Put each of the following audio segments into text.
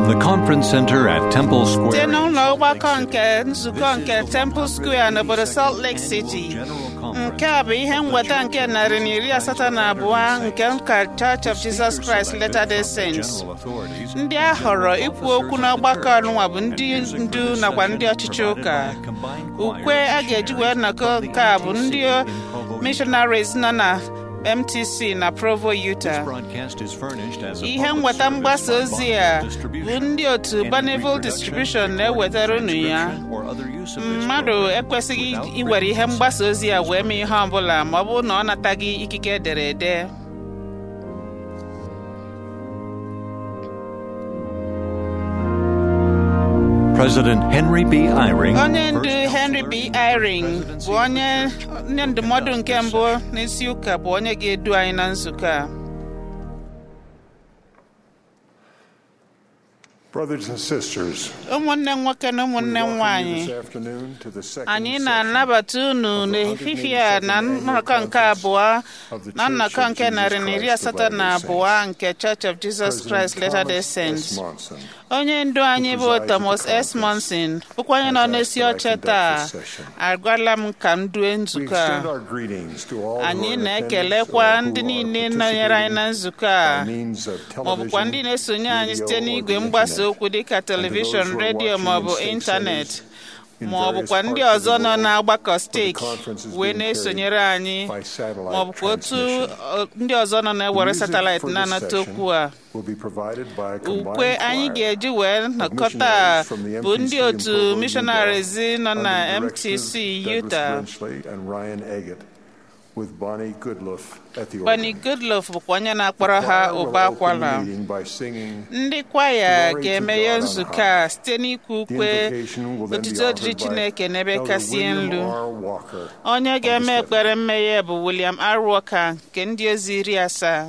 From the conference center at Temple site Square. n'ụlọ ọgbakọ nke nzukọ nke Temple Square n'obodo Salt Lake City nke a bụ ihe nweta nke narị na iri asatọ na abụọ nke ụka Church of Jesus Christ Latter-day Saints ndị a họrọ ikwu okwu n'ọgbakọ ọnụnwa bụ ndị ndu nakwa ndị ọchịchị ụka ukwe a ga-eji wee nnọkọ nke a bụ ndị missionaries nọ na MTC na Provo, Utah ihe nweta mgbasa ozi a bụ ndị otu Bonneville Distribution na-ewetara unu ya mmadụ ekwesịghị iwere ihe mgbasa ozi a wee mee ihe ọbụla ma ọ bụrụ na ọ nataghị ikike ederede President Henry B. Eyring, onye ndu first Henry B. Eyring bụ onye onye ndụmọdụ nke mbụ n'isi ụka bụ onye ga-edu anyị na nzukọ a Brothers and sisters, ụmụnne m nwoke na ụmụnne m we welcome you nwanyị this afternoon to the second anyị session na-anabata unu n'ehihie a na nnọkọ nke abụọ na nnọkọ nke narị na iri asatọ na abụọ nke Church of Jesus Christ Latter-day Saints Monson. onye ndu anyị bụ Thomas S. Monson bụkwa onye nọ n'isi oche taa agwala m ka m due We nzukọ a extend our greetings to all who anyị are in na-ekelekwa attendance or ndị who are niile nọnyere anyị na participating nzukọ a by means of ma ọ bụkwa ndị television, na-esonye anyị radio, site or n'igwe the mgbasa internet. okwu dịka And to those telivishọn who are redio watching ma ọ in bụ state ịntanetị cities in ma ọ various bụkwa ndị parts of the ọzọ nọ world n'agbakọ where the steeti conference is wee being na-esonyere carried anyị by satellite ma ọ bụkwa otu transmission. ọ, ndị ọzọ nọ The na-ewere music satelaịtị for this na-anata session okwu a will be provided by a combined ukwe anyị choir ga-eji wee nnọkọta missionaries from the bụ MTC ndị in otu Provo, missionaries Utah, nọ na under the MTC direction of Utah Douglas Brenchley and Ryan Eggett, with Bonnie Goodluff at the Bunny organ. Goodlove bụkwa onye na-akpọrọ ha The choir ụba will open akwara the meeting by singing ndị kwaya Glory to ga-emeghe God on nzukọ high. a site n'ikwu The ukwe invocation will then be otuto dịrị offered by Chineke n'ebe Elder kasị William nlu R. Walker onye of the ga-eme Seventh. ekpere mmeghe bụ William R. Walker nke ndị ozi iri asaa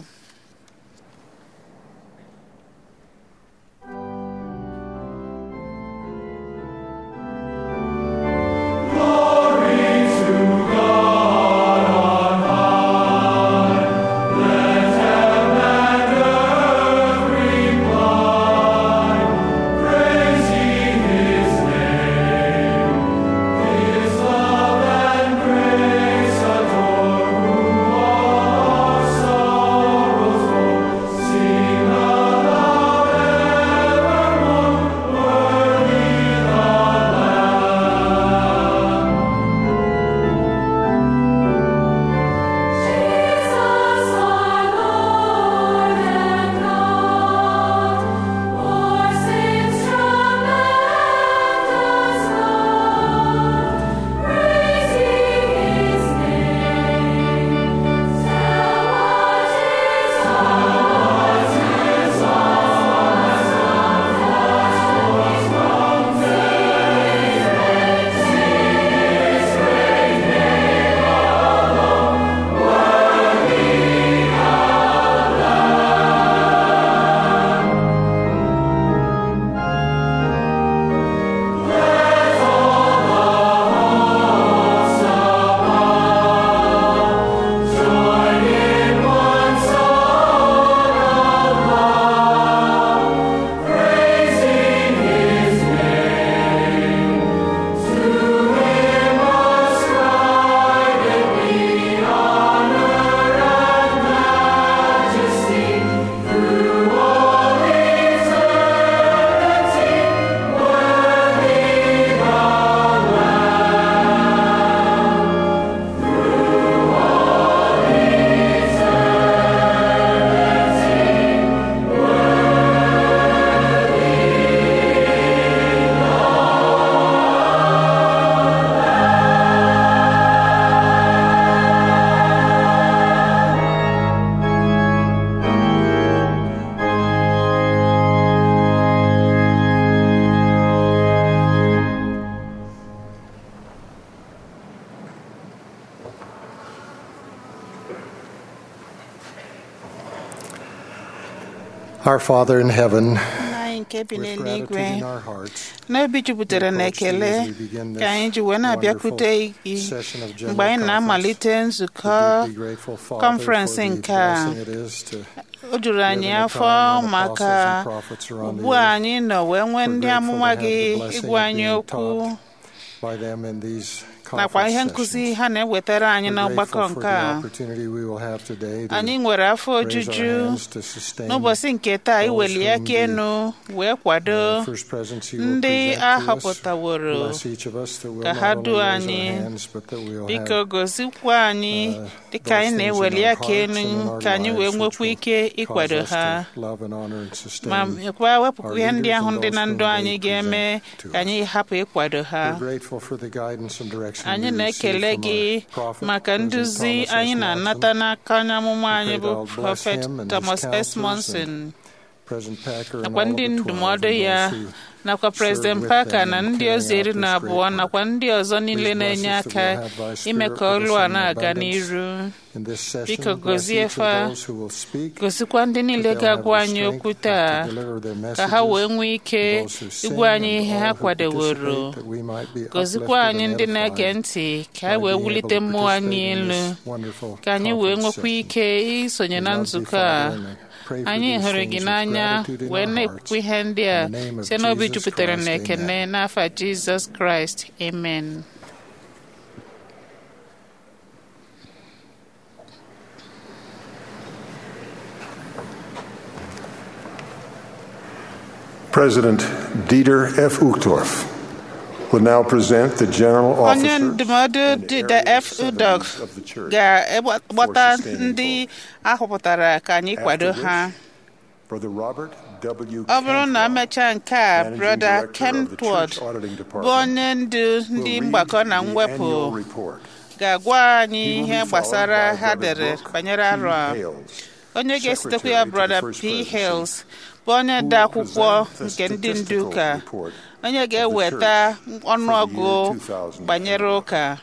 Jesus, our Lord and God, our saints tremendous love, praising His name. Tell what His heart is Our Father in heaven, nna anyị nke bi with n'eluigwe gratitude in our hearts, n'obi jupụtara na ekele ka anyị ji wee na-abịakwute gị session of mgbe general anyị na-amalite nzukọ we're deeply grateful, Father, conference for the nke a. blessing it is to o juru anyị live in a afọ time when maka apostles and prophets are on the ugbu a earth. anyị nọ wee nwee We're ndị grateful amụma to have gị the blessing ịgwa of anyị being okwu taught by them in these nakwa ihe conference nkụzi sessions. ha na-ewetara anyị We're n'ọgbakọ grateful for nke the a opportunity we will have today to anyị nwere afọ raise our ojuju hands to sustain n'ụbọchị nke taa those iweli whom aka the, enu wee kwado uh, first presence you will ndị present a to us. họpụtaworo Bless each of us that we'll ka not ha only duo raise our anyị hands, but that we'll biko have gozikwa anyị uh, dịka anyị those things in na-eweli our aka hearts enu and in our ka anyị wee lives which nwekwa will ike cause ịkwado us ha to love and honor and sustain. ma mekwa wepụkwa our ihe ndị leaders ahụ and dị na those ndụ whom anyị they ga-eme present to ka anyị hapụ ịkwado ha We're grateful for the guidance and direction anyị we na-ekele receive from gị our prophet, maka President nduzi Thomas S. anyị na-anata Monson, n'aka onye amụma We anyị pray bụ thou bless prọfet him and his Thomas S. counselors Monson President Packer and nakwa all of ndị the 12 ndụmọdụ and ya those who nakwa serve President with Parker them na in ndị carrying ozi iri out na this abụọ great work. nakwa ndị ọzọ niile Please bless na-enye us that aka we'll have thy ime spirit ka with us ọlụ a in na-aga abundance n'iru in this session. biko Bless gozie each of fa those who will speak, gosikwa ndị niile that they'll have ga-agwa the anyị strength okwu to taa deliver their ka ha wee messages, nwee ike those who sing ịgwa anyị and ihe all ha who kwadeworo participate, that we might be gozikwa uplifted anyị and ndị na-ege edified ntị ka by anyị wee being able wulite to mmụọ anyị participate in elu this wonderful ka anyị wee conference nwekwa session. ike isonye We na love thee, nzukọ a Father, and I pray for anyị these hụrụ things gị with n'anya gratitude in wee our na-ekwu hearts. ihe ndị a In the name of site n'obi Jesus jupụtara Christ, na ekene amen. n'afa Jizọs Kraịst amen President Dieter F. Uchtdorf will now present the general onye officers ndụmọdụ and dịda area f udog senators of the church, ga-agbata for sustaining ndị ahọpụtara ka anyị kwado After ha which, Brother Robert W. ọ bụrụ na Cantwell, emechaa nke a Managing broda Director of the Kentwood Church Auditing bụ Department, onye ndu will ndị read mgbakọ na the mwepụ annual report. ga-agwa anyị He will ihe be gbasara followed by ha Brother dere Brooke banyere P. arọ a Hales, onye ga-esotekwa Secretary ya to the brother First p Presidency, hales bụ onye who ode will akwụkwọ present the nke ndị ndu statistical ụka report onye of the ga-eweta church ọnụọgụ for the year 2010. banyere ụka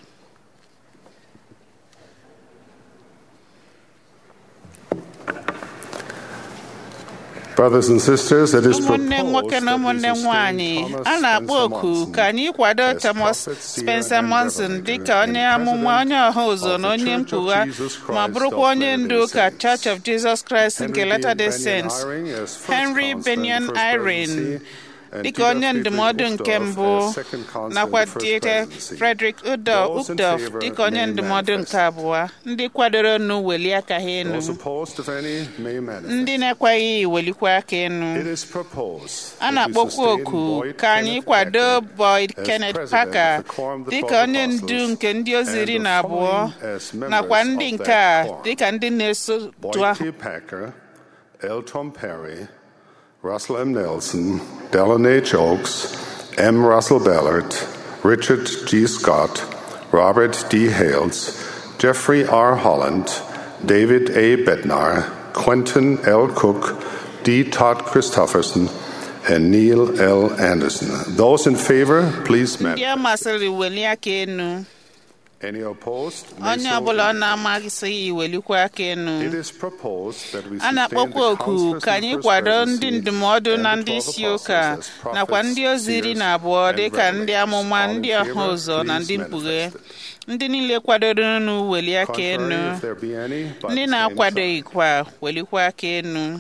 Brothers and sisters, it is ụmụnne nwoke proposed na that we ụmụnne nwanyị sustain a Thomas na-akpọ Spencer oku Monson ka anyị kwado as Thomas prophet, seer, Spencer and Monson revelator dịka onye and amụma onye president ọha ụzọ of na the onye Church of mkpugha Jesus ma Christ bụrụkwa of onye Latter-day ndu ụka Saints. Church of Jesus Christ nke Henry Latter-day Benyon Saints Eyring as first Henry counselor in the Benyon first Eyring presidency, and dịka Dieter onye Friedrich ndụmọdụ nke Uchtdorf mbụ as second counselor in nakwa the first Dieter presidency. Frederick Those in Uchtdorf favor dịka onye may ndụmọdụ nke manifest. abụọ ndị kwadoro nụ welie aka ha enu Those opposed, if any, may manifest. ndị na-ekweghị welikwa aka enu It is proposed a that we na-akpọkwa sustain oku Boyd ka anyị Kenneth kwado Packer Boyd as Kenneth president Parker of the Quorum of the dịka Twelve onye ndu Apostles nke ndị ozi and iri the na abụọ following as members nakwa ndị of nke that a quorum. dịka ndị na-eso Boyd otu ahụ T. Packer, L. Tom Perry, Russell M. Nelson, Dallin H. Oaks, M. Russell Ballard, Richard G. Scott, Robert D. Hales, Jeffrey R. Holland, David A. Bednar, Quentin L. Cook, D. Todd Christofferson, and Neil L. Anderson. Those in favor, please ndị man. a masịrị welie aka enu Any opposed? may onye so ọbụla ọ indicate. na-amaghịsịghị iwelikwa aka enu It is proposed that we a sustain na-akpọkwa the oku counselors ka in the anyị First kwado ndị Presidency ndụmọdụ and na the ndị 12 isi apostles ụka as prophets, nakwa ndị ozi iri na abụọ seers, dịka and ndị amụma revelators. ndị All in ọha favor, ụzọ na please ndị mkpughe manifest it. ndị niile kwadoro nụ welie aka enu Contrary, if there be any, by ndị the same na-akwadoghịkwa welikwa aka enu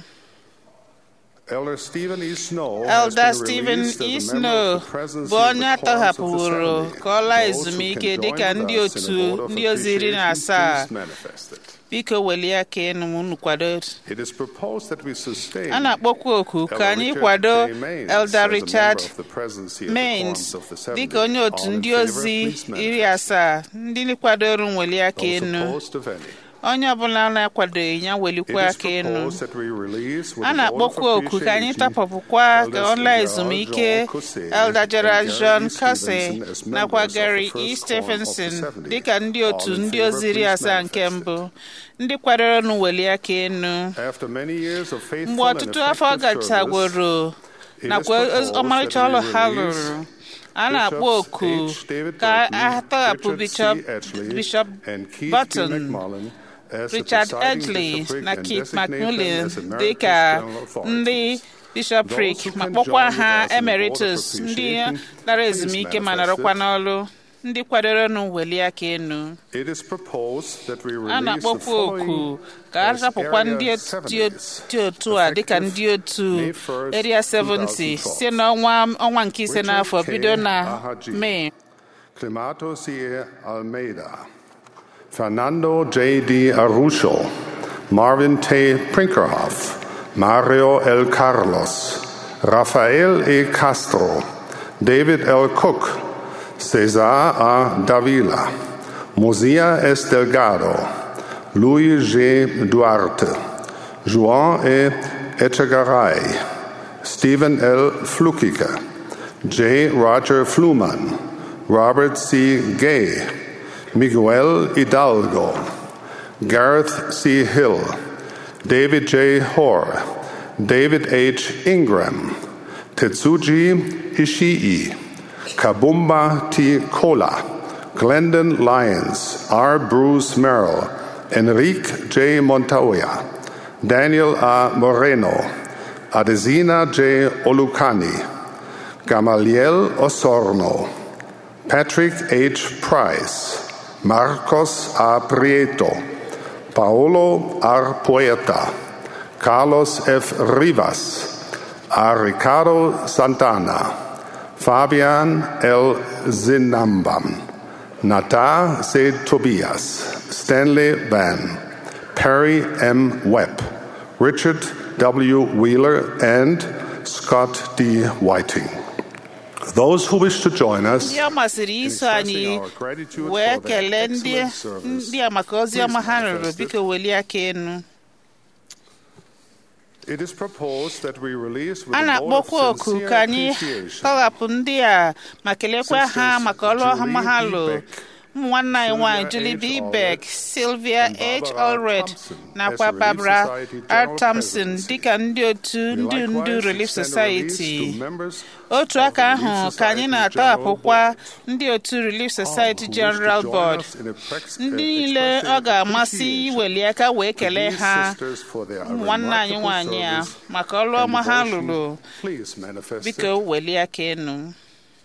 sign. Elder Stephen E. Snow has Elder been Stephen released as a E. member Snow of the presidency bụ of onye the quorums of the atọhapụworo Seventy. ka ọ laa Those who ezumike can dịka join ndị with us in otu a vote of ndị ozi iri na appreciation, asaa please manifest it. biko welie aka enu ma unu kwado It is proposed that we sustain a na-akpọkwa oku ka Elder anyị Richard kwado J. Maines Elder as a Richard member of the presidency of the Mains quorums of the Seventy. dịka onye otu All in ndị favor, ozi please iri manifest. asaa ndị kwadoro welie aka Those enu opposed, if any. onye ọbụla na-akwadoghị ya It welikwa is aka enu proposed that we release with a a vote of na-akpọkwa oku ka anyị appreciation tapọpụkwa ka Elders ọ laa Gerald ezumike John Cussey Elder Gerald and John Gary E. Cussey Stevenson as nakwa members of the Gary first E. quorum of the Stephenson 70. dịka ndị otu All in ndị favor, ozi iri please asaa nke manifest mbụ ndị kwadoro nụ welie aka enu After many years of faithful mgbe and ọtụtụ afọ effective service, gachagworo it is nakwa proposed ọmarịcha that we ọrụ ha release lụrụ a na-akpọ Bishops oku H. David ka Burton, a tọghapụ Richard Bishop C. Edgley, Bishop and Keith G. Burton McMullen as the Richard presiding Edgley bishopric na and Keith designate them McMullen as emeritus dịka general ndị authorities. bishopric ma kpọkwa ha emeritus ndị lara ezumike ma nọrọkwa n'ọrụ ndị kwadoro n'weli aka enu It is proposed that we a release the na-akpọkwa oku following ka a as rapụkwa Area ndị otu- dị 70s, dị otu a dịka ndị otu May 1st, Area 70 2012. site n'ọnwa ọnwa nke ise Richard n'afọ K. bido na Ahaji. Mee Climato C. Almeida, Fernando J. D. Arrucho, Marvin T. Prinkerhoff, Mario L. Carlos, Rafael E. Castro, David L. Cook, Cesar A. Davila, Mosia S. Delgado, Luis G. Duarte, Juan E. Echegaray, Stephen L. Flukiger, J. Roger Fluman, Robert C. Gay, Miguel Hidalgo, Gareth C. Hill, David J. Hoare, David H. Ingram, Tetsuji Ishii, Kabumba T. Kola, Glendon Lyons, R. Bruce Merrill, Enrique J. Montoya, Daniel A. Moreno, Adesina J. Olucani, Gamaliel Osorno, Patrick H. Price, Marcos A. Prieto, Paolo R. Poeta, Carlos F. Rivas, A. Ricardo Santana, Fabian L. Zinambam, Nata C. Tobias, Stanley Van, Perry M. Webb, Richard W. Wheeler, and Scott D. Whiting. Those who wish to join us ndị ọ masịrị iso anyị our gratitude wee for their kelee ndị excellent service. ndị a maka ozi ọma ha rụrụ manifest it. biko welie aka enu It is proposed that we release with a a vote na-akpọkwa of oku sincere ka anyị appreciation tọghapụ ndị a ma kelekwa ha Sisters maka ọrụ ọma ha Julie B. lụ Beck, ụmụ nwanne anyị nwanyị Sylvia Julie H. B. Allred, Beck, Sylvia and H. Barbara Allred Thompson nakwa as Relief Barbara Society R. General Thompson Presidency. dịka ndị otu We ndị ndu likewise Relief extend a release Society to members otu of aka the Relief ahụ ka anyị Society na-atọhapụkwa General Board. ndị otu Relief Society All who wish to General join Board us in a prex- ndị uh, niile expressing ọ ga-amasị appreciation iweli aka wee kelee these ha sisters for their ụmụ nwanne anyị remarkable nwanyị a service maka ọrụ and ọma ha devotion. lụrụ Please manifest biko it. welie aka enu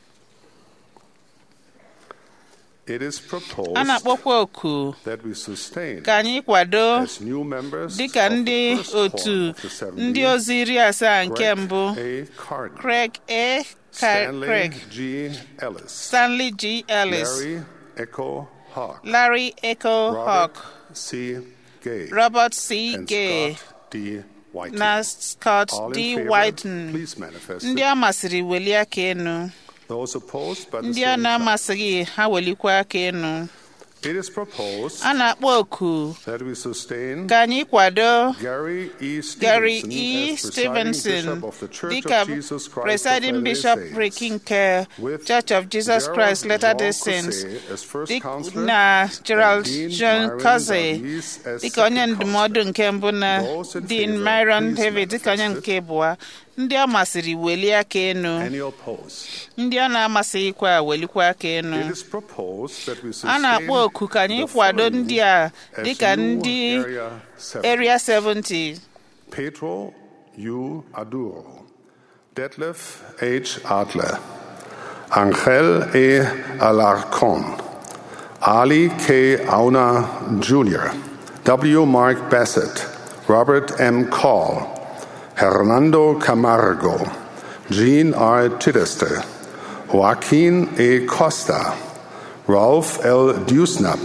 It is proposed a na-akpọkwa oku that we sustain ka anyị kwado as new members dịka of the ndị first otu quorum of the 70, ndị ozi iri asaa nke Greg mbụ A. Carden, Craig A. Ka- Stanley Craig G. Ellis, Stanley G. Ellis Larry Echo Hawk, Larry Echo Robert Hawk C. Gay, Robert C. and Gay Scott D. Whiting. na Scott All in D. favor, Whiten please manifest ndị it. a masịrị welie aka enu Those opposed by the ndị a same sign. na-amasịghị ha welikwa aka enu It is proposed a na-akpọ oku that we sustain ka anyị kwado Gary E. Stevenson Gary E. as presiding Stevenson Bishop of the Church dịka of Jesus Christ presiding of Latter-day bishopric Saints, nke with Church of Jesus Gerald Christ Latter-day Jean Saints Cossé as first dị- counselor na Gerald and Dean John Myron Cossé Davies as dịka onye second ndụmọdụ counselor. nke mbụ na Those in Dean favor, Myron please David dịka onye manifest nke abụọ ndị a masịrị welie aka enu Any opposed? ndị a na-amasịghịkwa welikwa aka enu It is proposed that we a sustain na-akpọ oku ka anyị the kwado following ndị a as dịka new ndị Area 70. Area 70 Pedro U. Aduro, Detlef H. Adler, Angel E. Alarcon, Ali K. Auna Jr., W. Mark Bassett, Robert M. Call, Hernando Camargo, Jean R. Chichester, Joaquin E. Costa, Ralph L. Dusnap,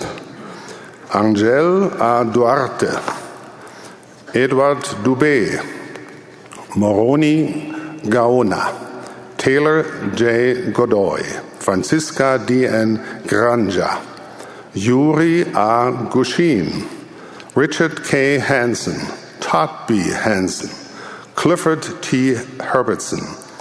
Angel A. Duarte, Edward Dubé, Moroni Gaona, Taylor J. Godoy, Francisca D. N. Granja, Yuri A. Gushin, Richard K. Hansen, Todd B. Hansen, Clifford T. Herbertson,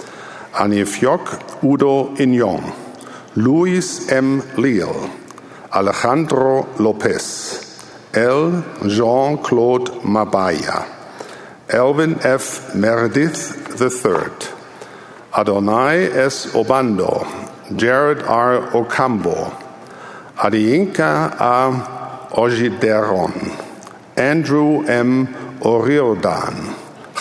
Anifjok Udo Inyong, Luis M. Leal, Alejandro Lopez, L. Jean Claude Mabaya, Elvin F. Meredith III, Adonai S. Obando, Jared R. Ocambo, Adiinka A. Ojideron, Andrew M. Oriodan,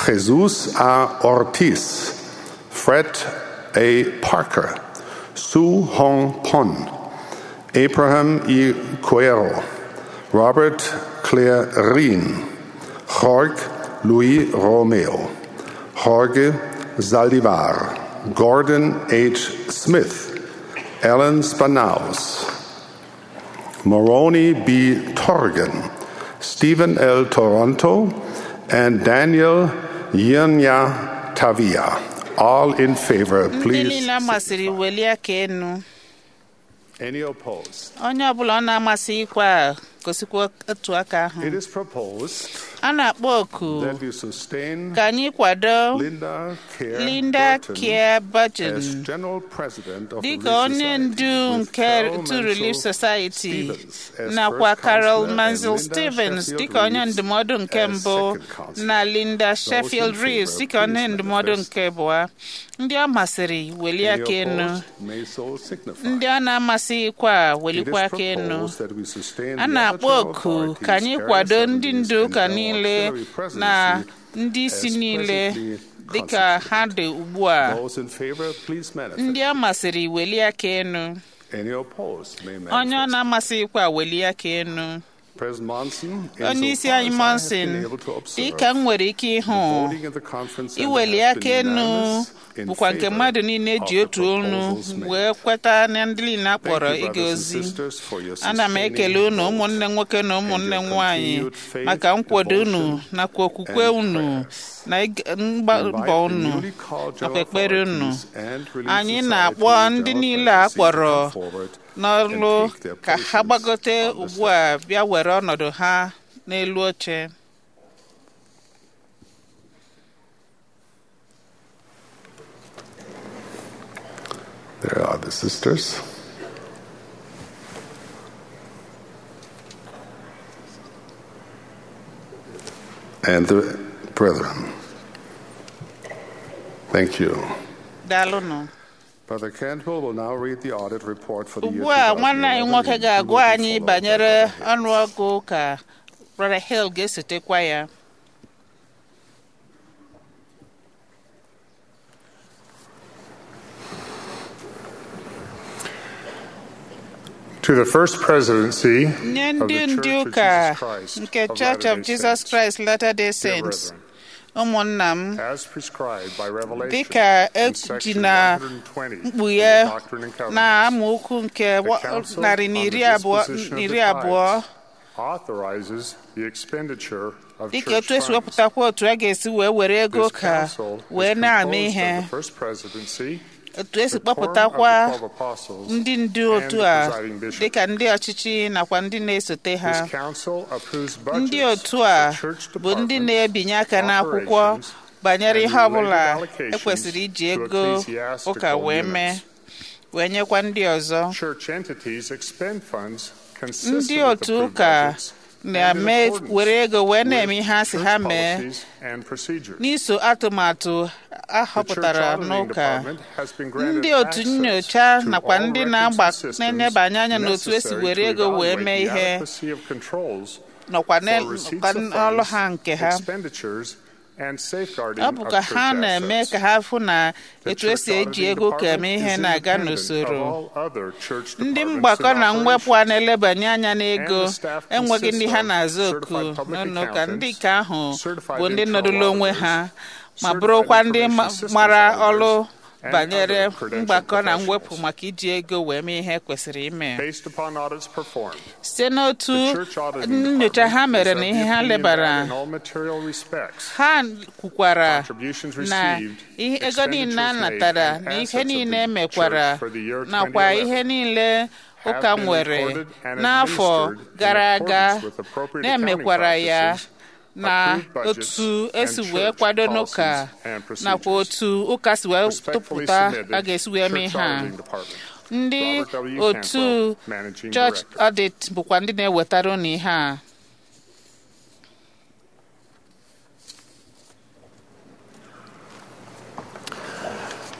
Jesus A. Ortiz, Fred A. Parker, Su Hong Pon, Abraham E. Cuero, Robert Claire Rien, Jorge Luis Romeo, Jorge Zaldivar, Gordon H. Smith, Alan Spanaus, Moroni B. Torgan, Stephen L. Toronto, and Daniel Yenya Tavia. All in favor, ndị please. niile amasịrị welie aka enu Any opposed? onye ọbụla ọ na-amasị ikwe a gosikwa otu aka ahụ It is proposed a na-akpọ oku that we sustain ka anyị kwado Linda Care Linda Burton Care Burton as General President of dịka Relief onye Society, ndu with nke Carol To Relief Mansell Society Stevens as nakwa first Carol counselor Mansell and Linda Stevens Sheffield dịka onye Reeves ndụmọdụ nke as mbụ second counselor. na Linda Sheffield in Reeves favor, dịka onye please ndụmọdụ manifest. nke abụọ ndị ọ masịrị welie Any aka enu opposed may so signify. ndị ọ na-amasịghịkwa a It is welikwa aka enu proposed that we sustain a the na-akpọ other oku authorities, ka anyị area kwado ndị assemblies, ndu and ụka general niile auxiliary na presidency ndị isi as niile presently dịka ha dị ugbu a Those in favor, please manifest. ndị ọ masịrị welie aka enu Any opposed may onye ọ manifest. na-amasịghịkwa welie aka enu President Monson, onye isi insofar anyị as I have monson been able to observe, dịka m nwere ike ịhụ voting in the conference center iweli has aka been enu unanimous in bụkwa nke favor mmadụ niile of ji the otu olu proposals made. wee kweta na ndị niile a kpọrọ Thank you, ịga brothers and ozi sisters, for your ana m sustaining ekele unu vote ụmụnne nwoke na ụmụnne and your nwanyị continued faith, maka nkwado unu devotion, nakwa okwukwe and unu prayers. na ịga- mgba- Invite mbọ the unu newly called nakwa general ekpere unu authorities and relief anyị society na-akpọ ndị general niile a presidency to kpọrọ come forward n'ọrụ and take their ka ha places gbagote on the ugbu a bịa were ọnọdụ ha n'elu oche There are the sisters. And the brethren. Thank you. daalụnụ Brother Cantwell will now read the audit report for the year ugbu a nwanne anyị 2011, nwoke ga-agwa immediately anyị followed by banyere Brother Hayes. ọnụọgụ ka Brother Hill ga-esotekwa ya To the First Presidency nye of ndị the ndị Church of ụka Jesus Christ nke of Church of Latter-day Jesus Saints. Christ Latter-day Dear Saints brethren, ụmụnna m as prescribed by Revelation dịka in eji section na 120 of mkpughe the Doctrine and na Covenants, amaokwu nke wa- the Council narị on na the iri abụọ Disposition of iri the abụọ Tithes authorizes the expenditure of dịka church otu esi funds. wepụtakwa otu a ga-esi wee were ego This ka council is wee na-ama composed ihe of the First Presidency, otu esi the quorum of the kpọpụtakwa 12 apostles, ndị ndu and otu the a presiding bishop. dịka ndị ọchịchị nakwa ndị na-esote ha This council approves ndị budgets otu a for church bụ ndị departments, na-ebinye aka n'akwụkwọ operations, banyere and ihe ọbụla related allocations ekwesịrị iji to ego ecclesiastical ụka wee mee units. wee nyekwa ndị ọzọ Church entities expend funds ndị consistent with the otu ụka pre-budgets and in na-eme accordance were ego wee na-eme with ihe a sị ha church mee policies and procedures. n'iso atụmatụ a The church họpụtara auditing n'ụka department has been granted ndị otu access nyocha to nakwa all ndị records na-agba and systems na-enebanye anya n'otu esi necessary were to ego wee evaluate mee the ihe adequacy of controls nọkwa for n'ọlụ receipts of ọlụ funds, ha nke ha expenditures, and safeguarding ọ of bụ ka church ha na-eme assets. ka ha fụ na The etu esi church eji auditing ego ka eme department ihe is na-aga independent n'usoro of all other church ndị departments mgbakọ and na mwepụ a operations. na-elebanye anya n'ego And the staff enweghị ndị ha consists of na-aza oku certified public n'ụlọ ụka ndị accountants, nke ahụ certified bụ ndị internal nọdụrụ onwe auditors, ha ma certified bụrụkwa ndị information ma- systems mara auditors, ọrụ and banyere other credentialed mgbakọ na professionals. mwepụ maka iji ego wee mee ihe kwesịrị ime Based upon audits performed, site n'otu the church auditing nyocha ha department mere is na of ihe the ha opinion lebara that in all material respects, ha kwukwara contributions na received, ihe ego niile a expenditures made, natara and na ihe assets of niile the emekwara church for the year nakwa 2011 ihe niile ụka have been nwere recorded and n'afọ administered in gara aga accordance with appropriate na-emekwara accounting ya practices, na approved budgets, otu esi and wee church kwado policies n'ụka and procedures. nakwa otu ụka si wee Respectfully tụpụta submitted, a ga-esi wee mee Church ha Auditing Department. ndị Robert W. otu Cantwell, Managing church Director. audit bụkwa ndị na-ewetara unu ihe a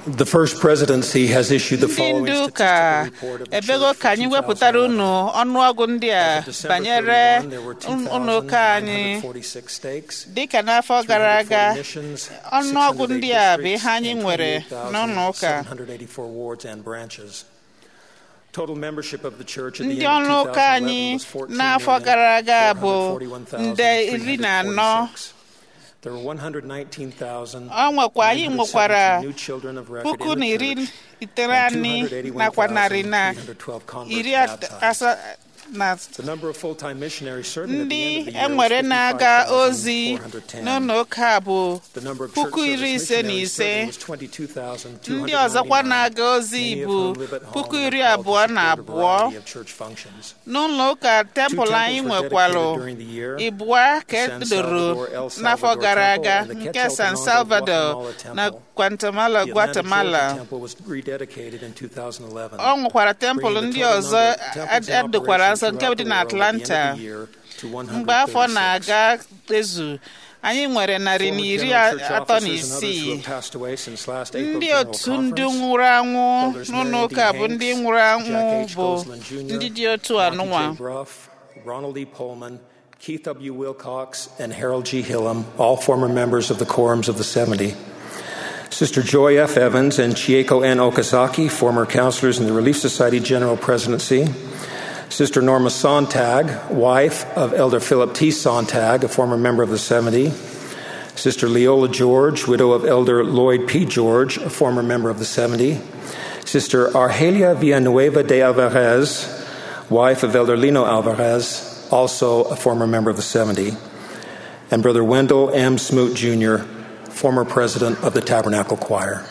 The first presidency has issued the ndị following ndu ụka statistical report of the ebego church ka for anyị wepụtara 2011. unu ọnụọgụ ndị a As of December banyere 31, there were ụlọ ụka anyị 2,946 stakes, dịka n'afọ gara aga 340 missions, ọnụọgụ 608 ndị a bụ ihe districts, anyị and nwere n'ụlọ ụka 28,784 wards and branches. Total membership of the church at the ndị end ọrụ of ụka anyị 2011 was n'afọ gara aga bụ nde iri na anọ 14,441,346. There were 119,000 ọ nwekwa anyị nwekwara new children of record puku in na the iri church, iteghete and nakwa narị na 281,312 converts iri baptized. asa na The number of full-time missionaries serving at the ndị end of the year was enwere na-aga ozi 55,410. n'ụlọ ụka bụ The number of puku church iri service ise na missionaries ise serving was 22,299, ndị ọzọkwa na-aga ozi many of bụ whom live at home puku and iri are called to abụọ na support a abụọ variety of church functions. n'ụlọ ụka Two tempụl temples anyị were nwekwarụ dedicated during the year. ịbụa ka The San edoro Salvador, El n'afọ Salvador gara Temple aga and the nke Quetzaltenango san salvador Guatemala na Temple. guatemala The Atlanta Georgia guatemala Temple was rededicated in 2011. ọ nwekwara tempụl bringing the ndị total ọzọ number of temples in edokwara operation nso nke throughout dị the na world at the end of atlanta the year to mgbe afọ 136. na-aga ezu anyị nwere narị na Former iri general church atọ na officers and others who isii have passed away since last April ndị General otu ndị Conference. nwụrụ anwụ Elders n'ụlọ Mary ụka D. bụ ndị Hanks, nwụrụ anwụ Jack H. bụ Gosselin Jr., ndị dị otu Monty anụnwa J. Bruff, Ronald E. Pullman, Keith W. Wilcox, and Harold G. Hillam, all former members of the Quorums of the 70. Sister Joy F. Evans and Chieko N. Okazaki, former counselors in the Relief Society General Presidency. Sister Norma Sontag, wife of Elder Philip T. Sontag, a former member of the 70. Sister Leola George, widow of Elder Lloyd P. George, a former member of the 70. Sister Argelia Villanueva de Alvarez, wife of Elder Lino Alvarez, also a former member of the 70. And Brother Wendell M. Smoot Jr., former president of the Tabernacle Choir.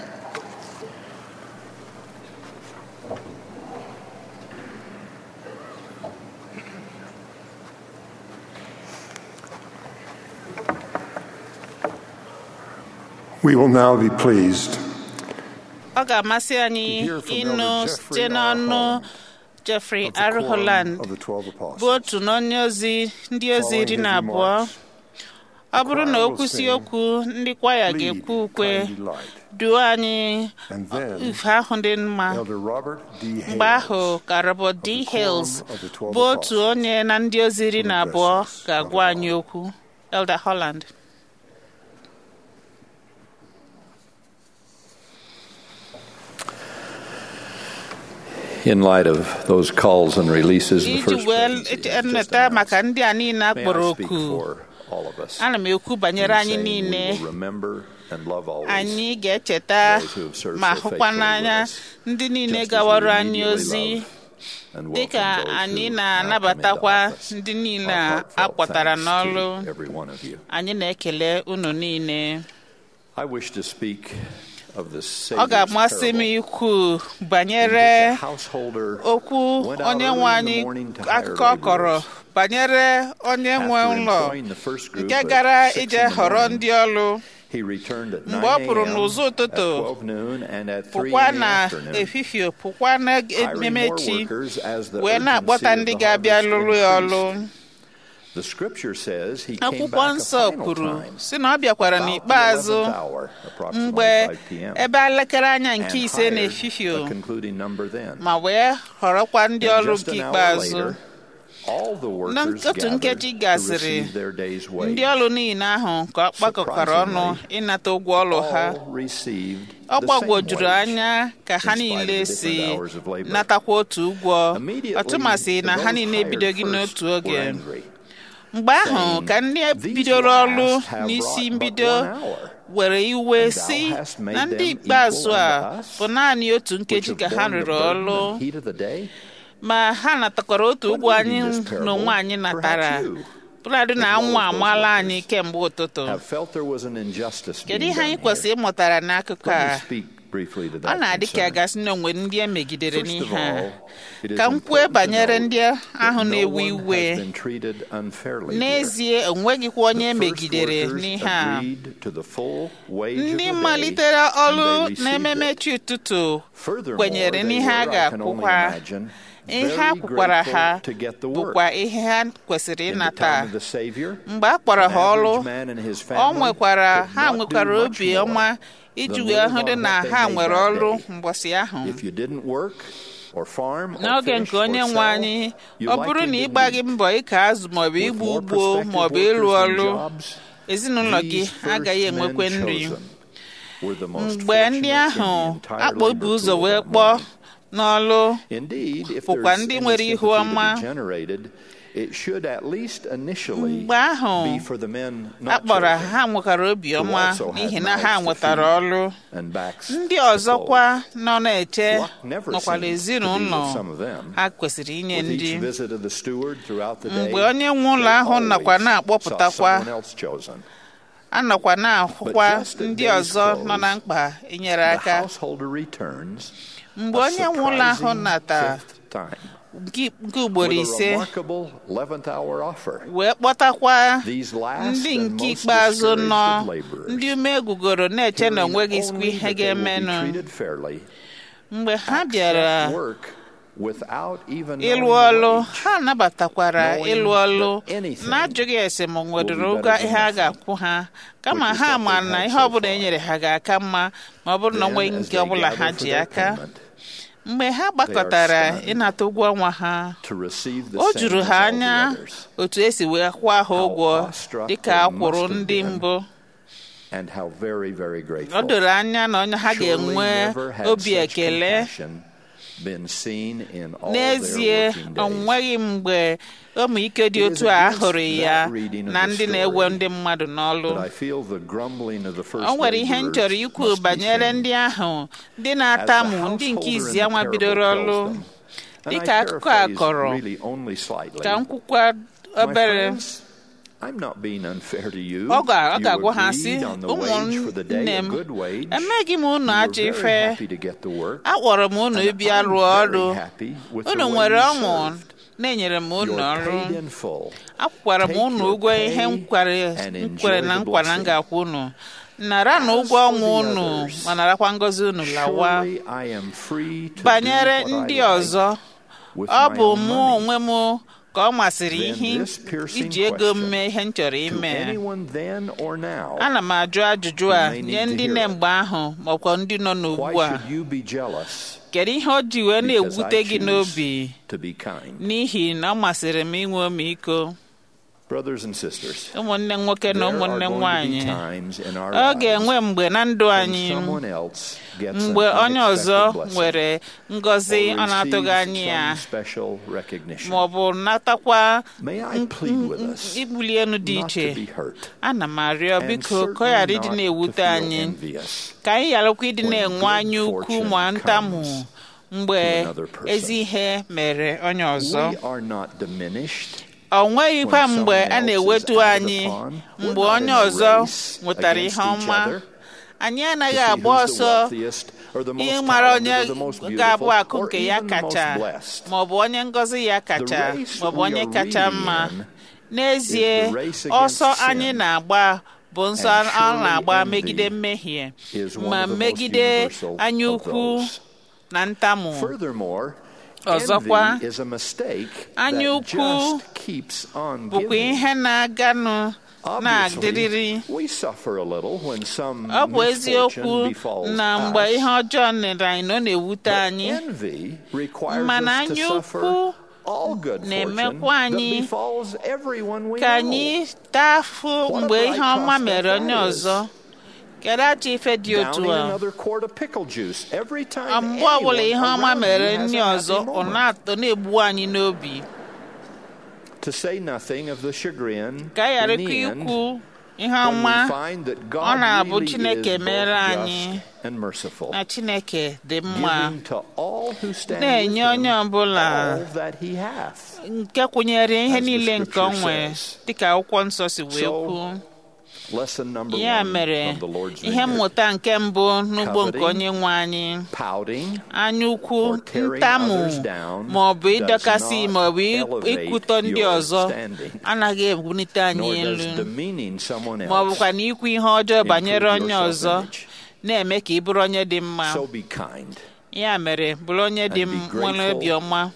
We will now be pleased ọ ga-amasị anyị hear from ịnụ Elder site Jeffrey R. n'ọnụ Holland Jeffrey of the R. Quorum Holland of the Twelve bụ Apostles. otu n'onye ozi ndị ozi Following iri his na abụọ remarks, ọ bụrụ na choir o will kwụsị sing, okwu ndị kwaya Lead, ga-ekwu ukwe kind delight. duo anyị And then, ife ahụ dị mma Elder Robert D. mgbe ahụ Hales ka Robert D. the Hales Quorum of the Twelve bụ otu Apostles onye na ndị ozi iri na will abụọ address us. ga-agwa anyị okwu Elder Holland In light of those calls and releases, the iji first wee presidency has just nneta maka announced. ndị a niile a May kpọrọ I speak oku for all of us ana m ekwu banyere in anyị saying we niile will remember and love always anyị ga-echeta those who have served ma so hụkwa faithfully n'anya with us, ndị niile just as we gawara anyị immediately ozi love and dịka welcome those anyị who now come into na-anabatakwa office. ndị niile Our a heartfelt akpọtara thanks n'ọrụ to every one of you. anyị na-ekele unu niile I wish to speak of the ọ Savior's ga-amasị m parable ikwu in which banyere a householder okwu went out onye early nwe in the anyị morning to hire akụkọ ọ kọrọ laborers. banyere onye nwe After ụlọ employing the first group nke at gara six ije in the họrọ morning, ndị ọrụ He returned at 9 mgbe ọ pụrụ a.m., n'ụzọ at ụtụtụ 12 noon, and at 3 pụkwa in the na afternoon, efifie pụkwa na hiring more ememechi workers as the wee na-akpọta urgency of ndị the ga-abịa harvest lụrụ ya ọrụ increased. The scripture says he came akwụkwọ back a nsọ final kwuru time, si na ọ bịakwara about the n'ikpeazụ 11th hour, approximately mgbe 5 p.m., ebe elekere anya and nke ise hired na-efifie a concluding number then. ma wee họrọkwa ndị And ọrụ just nke an hour ikpeazụ later, all the na workers otu gathered nkeji to gasịrị receive their day's ndị wage. ọrụ niile ahụ ka ọ kpakọkọrọ ọnụ Surprisingly, ịnata ụgwọ ọrụ ha All received ọ the same gbagwojuru wage. anya ka ha in spite of niile the si different hours of labor. natakwa otu ụgwọ Immediately, ọtụmasị na ha those niile hired ebidoghị first n'otu were oge angry. mgbe ahụ saying, ka ndị "These bidoro ọrụ last have n'isi wrought but mbido one hour, were iwe and thou si hast made na ndị them ikpeazụ equal a unto us, bụ naanị otu which nkeji have ka ha borne the rụrụ burden ọrụ and heat of the day? ma ha natakwara otu When ụgwọ reading anyị this parable, n'onwe anyị natara perhaps you, bụladị na as well anwụ as those amaala workers, anyị kemgbe ụtụtụ have felt there was an injustice kedu being ihe anyị done kwesịrị here. ịmụtara n'akụkọ Let me a speak briefly to ọ that na-adị ka concern. gasị na onwere ndị e megidere First of n'ihe a all, it is ka m kwue important to banyere note ndị ahụ that no na-ewe one iwe has been treated unfairly here. n'ezie onweghịkwa onye The first megidere workers n'ihe a agreed to the full wage of the ndị day, malitere and ọrụ they received n'ememe it. chi ụtụtụ Furthermore, kwenyere they n'ihe a were, I can only ga-akwụkwa imagine, ihe a kwukwara ha to get the work. bụkwa ihe ha kwesịrị In the ịnata time of the Savior, mgbe a kpọrọ an ha ọrụ average man and his ọ family nwekwara could ha not do nwekwara much obi more ọma iji than wee live hụ dị on na what they ha made nwere that ọrụ day. mbọsị ahụ If you didn't work or farm or n'oge fish nke onye or nwe sell, anyị you ọ bụrụ likely na ị didn't gbaghị eat. mbọ ịka azụ maọbụ With igbu more ugbo prospective maọbụ workers ịrụ than ọrụ jobs, ezinụlọ gị these first agaghị men enwekwe nri chosen were the most mgbe ndị fortunate in the ahụ entire akpọbu labor ụzọ pool wee that kpọọ morning. n'ọlụ Indeed, if bụkwa there's ndị any nwere ihu sympathy to ọma be generated, it should at least initially mgbe ahụ be for the men a not kpọrọ chosen ha nwekwara obiọma also had n'ihi na ha mouths to nwetara feed ọrụ and backs ndị to ọzọkwa nọ na-eche Luck never nọkwara seems to be ezinụlọ with some of them. ha kwesịrị inye With ndị each visit of the steward throughout the day, mgbe onye nwe ụlọ they ahụ nọkwa always na-akpọpụtakwa saw someone else chosen. anọkwa na-ahụkwa But just as ndị days ọzọ close, nọ na mkpa inyere The aka householder returns mgbe a onye nwe ụlọ ahụ surprising nata fifth time nke nke ugboro with a ise remarkable 11th hour offer. wee kpọtakwa These last ndị and nke most ikpeazụ nọ discouraged of laborers, ndị ume gugoro na-eche na hearing onweghị sikwa only ihe that they will be ga-emenụ treated fairly, mgbe ha accept bịara work without even ịlụ knowing ọlụ the wage. ha nabatakwara knowing ịlụ ọlụ that anything na-ajụghị ese ma nwedoro will be ụgwọ better ihe a than ga-akwụ ha kama which is ha what ma they've na had ihe so ọbụla e far. nyere ha ga-aka mma ma ọ bụrụ na Then, onweghị as nke they ọbụla ha gather ji for their aka payment, mgbe ha gbakọtara stunned ịnata ụgwọ ọnwa ha to receive the o same juru as ha all the anya others, otu esi wee kwụọ ha How ụgwọ awestruck dịka they a kwụrụ must have ndị been. mbụ and how very, very ọ grateful. doro anya na onye ha Surely ga-enwe never had obi such ekele compassion been seen in all n'ezie their working ọ days. nweghị mgbe ụmụike dị It is otu a against hụrụ ya that reading of na the ndị na-ewe story ndị mmadụ n'ọlụ But I feel the grumbling of the first o nwere ihe m laborers chọrọ ikwu must be banyere seen. ndị ahụ ndị As the na-atamu ndị nke householder in izi the anwa parable bidoro tells ọlụ them, and I dịka akụkọ a paraphrase kọrọ really only slightly. ka m kwukwa My obere friends, I'm not being unfair to you. ọ ga- ọ You ga-agwa ha sị agreed on the wage for the day, ụmụnne a m good wage. emeghị m unu You were ajọ very ife happy to get the work. akpọrọ m unu And ịbịa I'm rụọ very ọrụ happy with unu the way nwere you ọṅụ served. na-enyere m unu You're ọrụ paid in full. akwụkwara m Take unu your ụgwọ ihe m pay kwere and m kwere enjoy na the nkwa na m blessing. ga-akwụ unu nara na As ụgwọ for ọnwa the unu others, ma narakwa ngọzi unu lawa Surely I am free to banyere do what ndị I like ọzọ with ọ my bụ own mụ money. onwe m ka ọ masịrị Then ihe this piercing iji ego m question mee ihe m chọrọ To ime anyone then or now, ana m ajụ ajụjụ a may need nye to ndị hear nne it. mgbe ahụ maọkwa ndị nọ why n'ugbu a should you be jealous? kedu ihe o ji wee Because na-egwute I gị choose n'obi to be kind. n'ihi na ọ masịrị m inwe ọmịiko Brothers and sisters, ụmụnne nwoke na there are ụmụnne going to nwanyị be times in our ọ lives ga-enwe mgbe na ndụ when anyị someone else gets mgbe an onye ọzọ unexpected blessing nwere ngọzi or ọ na-atụghị receives anya ya some special recognition. ma ọ bụ natakwa May I plead with us ibuli elu dị not to iche be hurt ana m arịọ and biko ka ọ ghara certainly ịdị not to na-ewute feel anyị envious ka anyị gharakwa ịdị when na-enwe good anya ukwu fortune ma ntamu comes mgbe to another person. ezi ihe mere onye ọzọ We are not diminished ọ nweghịkwa when mgbe someone a else is na-ewetu acted anyị upon. We're mgbe not onye in a ọzọ race nwetara against ihe each ọma other anyị to anaghị see agba who's the ọsọ wealthiest or the most ịmara onye talented or the most ga-abụ beautiful akụ or nke ya even the most kacha blessed. ma ọ bụ onye ngọzi ya kacha race ma ọ bụ we onye are kacha really mma in n'ezie is the race against ọsọ sin. anyị na-agba bụ nsọ And a surely na-agba envy megide mmehie is one ma of the most megide universal anya of ukwu those. na ntamu Furthermore, Ọzọkwa, envy is a mistake anya that ukwu just keeps on bụkwa giving. ihe na-aganụ na-adịrịrị Obviously, we suffer a little when some ọ bụ eziokwu misfortune befalls na mgbe us. ihe ọjọọ nere anyị na ọ na-ewute But anyị envy requires Mana us to anya suffer ukwu all good fortune na-emekwa that anyị befalls everyone we ka know. anyị taa afụ What a mgbe bright ihe ọma prospect mere that onye is. ọzọ kedu achọ ife dị otu Downing a another quart of pickle juice every time Ọ mgbe ọbụla anyone ihe ọma around mere you has ndị a ọzọ happy ọ moment. na-atọ na-egbu anyị n'obi To say nothing of the chagrin ka anyị ghara in the ikwu end, ihe when ọma we find that ọ God na-abụ really Chineke is mere both anyị just and merciful, na Chineke dị mma giving to all who stand with na-enye onye him ọbụla all that he hath. nke kwụnyere ihe As the niile nke o scripture nwere says. dịka akwụkwọ nsọ si wee So, kwuo Lesson number ya one mere from the Lord's ihe Vineyard. mmụta nke mbụ n'ugbo nke Coveting, onye nwe anyị Pouting anya ukwu or tearing ntamu others down ma ọ bụ does ịdọkasị not ma ọ bụ elevate ikwutọ ndị your ọzọ standing, anaghị ebunite anyị nor elu does demeaning someone ma ọ else bụkwa na ikwu ihe ọjọọ banyere improve onye your ọzọ self-image. na-eme ka ị bụrụ onye dị mma So be kind. ya mere bụrụ onye dị And be m- nwere grateful obiọma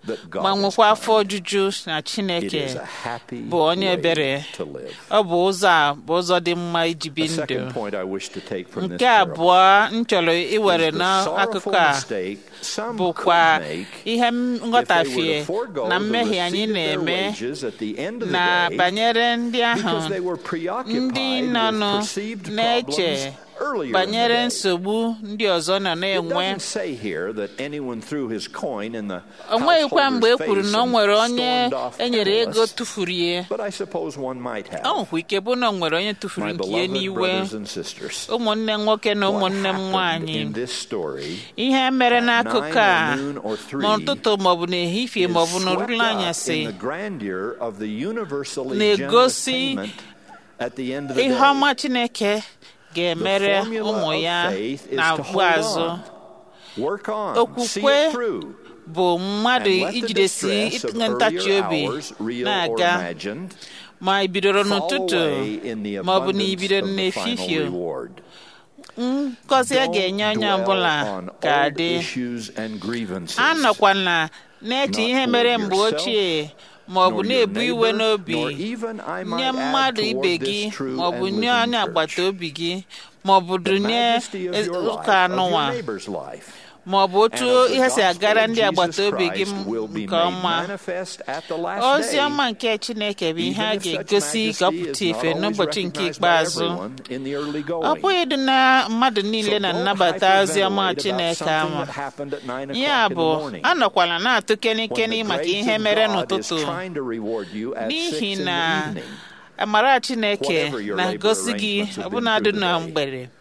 that God ma is nwekwa kind. afọ ojuju na It chineke is a happy bụ onye way ebere to live. ọ bụ ụzọ a bụ ụzọ dị mma iji bi The ndụ second point I wish to take from this nke parable abụọ m chọrọ iwere is the n'akụkụ sorrowful a mistake some bụkwa could make ihe if they were nghọtafie to forego na the mmehie anyị receipt of their na-eme wages at the end of the na day banyere ndị ahụ because they were ndị preoccupied nọnụ with perceived na-eche problems earlier in the banyere day. nsogbu ndị ọzọ nọ It na-enwe doesn't say here that anyone threw his coin in the o nweghịkwa mgbe e householder's kwuru face na o and nwere onye stormed off enyere ego penniless, tụfuru ya but I suppose one might have. ọ nwekwa ike bụ na o nwere onye tụfuru My nke ya beloved n'iwe brothers and sisters, ụmụnne nwoke na what ụmụnne m happened nwaanyị in this story ihe mere at n'akụkụ nine a or noon or three n'ụtụtụ maọbụ n'ehihie is maọbụ swept n'orula up anyasị in the grandeur of the universally na-egosi generous payment at the end of the ihe day. ọma chineke ga-emere The formula ụmụ of ya faith is na to agbu hold azụ on, work on, see Okwukwe it through, bụ mmadụ and let the ijidesi distress of ntachi earlier obi hours, real or na-aga imagined, ma i bidoro fall n'ụtụtụ away in the ma ọ bụ na abundance ibido of the final n'efifie reward. ngọzi a ga-enye onye Don't ọbụla dwell on ka old dị issues and grievances. anọkwana na-eche Not ihe for mere mgbe yourself, ochie ma ọ bụ nor your na-ebu iwe neighbor, n'obi nor even, I might nye add, mmadụ toward ibe this gị true ma ọ bụ and nye living onye church. agbata obi gị ma ọ bụ The dunye majesty of your life, ụka of your anụnwa neighbor's life, ma ọ bụ otu and of the ihe si gospel agara of ndị Jesus agbata obi gị Christ will be nke made ọma manifest at the last ozi day. ọma nke chineke bụ ihe a Even if such ga-egosi majesty gọpụta is not ife always n'ụbọchị nke recognized by ikpeazụ everyone in the early ọ going. bụghị dị na mmadụ niile So na don't nnabata ozi ọma hyperventilate about chineke something ama that happened at nine ya o'clock in bụ the morning. anọkwala na-atụ when kenikeni the maka grace ihe of mere God is n'ụtụtụ trying to reward you at n'ihi six in na the evening. amara chineke Whatever your labor na-agosi gị arrangements have been ọbụnadụ through the na day. mgbede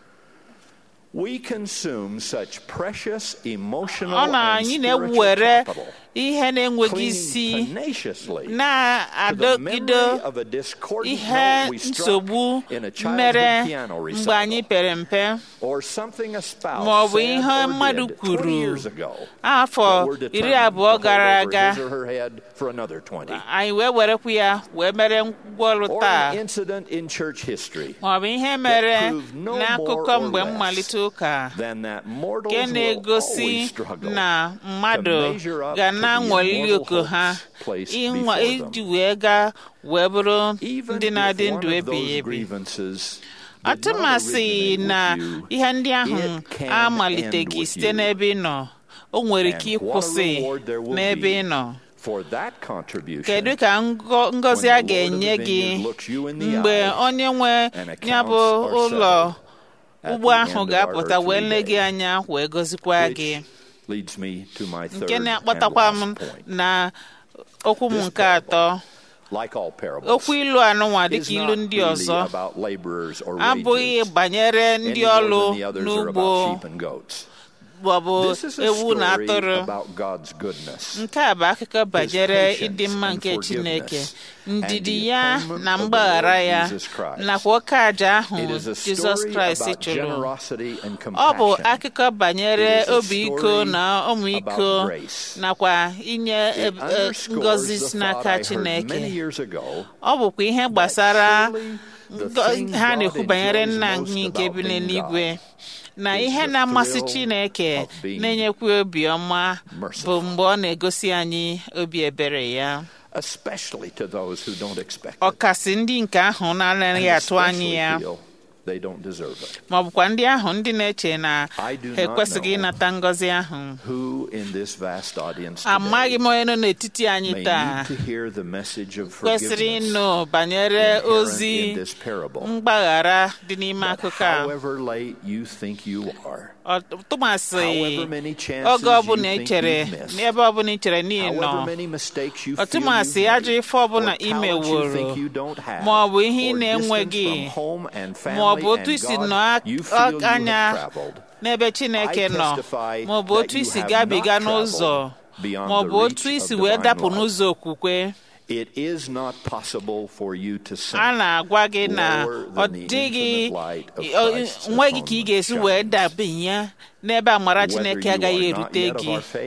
We consume such precious emotional ọ na and anyị spiritual na-ewere capital, ihe na-enweghị clinging isi tenaciously to the na-adọgide memory of a discordant ihe note we struck nsogbu in a childhood mere piano mgbe anyị recital, pere mpe or something a spouse ma ọ bụ said ihe or mmadụ did kwuru 20 years ago afọ that we're iri determined abụọ to gara hold over aga his or her head for another 20. anyị wee werekwu ya wee mere ngwaọrụ Or taa an incident in church history ma ọ bụ ihe mere proved no n'akụkọ more or mgbe less mmalite ụka than that mortals nke will na-egosi always struggle na mmadụ to measure up ga to the na-anwali immortal oku ha hopes placed ịnwa before iji them. wee gaa wee bụrụ Even ndị if na-adị one ndụ of ebighị those ebi grievances did not atụmasị originate na with you, ihe ndị ahụ it can amaliteghị end with site you. n'ebe ị nọ o nwere ike And what a ịkwụsị reward there will n'ebe be ị nọ for that contribution kedu ka ngo- ngọzi a when the Lord of ga-enye the gị vineyard looks you in the mgbe eye onye nwe and ya bụ accounts are ụlọ settled at ugbo the ahụ end of our ga-apụta wee earthly lee gị day. anya wee gọzikwa gị Which leads me to my third nke and na-akpọtakwa m last point. na okwu m This nke atọ Like all parables, okwu ilu anụnwa is dịka ilu not ndị really ọzọ about laborers or abụghị wages, banyere ndị any more ọrụ than the others are n'ugbo about sheep and goats. maọbụ This is a ewu na story atụrụ about God's goodness. nke a bụ akụkọ banyere patience ịdị mma and nke Chineke forgiveness, ndidi and the ya atonement na of the mgbaghara Lord ya Jesus Christ. nakwa oke aja ahụ It is a Jizọs story Kraịst about chụrụ generosity and ọ bụ compassion. akụkọ banyere It is a obi iko story na ọmịiko about grace. nakwa inye It e- e- underscores ngọzi the si thought n'aka I heard Chineke many years ago ọ bụkwa ihe gbasara surely the ngo- thing ha God na-ekwu banyere enjoys nna most anyị nke about bi being n'eluigwe God na is ihe the na-amasị thrill Chineke of being na-enyekwa obiọma bụ merciful. mgbe ọ na-egosi anyị obi ebere ya especially to those who don't expect it ọkasị ndị nke ahụ na-anaghị and atụ anya especially ya feel they don't deserve it. ma ọ bụkwa ndị ahụ ndị na-eche na I do ha not ekwesịghị know ịnata ngọzi ahụ Who in this vast audience amaghị today m onye nọ n'etiti anyị may taa need to hear the message of kwesịrị forgiveness ịnụ banyere inherent ozi in this parable. mgbaghara dị n'ime But akụkọ a however late you think you are, Ọ- tụmasị however many chances oge ọbụla you ị think chere you've missed, n'ebe ọbụla ị chere n'ihi nọ however many mistakes you feel ọtụmasị you've ajọ made, ife ọbụla or ị talents you meworo think you don't have, ma ọ bụ ihe ị or na-enweghị distance from home and ma ọ bụ family otu and isi God nọ you feel you have anya traveled, n'ebe Chineke I nọ testify ma ọ bụ that otu you isi have gabiga not n'ụzọ traveled beyond ma ọ the bụ otu reach isi of wee divine dapụ love. n'ụzọ okwukwe It is not possible for you to sink a na-agwa gị na lower ọ than the dịghị infinite light of ọ- Christ's nweghị ka ị ga-esi atonement wee shines. dabanye n'ebe amara Whether Chineke you agaghị are not erute yet of gị our faith,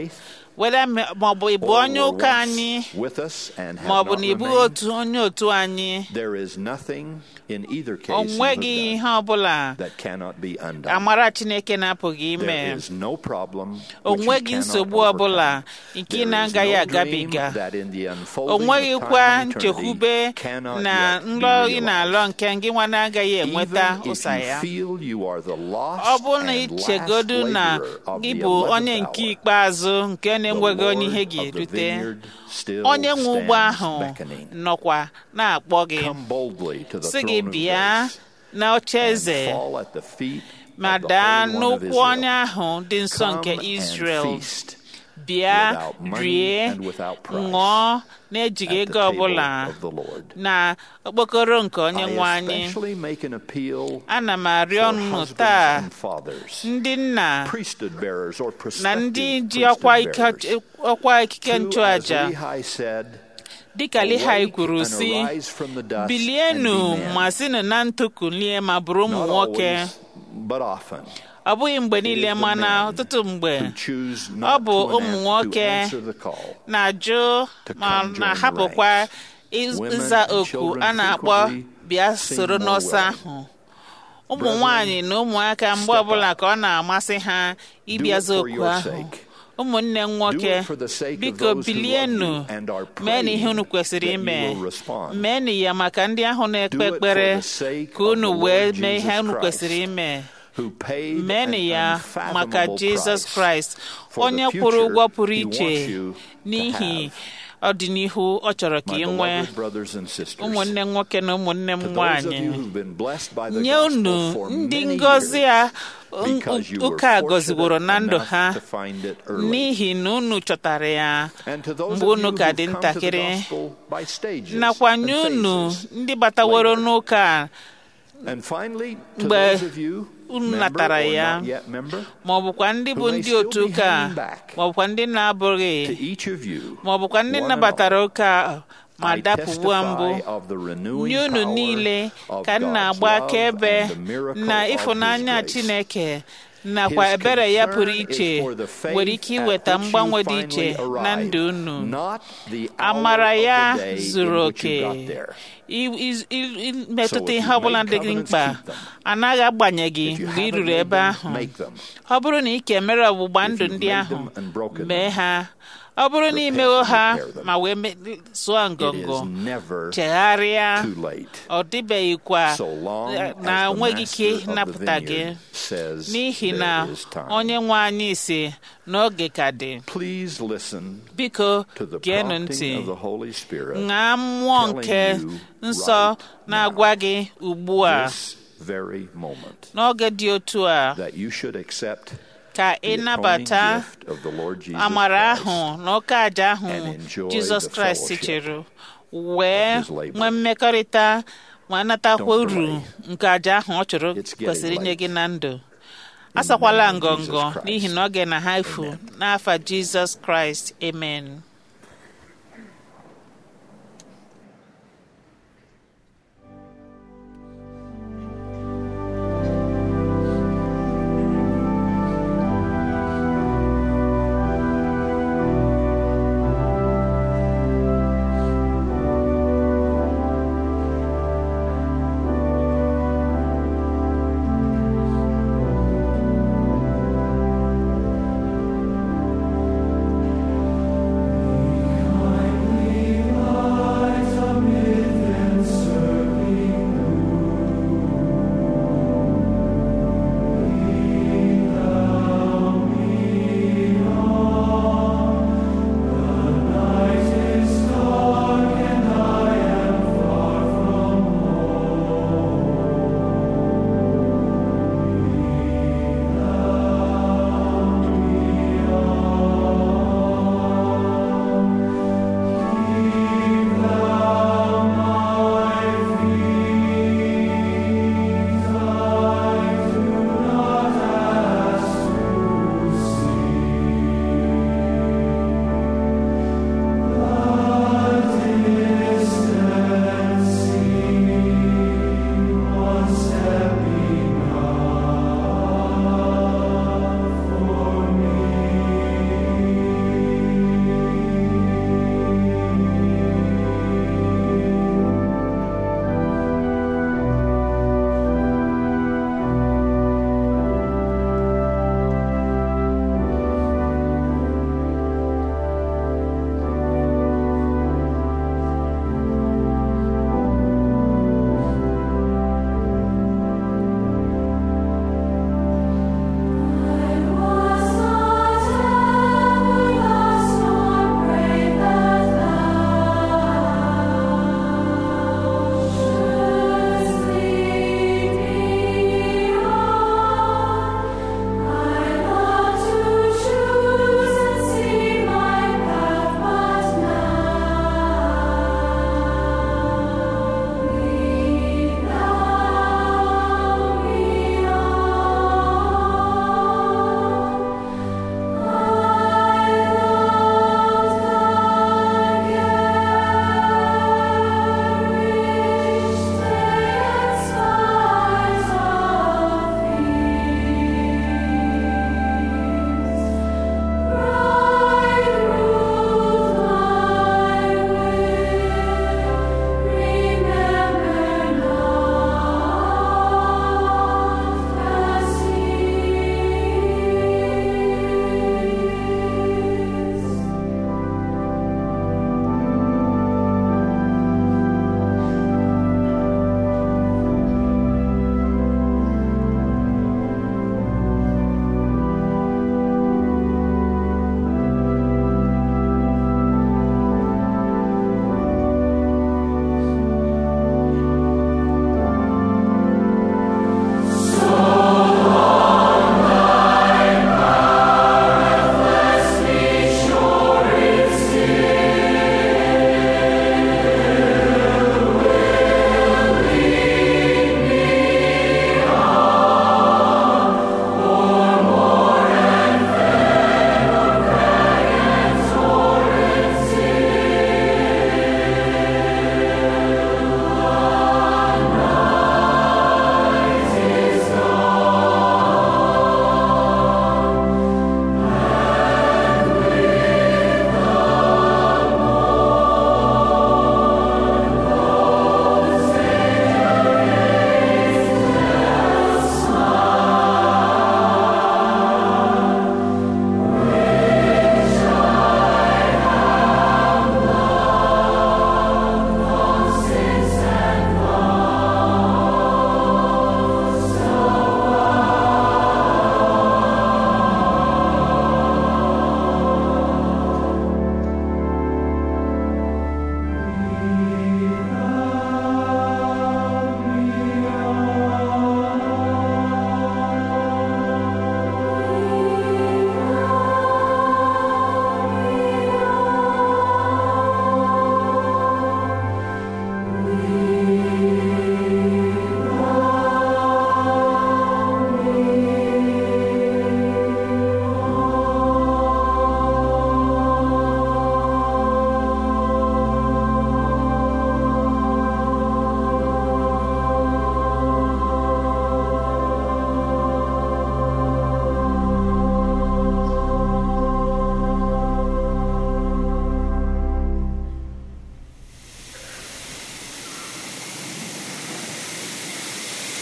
weda maọbụ ịbụ or onye were ụka once anyị with us and have maọbụ not na ịbụghị remained, otu onye otu anyị there is nothing in either case o you have nweghị done ihe ọbụla that cannot be undone. amara chineke na-apụghị ime There is no problem o which you nweghị cannot nsogbu overcome. ọbụla nke ị There is na-agaghị no agabiga dream that in the o unfolding of nweghịkwa time and nchekwube eternity cannot na yet be nrọ ị realized. na-alọ nke gị nwa na-agaghị enweta Even if ụsa you ya feel you are the lost ọ bụrụ na and ichegodu last na laborer of gị the bụ 11th onye nke hour, ikpeazụ nke the na-enweghị onye Lord ihe of the ga-erute vineyard still onye nwe ugbo stands ahụ beckoning. nọkwa na-akpọ gị Come boldly to the sị gị throne of bịa grace na oche and eze fall at the feet ma of the daa Holy One of n'ụkwụ Israel. onye ahụ dị nsọ Come nke and Israel feast bịa without money rie and without price ṅụọ na-ejighị at the ego ọbụla table of the Lord. na okpokoro nke onye nwe I anyị especially make an appeal ana m arịọ for unu husbands taa and fathers, ndị nna priesthood bearers or na prospective ndị ji priesthood ọkwa ike- bearers, ọkwa ikike to, as nchụaja Lehi said, dịka Lihai awake kwuru and si arise from the dust bilienu and be men. ma sinụ na ntụ kulie ma bụrụ ụmụ Not nwoke always, but often. ọ bụghị mgbe It niile is the mana men ọtụtụ mgbe who choose ọ not bụ to, ụmụ an- nwoke to answer the call. na-ajụ To ma come join na-ahapụkwa the ranks. Women ịza and oku children a na-akpọ frequently bịa seem soro more n'ọsọ willing. ahụ ụmụ Brethren, nwanyị na ụmụaka mgbe step ọbụla up. ka ọ na-amasị ha ịbịaza for oku your ahụ sake. ụmụnne m Do nwoke it for the sake of biko those who love bilienu you and are mee na ihe unu praying kwesịrị that you ime will respond. meenụ ya maka ndị ahụ na-ekpe Do it for ekpere the sake ka of unu the wee Lord mee ihe Jesus unu Christ, kwesịrị ime who paid meenụ an ya maka unfathomable jizọs price kraịst for the onye future kwụrụ ụgwọ pụrụ he iche wants you to n'ihi have. ọdịnihu ọ chọrọ ka My ị nwee beloved brothers and sisters, ụmụnne nwoke na ụmụnne m to those of nwanyị you who've been blessed by the nye gospel unu for ndị many ngọzi years, a because you were ụka a fortunate gọziworo na ndụ enough ha to find it early. n'ihi na unu chọtara ya And to those mgbe of unu you ka who've dị come to the ntakịrị gospel by stages nakwa and nye unu phases. ndị bataworo later. n'ụka a And finally, to mgbe those of you, unu member natara or ya not yet member, ma ọ bụkwa ndị bụ who may ndị still otu be ụka a, hanging back. ma ọ bụkwa ndị na-abụghị to each of you, ma ọ bụkwa ndị one and nabatara all, ụka a, ma I dapụwa mbụ testify of the renewing nye unu power niile of ka m God's na-agba love akaebe and the miracle na of ịfụnanya His grace. Chineke nakwa His ebere ya pụrụ concern is iche for the faith nwere ike at iweta which you mgbanwe dị finally iche na arrive, ndụ unu not the hour amara of ya the day in zuru which you oke got there. I- i- i- i- So metụta if ihe you ọbụla made dị gị covenants, mkpa keep them. anaghị agbanye gị If you mgbe ị haven't ruru made ebe them, ahụ make them. ọ bụrụ na ị kemere ọgbụgba If ndụ you've ndị made ahụ them and broken mee them, ha ọ bụrụ na repent imewo and ha repair them. ma wee me- sụọ It ngọngọ is never chegharịa too late. ọ dịbeghịkwa So long na as the enweghị ike master of ịnapụta the gị vineyard says n'ihi na there is time. onye nwe anyị si n'oge ka dị Please listen biko to the geenụ ntị prompting of the Holy Spirit ṅaa mmụọ telling nke you nsọ right na-agwa gị ugbu a this very moment n'oge dị otu a that you should accept ka the ị atoning nabata gift of the Lord Jesus amara Christ ahụ na oke aja ahụ and enjoy jizọs the kraịst fellowship chere wee of his labor. nwee mmekọrịta ma natakwa Don't uru delay. nke aja ahụ ọ chọrọ It's getting kwesịrị inye late. gị na ndụ the asakwala name of Jesus ngọngọ Christ. n'ihi na oge na ha efu Amen. n'afa jizọs kraịst amen Thank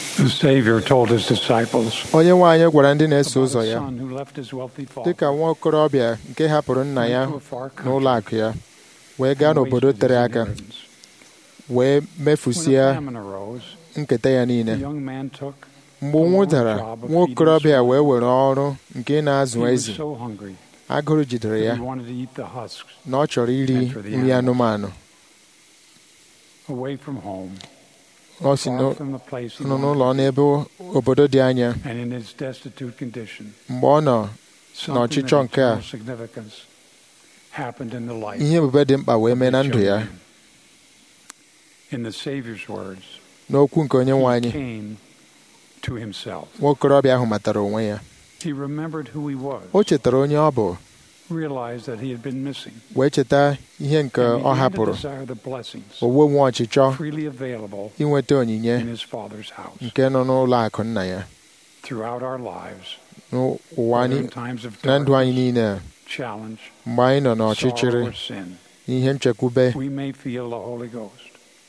The Savior told his disciples, onye nwe anyị gwara ndị na-eso about ụzọ a ya son who left his wealthy dị ka father nwa okorobịa nke hapụrụ nna ya went to a far country n'ụlọ akụ ya wee gaa and n'obodo wasted tere his aka inheritance. wee When mefusie a famine arose, nketa ya the niile young man took mgbe ụnwụ dara nwa okorobịa wee were ọrụ nke he na-azụ was ezi so hungry agụrụ jidere that ya he wanted to eat the husks na ọ chọrọ iri nri anụmanụ away from home, ọ si far from the place he nọ wanted n'ụlọ to be. n'ebe obodo dị anya And in his destitute condition, mgbe ọ nọ something of n'ọchịchọ nke a eternal significance happened in the life ihe ebube dị mkpa wee mee na of this ndụ young ya man. In the Savior's words, n'okwu nke onye nwe he anyị came to himself. nwa okorobịa ahụ matara onwe ya He remembered who he was, o chetara onye ọ bụ realized that he had been missing, wee cheta ihe nke and ọ began to hapụrụ desire the blessings o wee nwe ọchịchọ freely available inweta onyinye in his Father's house. nke nọ n'ụlọ akụ nna ya Throughout our lives, n'ụwa whether anyị in times of na ndụ anyị darkness, niile a, challenge, mgbe anyị nọ sorrow, n'ọchịchịrị or sin, ihe nchekwube we may feel the Holy Ghost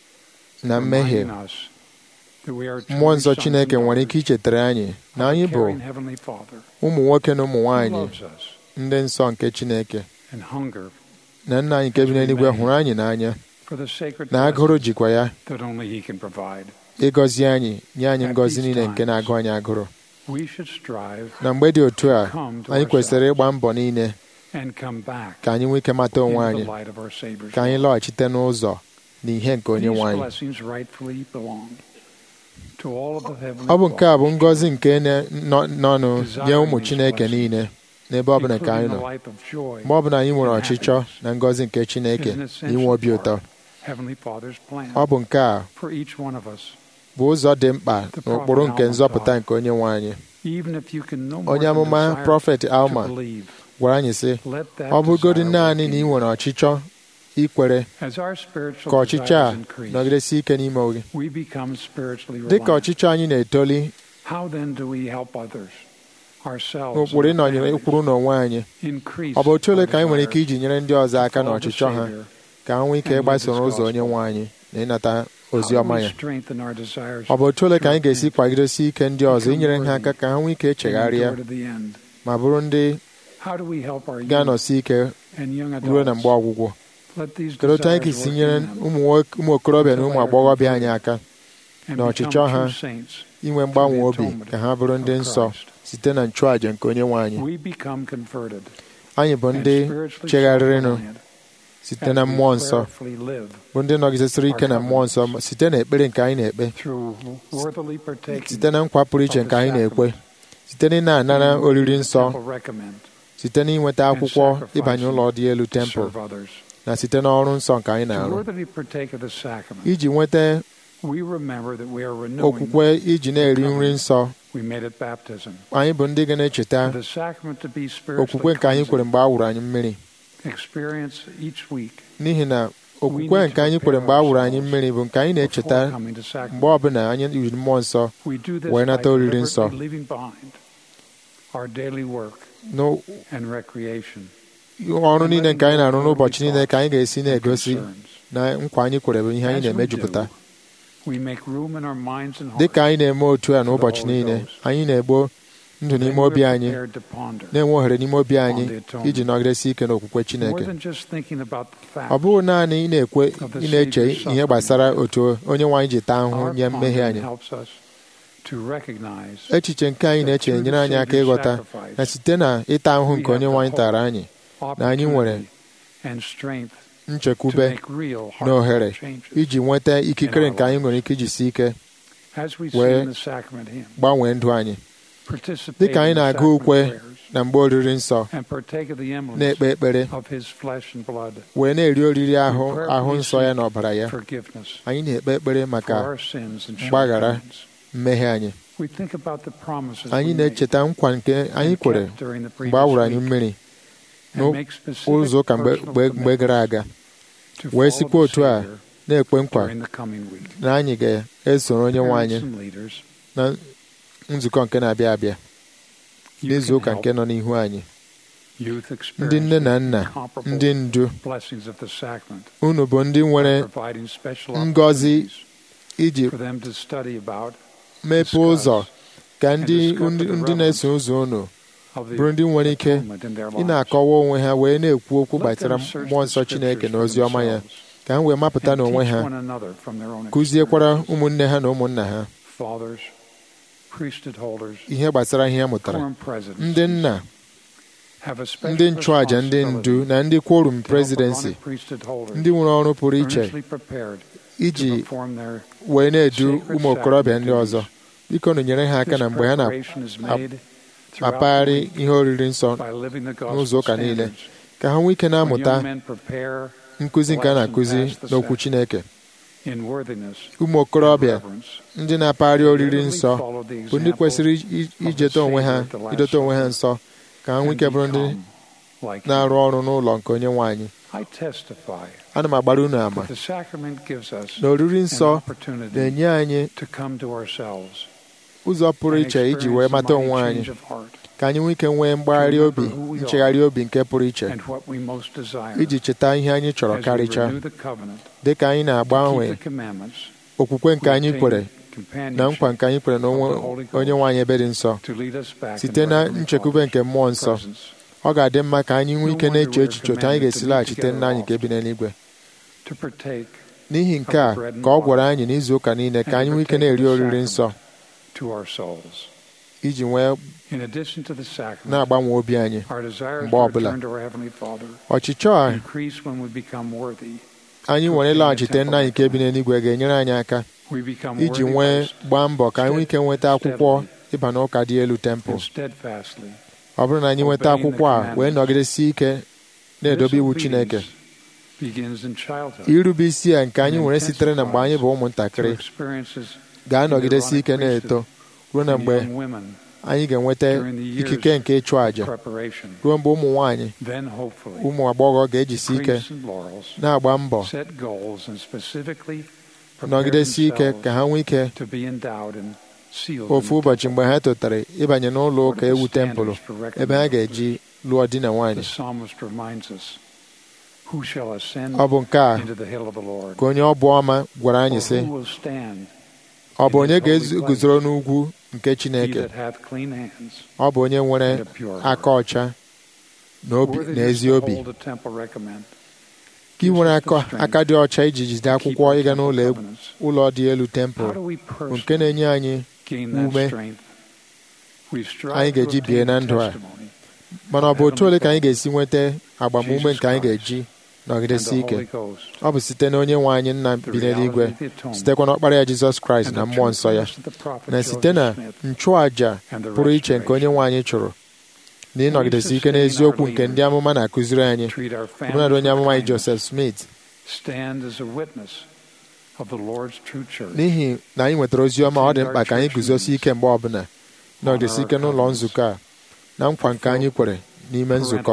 na mmehie reminding us that we are mmụọ nsọ truly chineke sons and nwere ike daughters ichetara anyị na of a anyị bụ caring Heavenly Father ụmụ nwoke na ụmụ who nwaanyị loves us ndị nsọ nke chineke and hunger na nna anyị nke bi n'eluigwe hụrụ anyị n'anya for the sacred na agụrụ blessings jikwa ya that only He can provide. ịgọzi anyị nye anyị At ngọzi these niile nke times, na-agụ anyị agụrụ We should strive na mgbe dị otu a come to anyị kwesịrị ourselves ịgba mbọ niile and come back ka anyị nwee ike mata onwe into anyị the light of our Savior's ka anyị love. lọghachite n'ụzọ na ihe nke onye These nwe anyị blessings rightfully belong to all of the heavenly ọ bụ nke a bụ fathers, ngọzi nke na- nọ- nọnụ nye ụmụ chineke niile n'ebe ọbụla nke anyị including nọ the life of joy mgbe ọbụla anyị nwere and ọchịchọ happiness. na ngọzi nke chineke is an na essential inwe obi part ụtọ of Heavenly Father's plan ọ bụ nke a for each one of us. bụ ụzọ dị mkpa n'ụkpụrụ nke nzọpụta nke onye nwe anyị Even if you can no more onye than amụma desire prọfet alma to believe, gwara anyị sị let that ọ bụgodị desire naanị work na ị in nwere ọchịchọ ikwere As our spiritual ka ọchịchọ a desires increase, nọgidesi ike n'ime gị we become spiritually dị ka reliant. ọchịchọ anyị na-etoli How then do we help others, ourselves, n'ụkpụrụ and our ịnọnyere families ịkwụrụ n'onwe anyị increase ọ bụ otu ole our ka anyị nwere ike desire iji nyere ndị ọzọ aka to follow the n'ọchịchọ ha Savior, ka ha nwee ike and live ịgbaso His n'ụzọ onye gospel? nwe anyị na ịnata ozi How do ọma we ya strengthen our desires ọ bụ otu ole ka anyị to ga-esi repent, kwagidesi ike ndị ọzọ inyere ha aka ka ha nwee ike and echegharịa endure to the end? ma bụrụ ndị How do we help our youth ga-anọsi ike and young ruo na adults mgbe ọgwụgwụ let these kedu otu anyị desires ga-esi work nyere in them ụmụ nwoke- ụmụ okorobịa na ụmụ agbọghọbịa anyị aka and na become ọchịchọ ha true saints inwe mgbanwe through the obi atonement ka ha bụrụ ndị of nsọ Christ? site na nchụàjà nke onye nwe anyị We become converted anyị bụ and ndị spiritually chegharịrịnụ self-reliant site as na we mmụọ nsọ prayerfully live bụ ndị nọgidesịrị ike na mmụọ nsọ ma site na ekpere nke anyị na-ekpe through worthily partaking site na nkwa pụrụ iche of nke the anyị na-ekwe sacrament site na ị na-anara and oriri the nsọ temple recommend site na inweta and akwụkwọ sacrificing ịbanye ụlọ dị elu to tempụl serve others. na site n'ọrụ nsọ nke anyị To na-arụ worthily partake of the sacrament, iji nweta we remember that we are renewing okwukwe iji na-eri nri nsọ we made at baptism. anyị bụ ndị ga na-echeta For the sacrament to be spiritually okwukwe nke anyị kwere cleansing, mgbe a wụrụ anyị mmiri experience each week n'ihi na okwukwe nke anyị kwere mgbe a wụrụ anyị mmiri bụ nke anyị na-echeta before coming to sacrament. mgbe ọbụla anyị yiri mmụọ nsọ We do this wee by nata oriri nsọ deliberately leaving behind our daily work n'ọrụ and recreation. niile nke anyị na-arụ n'ụbọchị niile ka anyị ga-esi na-egosi concerns. na nkwa anyị kwere bụ ihe anyị As we na-emejupụta do, we make room in our minds and dị hearts ka anyị na-eme otu a n'ụbọchị for the Holy niile Ghost. anyị na-egbo ndụ Then n'ime we're obi anyị prepared to ponder na-enwe ohere n'ime obi anyị on the atonement. iji nọgidesi ike n'okwukwe more Chineke than just thinking about the fact ọ bụghị naanị ị na-ekwe of the ị na-eche Savior's ihe suffering. gbasara otu onye nwe anyị ji taa ahụhụ Our nye mmehie pondering anyị helps us to recognize echiche nke anyị na-eche that nyere anyị aka through the ịghọta sacrifice, na site na ịta ahụhụ we nke onye have nwe the anyị tara anyị na anyị nwere opportunity and strength to nchekwube make real na ohere heart changes. iji nweta ikikere nke anyị nwere ike iji si ike As we wee sing the sacrament hymn, gbanwee ndụ anyị participate dịka anyị in the na-agụ sacrament ukwe prayers, na mgbe oriri nsọ and partake of the emblems na-ekpe ekpere of his flesh and blood, wee na-eri oriri ahụ We prayerfully ahụ nsọ ya seek na ọbara ya forgiveness anyị na-ekpe ekpere for maka our sins and mgbaghara shortcomings. mmehie anyị We think about the promises anyị we made na-echeta nkwa nke anyị and kwere kept during the mgbe a wụrụ previous anyị week, mmiri and make specific n'ụzọ ụka mgbe personal mgbe- mgbe gara aga to wee follow sikwa the otu a Savior na-ekwe nkwa during the coming week. na anyị ga-esoro onye nwe Parents anyị and leaders, na nzukọ nke na-abịa abịa you n'izu can ụka help nke nọ n'ihu anyị youth ndị nne na experience nna incomparable ndị ndu blessings of the sacrament unu bụ ndị nwere by providing special ngọzi opportunities iji for them to study about mepee ụzọ ka ndị ndị na-eso ụzọ unu bụrụ ndị nwere ike ị na-akọwa onwe ha wee na-ekwu okwu gbasara mmụọ nsọ Chineke na ozi ọma ya ka ha wee mapụta n'onwe ha kụziekwara ụmụnne ha na ụmụnna ha ihe gbasara ihe ha mụtara ndị nna ndị nchụàjà ndị ndu na ndị quorum presidency ndị nwere ọrụ pụrụ iche iji wee na-edu ụmụ okorobịa ndị ọzọ biko nụ nyere ha aka na mgbe ha na-apagharị ihe oriri nsọ n'ụzọ ụka niile ka ha nwee ike na-amụta nkụzi nke a na-akụzi n'okwu Chineke ụmụ okorobịa ndị na-apagharị oriri nsọ bụ ndị kwesịrị ijeta onwe ha idote onwe ha nsọ ka ha nwee ike bụrụ ndị na-arụ ọrụ n'ụlọ nke onye nwe anyị ana m agbara unu ama na oriri nsọ na-enye anyị ụzọ pụrụ iche iji wee mata onwe anyị ka anyị nwee ike nwee mgbagharị obi nchegharị obi nke pụrụ iche iji cheta ihe anyị chọrọ karịchaa dị ka anyị na-agbanwe okwukwe nke anyị kwere na nkwa nke anyị kwere na onye nwe anyị ebe dị nsọ site na nchekwube nke mmụọ nsọ ọ ga-adị mma ka anyị nwee ike na-eche echiche otu anyị ga-esi laghachite nna anyị nke bi n'eluigwe n'ihi nke a ka ọ gwara anyị n'izu ụka niile ka anyị nwee ike na-eri oriri nsọ iji nwee na-agbanwe obi anyị mgbe ọbụla ọchịchọ a anyị nwere ịlaghachite nna anyị nke bi n'eluigwe ga-enyere anyị aka iji nwee gbaa mbọ ka anyị nwee ike nweta akwụkwọ ịba n'ụka dị elu tempụl ọ bụrụ na anyị nweta akwụkwọ a wee nọgidesi ike na-edobe iwu Chineke irube isi a nke anyị nwere sitere na mgbe anyị bụ ụmụntakịrị ga-anọgidesi ike na-eto ruo na mgbe anyị ga-enweta ikike nke ịchụ àjà ruo mgbe ụmụ nwanyị ụmụ agbọghọ ga-ejisi ike na-agba mbọ nọgidesi ike ka ha nwee ike ofu ụbọchị mgbe ha tụtara ịbanye n'ụlọ ụka ewu tempụlụ ebe ha ga-eji lụọ di na nwanyị ọ bụ nke a ka onye ọbụ ọma gwara anyị sị ọ bụ onye ga-eguzoro n'ugwu nke Chineke ọ bụ onye nwere aka ọcha na ezi obi ka ị nwere aka dị ọcha iji jide akwụkwọ ịga n'ụlọ ụlọ dị elu tempụl bụ nke na-enye anyị ume anyị ga-eji bie na ndụ a mana ọ bụ otu ole ka anyị ga-esi nweta agbamume nke anyị ga-eji nọgidesi ike ọ bụ site na onye nwe anyị nna bi n'eluigwe sitekwa n'ọkpara ya Jizọs Kraịst na mmụọ nsọ ya na site na nchụàjà pụrụ iche nke onye nwe anyị chụrụ na ịnọgidesi ike n'eziokwu nke ndị amụma na-akụziri anyị ọbụnadị onye amụma anyị Joseph Smith n'ihi na anyị nwetara ozi ọma ọ dị mkpa ka anyị guzosi ike mgbe ọbụla nọgidesi ike n'ụlọ nzukọ a na nkwa nke anyị kwere n'ime nzukọ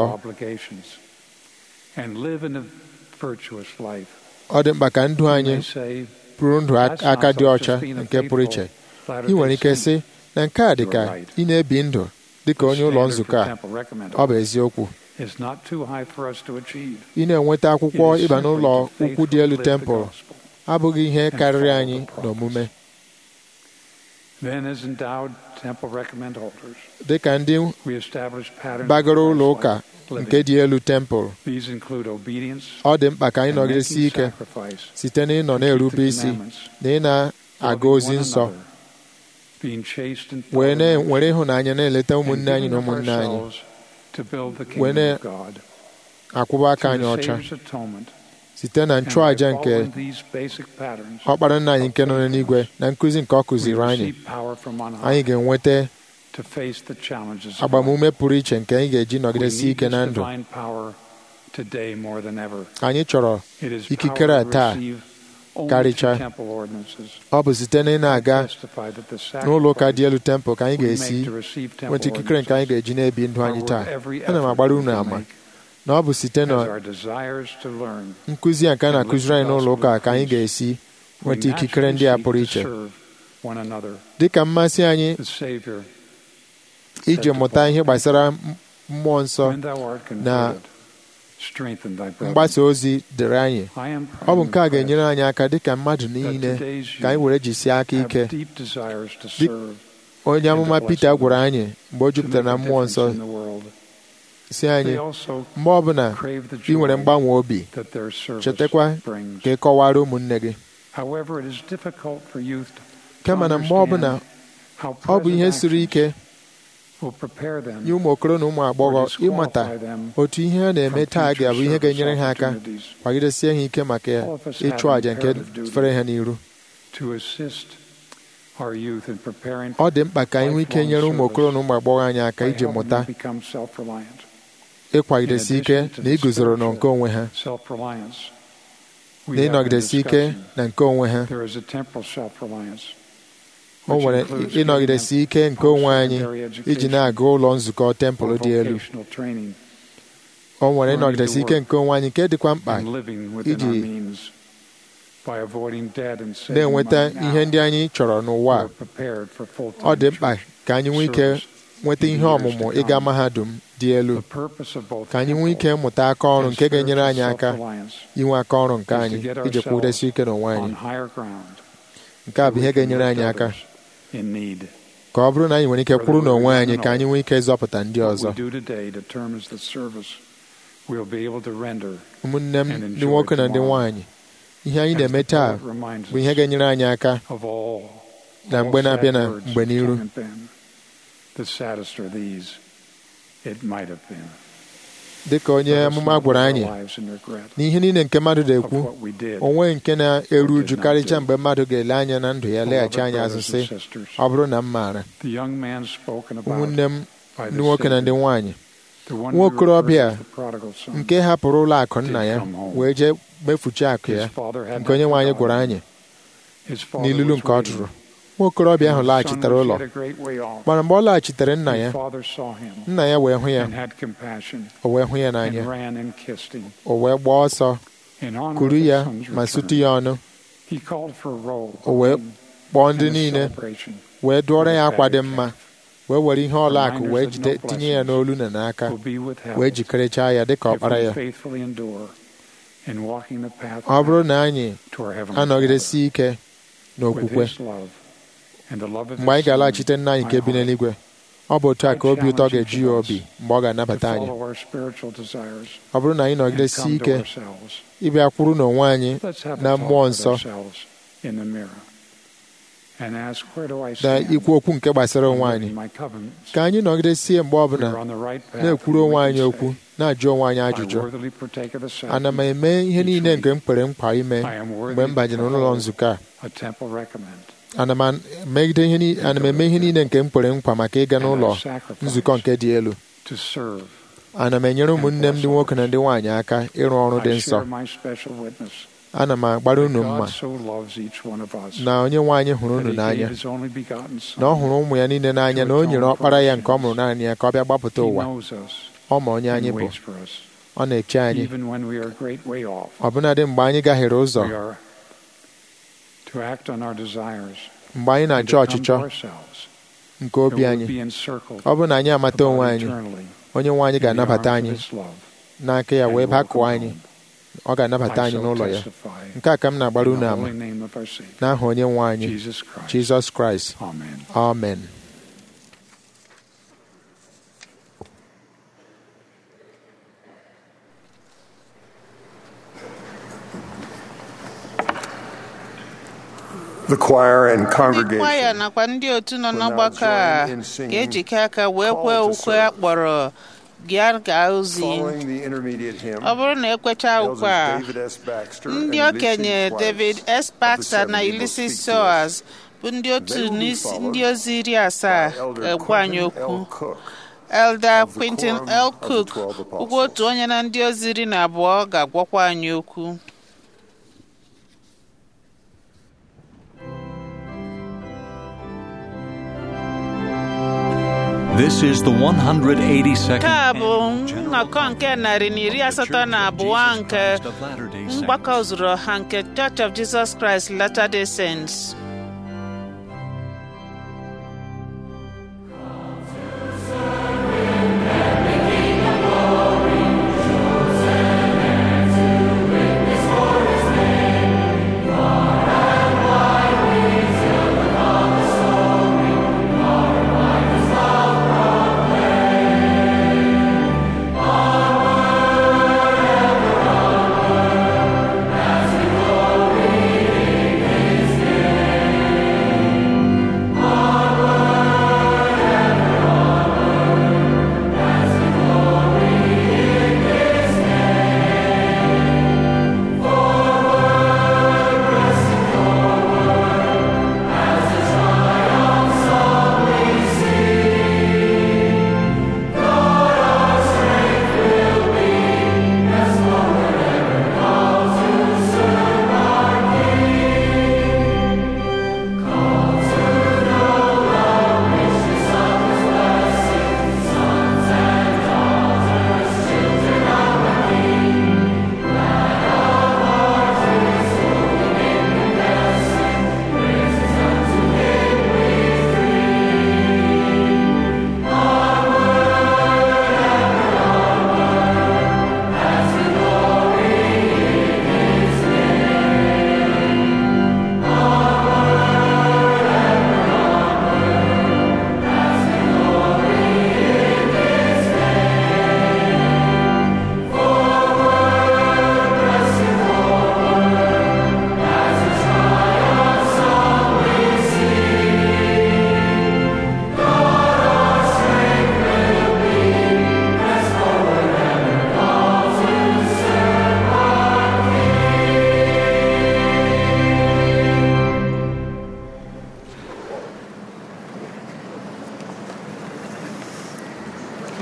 ọ dị mkpa ka ndụ anyị bụrụ ndụ aka dị ọcha nke pụrụ iche ị nwere ike sị na nke a dị ka ị na-ebi ndụ dị ka onye ụlọ nzukọ a ọ bụ eziokwu ị na-enweta akwụkwọ ịba n'ụlọ ukwu dị elu tempụl abụghị ihe karịrị anyị n'omume dị ka ndị bagoro ụlọ ụka nke dị elu tempụl ọ dị mkpa ka anyị nọgidesi ike site na ịnọ na-erube isi na ị na-aga ozi nsọ wee were ịhụnanya na-eleta ụmụnne anyị na ụmụnne anyị wee na-akwụba aka anyị ọcha site na nchụàja nke ọkpara nna anyị nke nọ n'igwe na nkụzi nke ọ kụziri anyị anyị ga-enweta agbamume pụrụ iche nke anyị ga-eji nọgidesi ike na ndụ anyị chọrọ ikikere a taa karịchaa ọ bụ site na ị na-aga n'ụlọ ụka dị elu tempụl ka anyị ga-esi nweta ikikere nke anyị ga-eji na-ebi ndụ anyị taa ana m agbara unu ama na ọ bụ site na nkụzi a nke a na-akụziri anyị n'ụlọ ụka ka anyị ga-esi nweta ikikere ndị a pụrụ iche dị ka mmasị anyị iji mụta ihe gbasara mmụọ nsọ na mgbasa ozi dịrị anyị ọ bụ nke a ga-enyere anyị aka dịka mmadụ niile ka anyị were jisie aka ike onye amụma Pita gwara anyị mgbe o jupụtara na mmụọ nsọ si anyị mgbe ọbụla ị nwere mgbanwe obi chetakwa ka ị kọwara ụmụnne gị kama na mgbe ọbụla ọ bụ ihe siri ike nye ụmụ okoro na ụmụ agbọghọ ịmata otu ihe a na-eme taa ga-abụ ihe ga-enyere ha aka kwagidesie ha ike maka ịchụ àjà nke fere ha n'iru ọ dị mkpa ka anyị nwee ike nyere ụmụ okoro na ụmụ agbọghọ anyị aka iji mụta ịkwagidesi ike na iguzoro na nke onwe ha na ịnọgidesi ike na nke onwe ha o nwere ịnọgidesi ike nke onwe anyị iji na-aga ụlọ nzukọ tempụl dị elu o nwere ịnọgidesi ike nke onwe anyị nke dịkwa mkpa iji na-enweta ihe ndị anyị chọrọ n'ụwa ọ dị mkpa ka anyị nwee ike nweta ihe ọmụmụ ịga mahadum dị elu ka anyị nwee ike mụta aka ọrụ nke ga-enyere anyị aka inwe aka ọrụ nke anyị iji kwụdesi ike n'onwe anyị nke a bụ ihe ga-enyere anyị aka ka ọ bụrụ na anyị nwere ike kwụrụ n'onwe anyị ka anyị nwee ike ịzọpụta ndị ọzọ ụmụnne m ndị nwoke na ndị nwaanyị ihe anyị na-eme taa bụ ihe ga-enyere anyị aka na mgbe na-abịa na mgbe n'iru dị ka onye amụma gwara anyị n'ihe niile nke mmadụ na-ekwu onwe nke na-eru uju karịcha mgbe mmadụ ga-ele anya na ndụ ya leghachi anya azụ sị ọ bụrụ na m maara ụmụnne m ndị nwoke na ndị nwaanyị nwa okorobịa nke hapụrụ ụlọ akụ nna ya wee jee mefuchi akụ ya nke onye nwe anyị gwara anyị n'ilulu nke ọ tụrụ nwa okorobịa ahụ laghachitere ụlọ mana mgbe ọ laghachitere nna ya nna ya wee hụ ya o wee hụ ya n'anya o wee gbaa ọsọ kuru ya ma sutu ya ọnụ o wee kpọọ ndị niile wee dụọrọ ya akwa dị mma wee were ihe ọla akụ wee jide tinye ya n'olu na n'aka wee jikerechaa ya dịka ọkpara ya ọ bụrụ na anyị anọgidesi ike n'okwukwe mgbe anyị ga-alaghachite nna anyị nke bi n'eluigwe ọ bụ otu a ka obi ụtọ ga-eju ya obi mgbe ọ ga-anabata anyị ọ bụrụ na anyị nọgidesi ike ịbịa kwuru n'onwe anyị na mmụọ nsọ na ikwu okwu nke gbasara onwe anyị ka anyị nọgidesie mgbe ọbụla na-ekwuru onwe anyị okwu na-ajụ onwe anyị ajụjụ ana m eme ihe niile nke m kwere nkwa ime mgbe m banyere n'ụlọ nzukọ a ana m eme ihe niile nke m kwere nkwa maka ịga n'ụlọ nzukọ nke dị elu ana m enyere ụmụnne m ndị nwoke na ndị nwaanyị aka ịrụ ọrụ dị nsọ ana m agbara unu mma na onye nwe anyị hụrụ unu n'anya na ọ hụrụ ụmụ ya niile n'anya na o nyere ọkpara ya nke ọ mụrụ naanị ya ka ọ bịa gbapụta ụwa ọ ma onye anyị bụ ọ na-eche anyị ọbụnadị mgbe anyị gahiere ụzọ mgbe anyị na-achọ ọchịchọ nke obi anyị ọ bụrụ na anyị amata onwe anyị onye nwe anyị ga-anabata anyị n'aka ya wee bakụọ anyị ọ ga-anabata anyị n'ụlọ ya nke a ka m na-agbara unu ama n'aha onye nwe anyị jizọs kraịst amen The choir and ndị kwaya congregation nakwa ndị otu nọ n'ọgbakọ a ga-ejikọ aka wee kwee ukwe a kpọrọ gịa gaa ozi following the intermediate hymn. ọ bụrụ na ekwecha ukwe a Elders David S. Baxter ndị and okenye Ulysses david Weiss s baxter of the na 70 will ulysses speak to us. soas bụ ndị otu They will be n'isi- followed ndị ozi iri asaa by Elder ga-egwa anyị Quentin okwu L. Cook elder of the quintin Quorum l of the cook Twelve Apostles. ụgwọ otu onye na ndị ozi iri na abụọ ga-agwakwa anyị okwu This is the 182nd nke a bụ annual General nnọkọ nke narị na iri asatọ na abụọ nke mgbakọ zuru ọha nke Church of Jesus Christ Latter-day Saints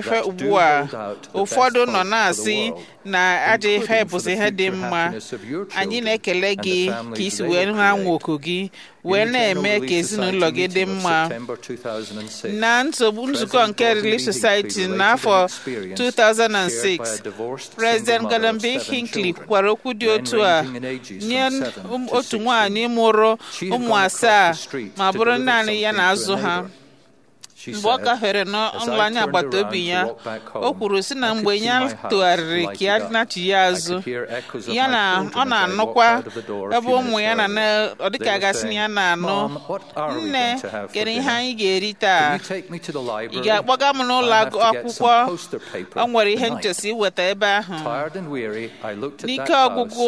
ife ugbu a ụfọdụ nọ na-asị na ajọ ife bụzi ihe dị mma anyị na-ekele gị ka isi wee ha nwoku gị wee na-eme ka ezinụlọ gị dị mma na nsogbu nzukọ nke Relief Society n'afọ 2006 President Gordon B. Hinckley kwukwara okwu dị otu a nye otu nwaanyị mụrụ ụmụ asaa ma bụrụ naanị ya na-azụ ha mgbe ọ gafere n'ụlọ anya agbata obi ya o kwuru sị na mgbe ya tụgharịrị ka ya nachi ya azụ ya na ọ na-anụkwa ebe ụmụ ya na ọ dịka gasị na ya na-anụ nne kedu ihe anyị ga-eri taa ị ga-akpọga m n'ụlọ akwụkwọ ọ nwere ihe nchesi iweta ebe ahụ n'ike ọgwụgwụ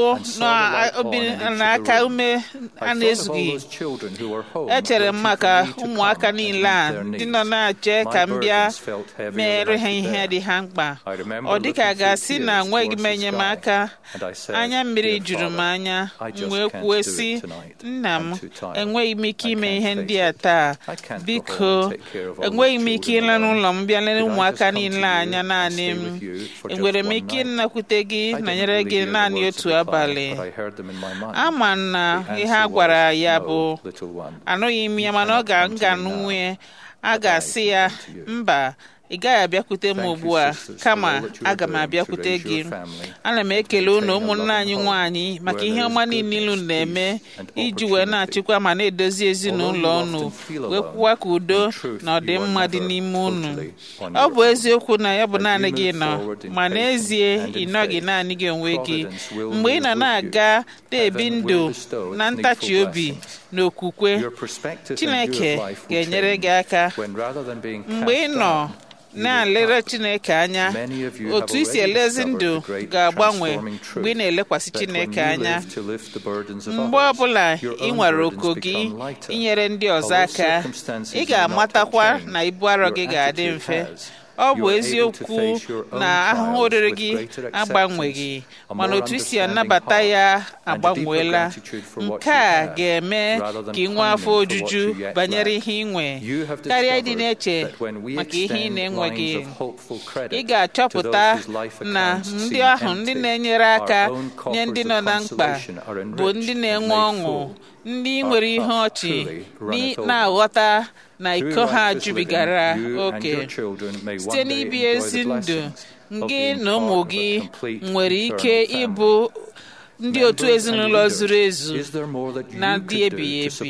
n'aka ume a na-ezughị echere m maka ụmụaka niile a ndị nọ na-eche ka m bịa mere ha ihe dị ha mkpa ọ dịka ga-asị na nweghị m enyemaka anya mmiri juru m anya m wee kwuo sị nna m enweghị m ike ime ihe ndị a taa biko enweghị m ike ịla n'ụlọ m bịa lere ụmụaka niile anya naanị m enwere m ike ịnakwute gị na nyere gị naanị otu abalị ama na ihe a gwara ya bụ anụghị m ya mana ọ ga-nga nwunye a ga-asị ya mba ị gaghị abịakwute m ugbu a kama aga m abịakwute gị ana m ekele unu ụmụnne anyị nwanyị maka ihe ọma niile unu na-eme iji wee na-achịkwa ma na-edozi ezinụlọ unu wee kwụwa ka udo na ọdịmma dị n'ime unu ọ bụ eziokwu na ya bụ naanị gị nọ ma n'ezie ị nọghị naanị gị onwe gị mgbe ị nọ na-aga na-ebi ndụ na ntachi obi na okwukwe Chineke ga-enyere gị aka mgbe ị nọ na-elere Chineke anya otu isi elezi ndụ ga-agbanwe mgbe ị na-elekwasị Chineke anya mgbe ọbụla ị nwere oko gị inyere ndị ọzọ aka ị ga-amatakwa na ibu arọ gị ga-adị mfe ọ bụ eziokwu na ahụhụ oriri gị agbanweghị mana otu isi anabata ya agbanweela nke a ga-eme ka ị nwee afọ ojuju banyere ihe ị nwe karịa ịdị na-eche maka ihe ị na-enweghị ị ga-achọpụta na ndị ahụ ndị na-enyere aka nye ndị nọ na mkpa bụ ndị na-enwe ọṅụ ndị nwere ihe ọchị na-aghọta na iko ha jubigara oke site n'ibi ezi ndụ gị na ụmụ gị nwere ike ịbụ ndị otu ezinụlọ zuru ezu na ndị ebighị ebi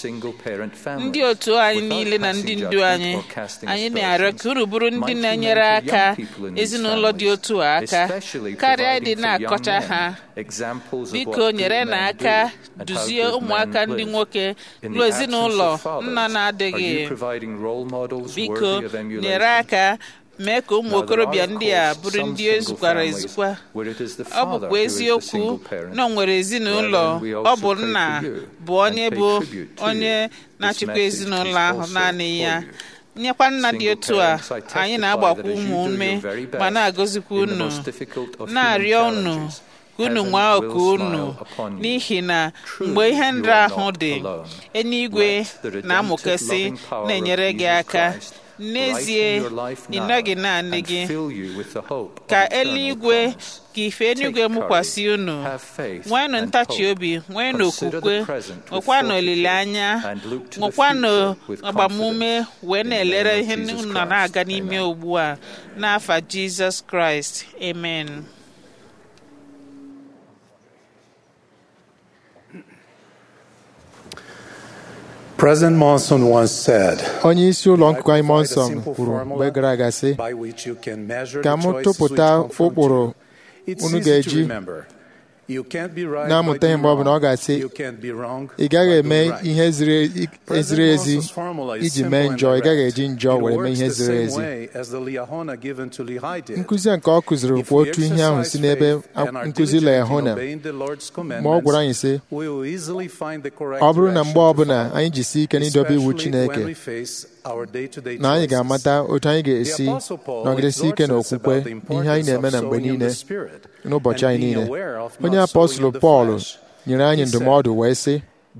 ndị otu anyị niile na ndị ndu anyị anyị na-arịọ ka unu bụrụ ndị na-enyere aka ezinụlọ dị otu a aka karịa ịdị na-akọcha ha biko nyere na aka duzie ụmụaka ndị nwoke lụọ ezinụlọ nna na-adịghị biko nyere aka mee ka ụmụ okorobịa ndị a bụrụ ndị ezukwara ezukwa ọ bụkwa eziokwu na ọ nwere ezinụlọ ọ bụ nna bụ onye bụ onye na-achịkwa ezinụlọ ahụ naanị ya nyekwa nna dị otu a anyị na-agbakwa ụmụ ume ma na-agọzikwa unu na-arịọ unu ka unu nwee oku unu n'ihi na mgbe ihe nra ahụ dị eluigwe na-amụkesị na-enyere gị aka n'ezie ị nọghị naanị gị ka eluigwe ka ife eluigwe mụkwasị unu nweenụ ntachi obi nweenụ okwukwe nwekwanụ olileanya nwekwanụ agbamume wee na-elere ihe unu nọ na-aga n'ime ugbu a n'afa Jizọs Kraịst amen President Monson once said, onye isi ụlọ nkụkọ anyị Monson kwuru mgbe gara aga sị ka m tụpụta ụkpụrụ unu ga-eji na-amụta ihe mgbe ọ bụla ọ ga-asị ị gaghị eme ihe ziri ezi iji mee njọ ị gaghị eji njọ were mee ihe ziri ezi nkụzi nke ọ kụziri kwa otu ihe ahụ si n'ebe nkụzi Lehona ma ọ gwara anyị sị ọ bụrụ na mgbe ọbụla anyị jisi ike n'idobe iwu Chineke na anyị ga-amata otu anyị ga-esi nọgidesi ike n'okwukwe ihe anyị na-eme na mgbe niile n'ụbọchị anyị niile onye apọstụlụ Pọl nyere anyị ndụmọdụ wee sị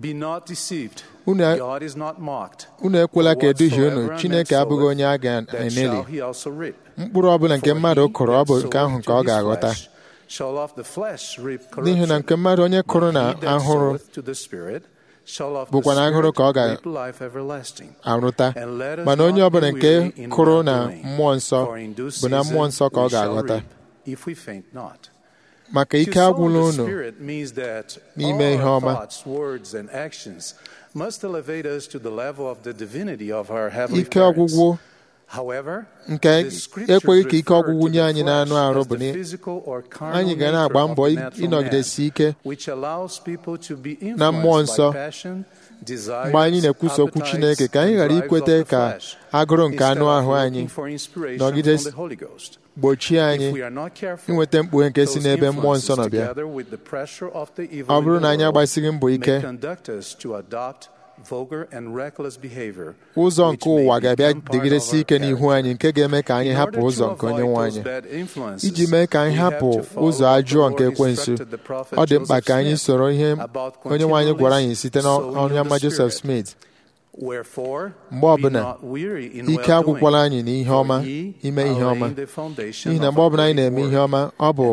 unu ekwela ka eduhie unu Chineke abụghị onye a ga-eneli mkpụrụ ọbụla nke mmadụ kụrụ ọ bụ nke ahụ nke ọ ga-aghọta n'ihi na nke mmadụ onye kụrụ na ahụrụ bụkwa na ahụrụ ka ọ ga-arụta mana onye ọbụla nke kụrụ na mmụọ nsọ bụ na mmụọ nsọ ka ọ ga-aghọta maka ike agwụla unu n'ime ihe ọma ike ọgwụgwụ nke ekweghị ka ike ọgwụgwụ nye anyị n'anụ arụ bụ na anyị ga na-agba mbọ ịnọgidesi ike na mmụọ nsọ mgbe anyị na-ekwusa okwu Chineke ka anyị ghara ikweta ka agụrụ nke anụ ahụ anyị nọgide gbochie anyị inweta mkpughe nke si n'ebe mmụọ nsọ nọ bịa ọ bụrụ na anyị agbasighị mbọ ike ụzọ nke ụwa ga-abịa dịgidesi ike n'ihu anyị nke ga-eme ka anyị hapụ ụzọ nke onye nwe anyị iji mee ka anyị hapụ ụzọ ajụọ nke ekwensu ọ dị mkpa ka anyị soro ihe onye nwe anyị gwara anyị site n'ọnụ ama Joseph Smith mgbe ọbụla ike agwụkwala anyị n'ihe ọma ime ihe ọma n'ihi na mgbe ọbụla anyị na-eme ihe ọma ọ bụ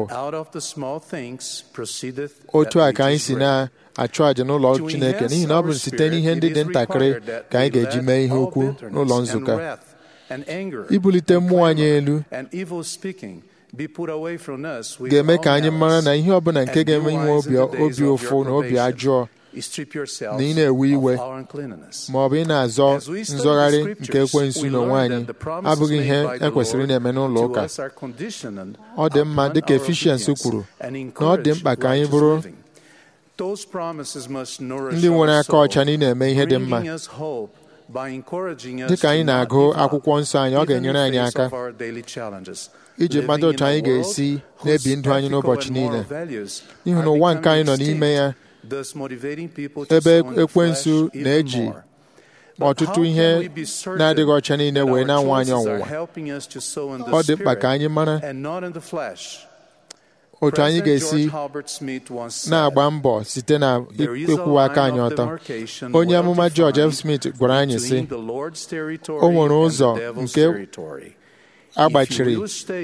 otu a ka anyị si na-achụ àjà n'ụlọ Chineke n'ihi na ọ bụ site n'ihe ndị dị ntakịrị ka anyị ga-eji mee ihe ukwu n'ụlọ nzukọ ibulite mmụọ anyị elu ga-eme ka anyị mara na ihe ọbụla nke ga-eme inwe obi ụfụ na obi ajọọ na ị na-ewe iwe ma ọ bụ ị na-azọ nzọgharị nke ekwensu n'onwe anyị abụghị ihe ekwesịrị na-eme n'ụlọ ụka ọ dị mma dịka Ephesians kwuru na ọ dị mkpa ka anyị bụrụ ndị nwere aka ọcha na ị na-eme ihe dị mma dịka anyị na-agụ akwụkwọ nsọ anyị ọ ga-enyere anyị aka iji mmadụ otu anyị ga-esi na-ebi ndụ anyị n'ụbọchị niile n'ihi na ụwa nke anyị nọ n'ime ya ebe ekwensu na-eji ọtụtụ ihe na-adịghị ọcha niile wee na-anwa anyị ọnwụnwa ọ dị mkpa ka anyị mara otu anyị ga-esi na-agba mbọ site na ịkwụwa aka anyị ọtọ onye amụma George F. Smith gwara anyị sị o nwere ụzọ nke agbachiri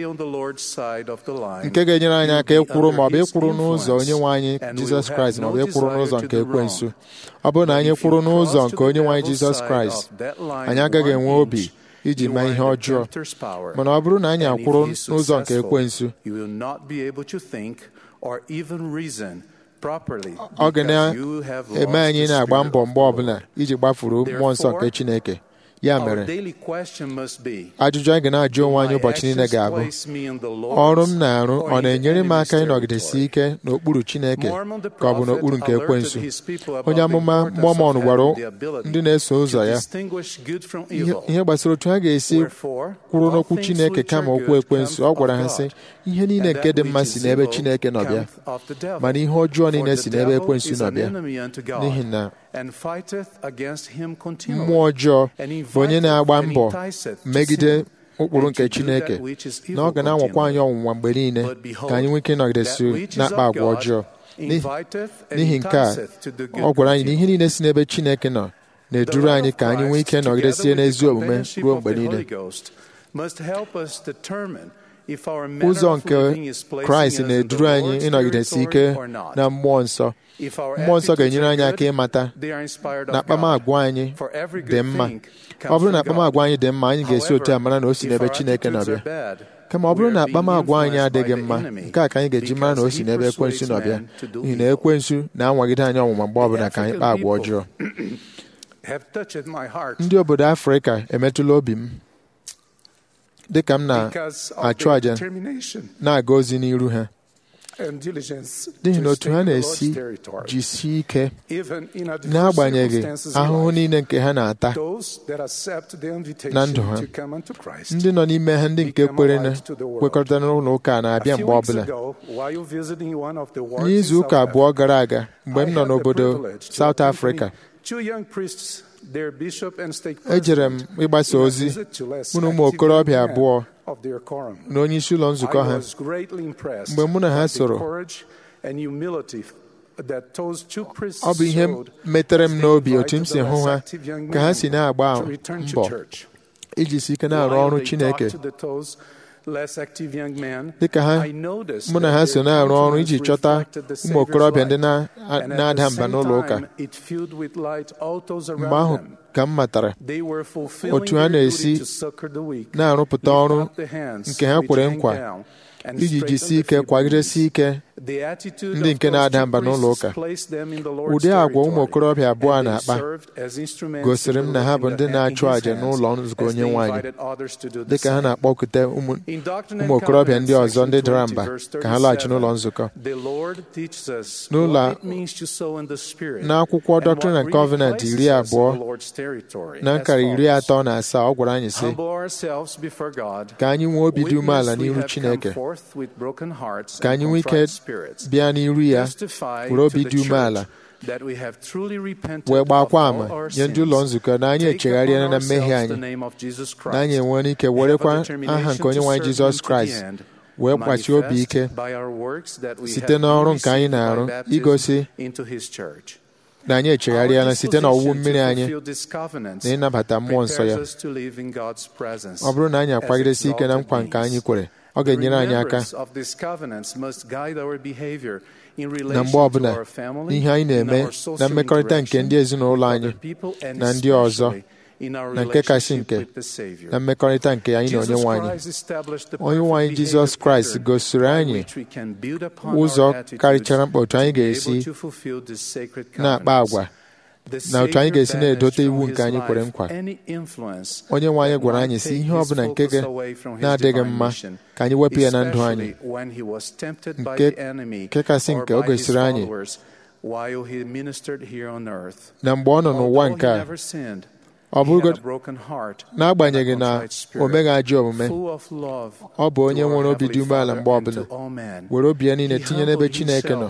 nke ga-enyere anyị aka ịkwụrụ ma ọ bụ ịkwụrụ n'ụzọ onye nwe anyị Jizọs Kraịst ma ọ bụ ịkwụrụ n'ụzọ nke ekwensu ọ bụrụ na anyị kwụrụ n'ụzọ nke onye nwe anyị Jizọs Kraịst anyị agaghị enwe obi iji mee ihe ọjọọ mana ọ bụrụ na anyị akwụrụ n'ụzọ nke ekwensu ọ ga na-eme anyị na-agba mbọ mgbe ọbụla iji gbafuru mmụọ nsọ nke Chineke ya mere ajụjụ anyị ga na-ajụ onwe anyị ụbọchị niile ga-abụ ọrụ m na-arụ ọ na-enyere m aka ịnọgidesi ike n'okpuru Chineke ka ọ bụ n'okpuru nke ekwensu onye amụma Mọmọn gwara ndị na-eso ụzọ ya ihe gbasara otu ha ga-esi kwụrụ n'okwu Chineke kama okwu ekwensu ọ gwara ha sị ihe niile nke dị mma si n'ebe Chineke nọ bịa mana ihe ọjọọ niile si n'ebe ekwensu nọ bịa n'ihi na mmụọ ọjọọ bụ onye na-agba mbọ megide ụkpụrụ nke Chineke na ọ ga na-anwakwa anyị ọnwụnwa mgbe niile ka anyị nwee ike ịnọgidesi na-akpa agwa ọjọọ n'ihi nke a ọ gwara anyị na ihe niile si n'ebe Chineke nọ na-eduru anyị ka anyị nwee ike nọgidesie n'ezi omume ruo mgbe niile ụzọ nke Kraịst na-eduru anyị ịnọgidesi ike na mmụọ nsọ mmụọ nsọ ga-enyere anyị aka ịmata na akpamagwa anyị dị mma ọ bụrụ na akpamagwa anyị dị mma anyị ga-esi otu a mara na o si n'ebe Chineke nọbịa kama ọ bụrụ na akpamagwa anyị adịghị mma nke a ka anyị ga-eji mara na o si n'ebe ekwensu nọbịa n'ihi na ekwensu na-anwagide anyị ọnwụnwa mgbe ọbụla ka anyị kpaa agwa ọjọọ ndị obodo Afrịka emetụla obi m dịka m na-achụ àjà na-aga ozi n'iru ha n'ihi na otu ha na-esi jisie ike n'agbanyeghị ahụhụ niile nke ha na-ata na ndụ ha ndị nọ n'ime ha ndị nke kwere na kwekọrịta n'ụlọ ụka na-abịa mgbe ọbụla n'izu ụka abụọ gara aga mgbe m nọ n'obodo South Africa ejere m ịgbasa ozi mụ na ụmụ okorobịa abụọ na onye isi ụlọ nzukọ ha mgbe mụ na ha soro ọ bụ ihe metere m n'obi otu m si hụ ha ka ha si na-agba mbọ iji si ike na-arụ ọrụ Chineke dịka ha mụ na ha so na-arụ ọrụ iji chọta ụmụ okorobịa ndị na-ada mba n'ụlọ ụka mgbe ahụ ka m matara otu ha na-esi na-arụpụta ọrụ nke ha kwere nkwa iji jisi ike kwagidesi ike ndị nke na-ada mba n'ụlọ ụka ụdị agwa ụmụ okorobịa abụọ na-akpa gosiri m na ha bụ ndị na-achụ àjà n'ụlọ nzukọ onye nwaanyị dịka ha na-akpọkute ụmụ okorobịa ndị ọzọ ndị dara mba ka ha laghachi n'ụlọ nzukọ n'ụlọ n'akwụkwọ Doctrine and Covenant iri abụọ na nkara iri atọ na asaa ọ gwara anyị sị ka anyị nwee obi dị umeala n'ihu Chineke ka anyị nwee ike bịa n'iru ya were obi dị umeala wee gbakwa ama nye ndị ụlọ nzukọ na anyị echegharịala na mmehie anyị na anyị enwere ike werekwa aha nke onye nwaanyị Jizọs Kraịst wee kpachi obi ike site n'ọrụ nke anyị na-arụ igosi na anyị echegharịala site n'ọwụwụ mmiri anyị na ịnabata mmụọ nsọ ya ọ bụrụ na anyị akwagidesi ike na nkwa nke anyị kwere ọ ga-enyere anyị aka na mgbe ọbụla ihe anyị na-eme na mmekọrịta nke ndị ezinụlọ anyị na ndị ọzọ na nke kasị nke na mmekọrịta nke anyị na onye nwe anyị onye nwe anyị Jizọs Kraịst gosiri anyị ụzọ karịchara mkpa otu anyị ga-esi na-akpa agwa na otu anyị ga-esi na-edote iwu nke anyị kwere nkwa onye nwe anyị gwara anyị si ihe ọ bụla nke na-adịghị mma ka anyị wepụ ya na ndụ anyị nke kasị nke o gosiri anyị na mgbe ọ nọ n'ụwa nke a ọ bụrụ n'agbanyeghị na o meghị ajọ omume ọ bụ onye nwere obi dị umeala mgbe ọbụla were obi ya niile tinye n'ebe Chineke nọ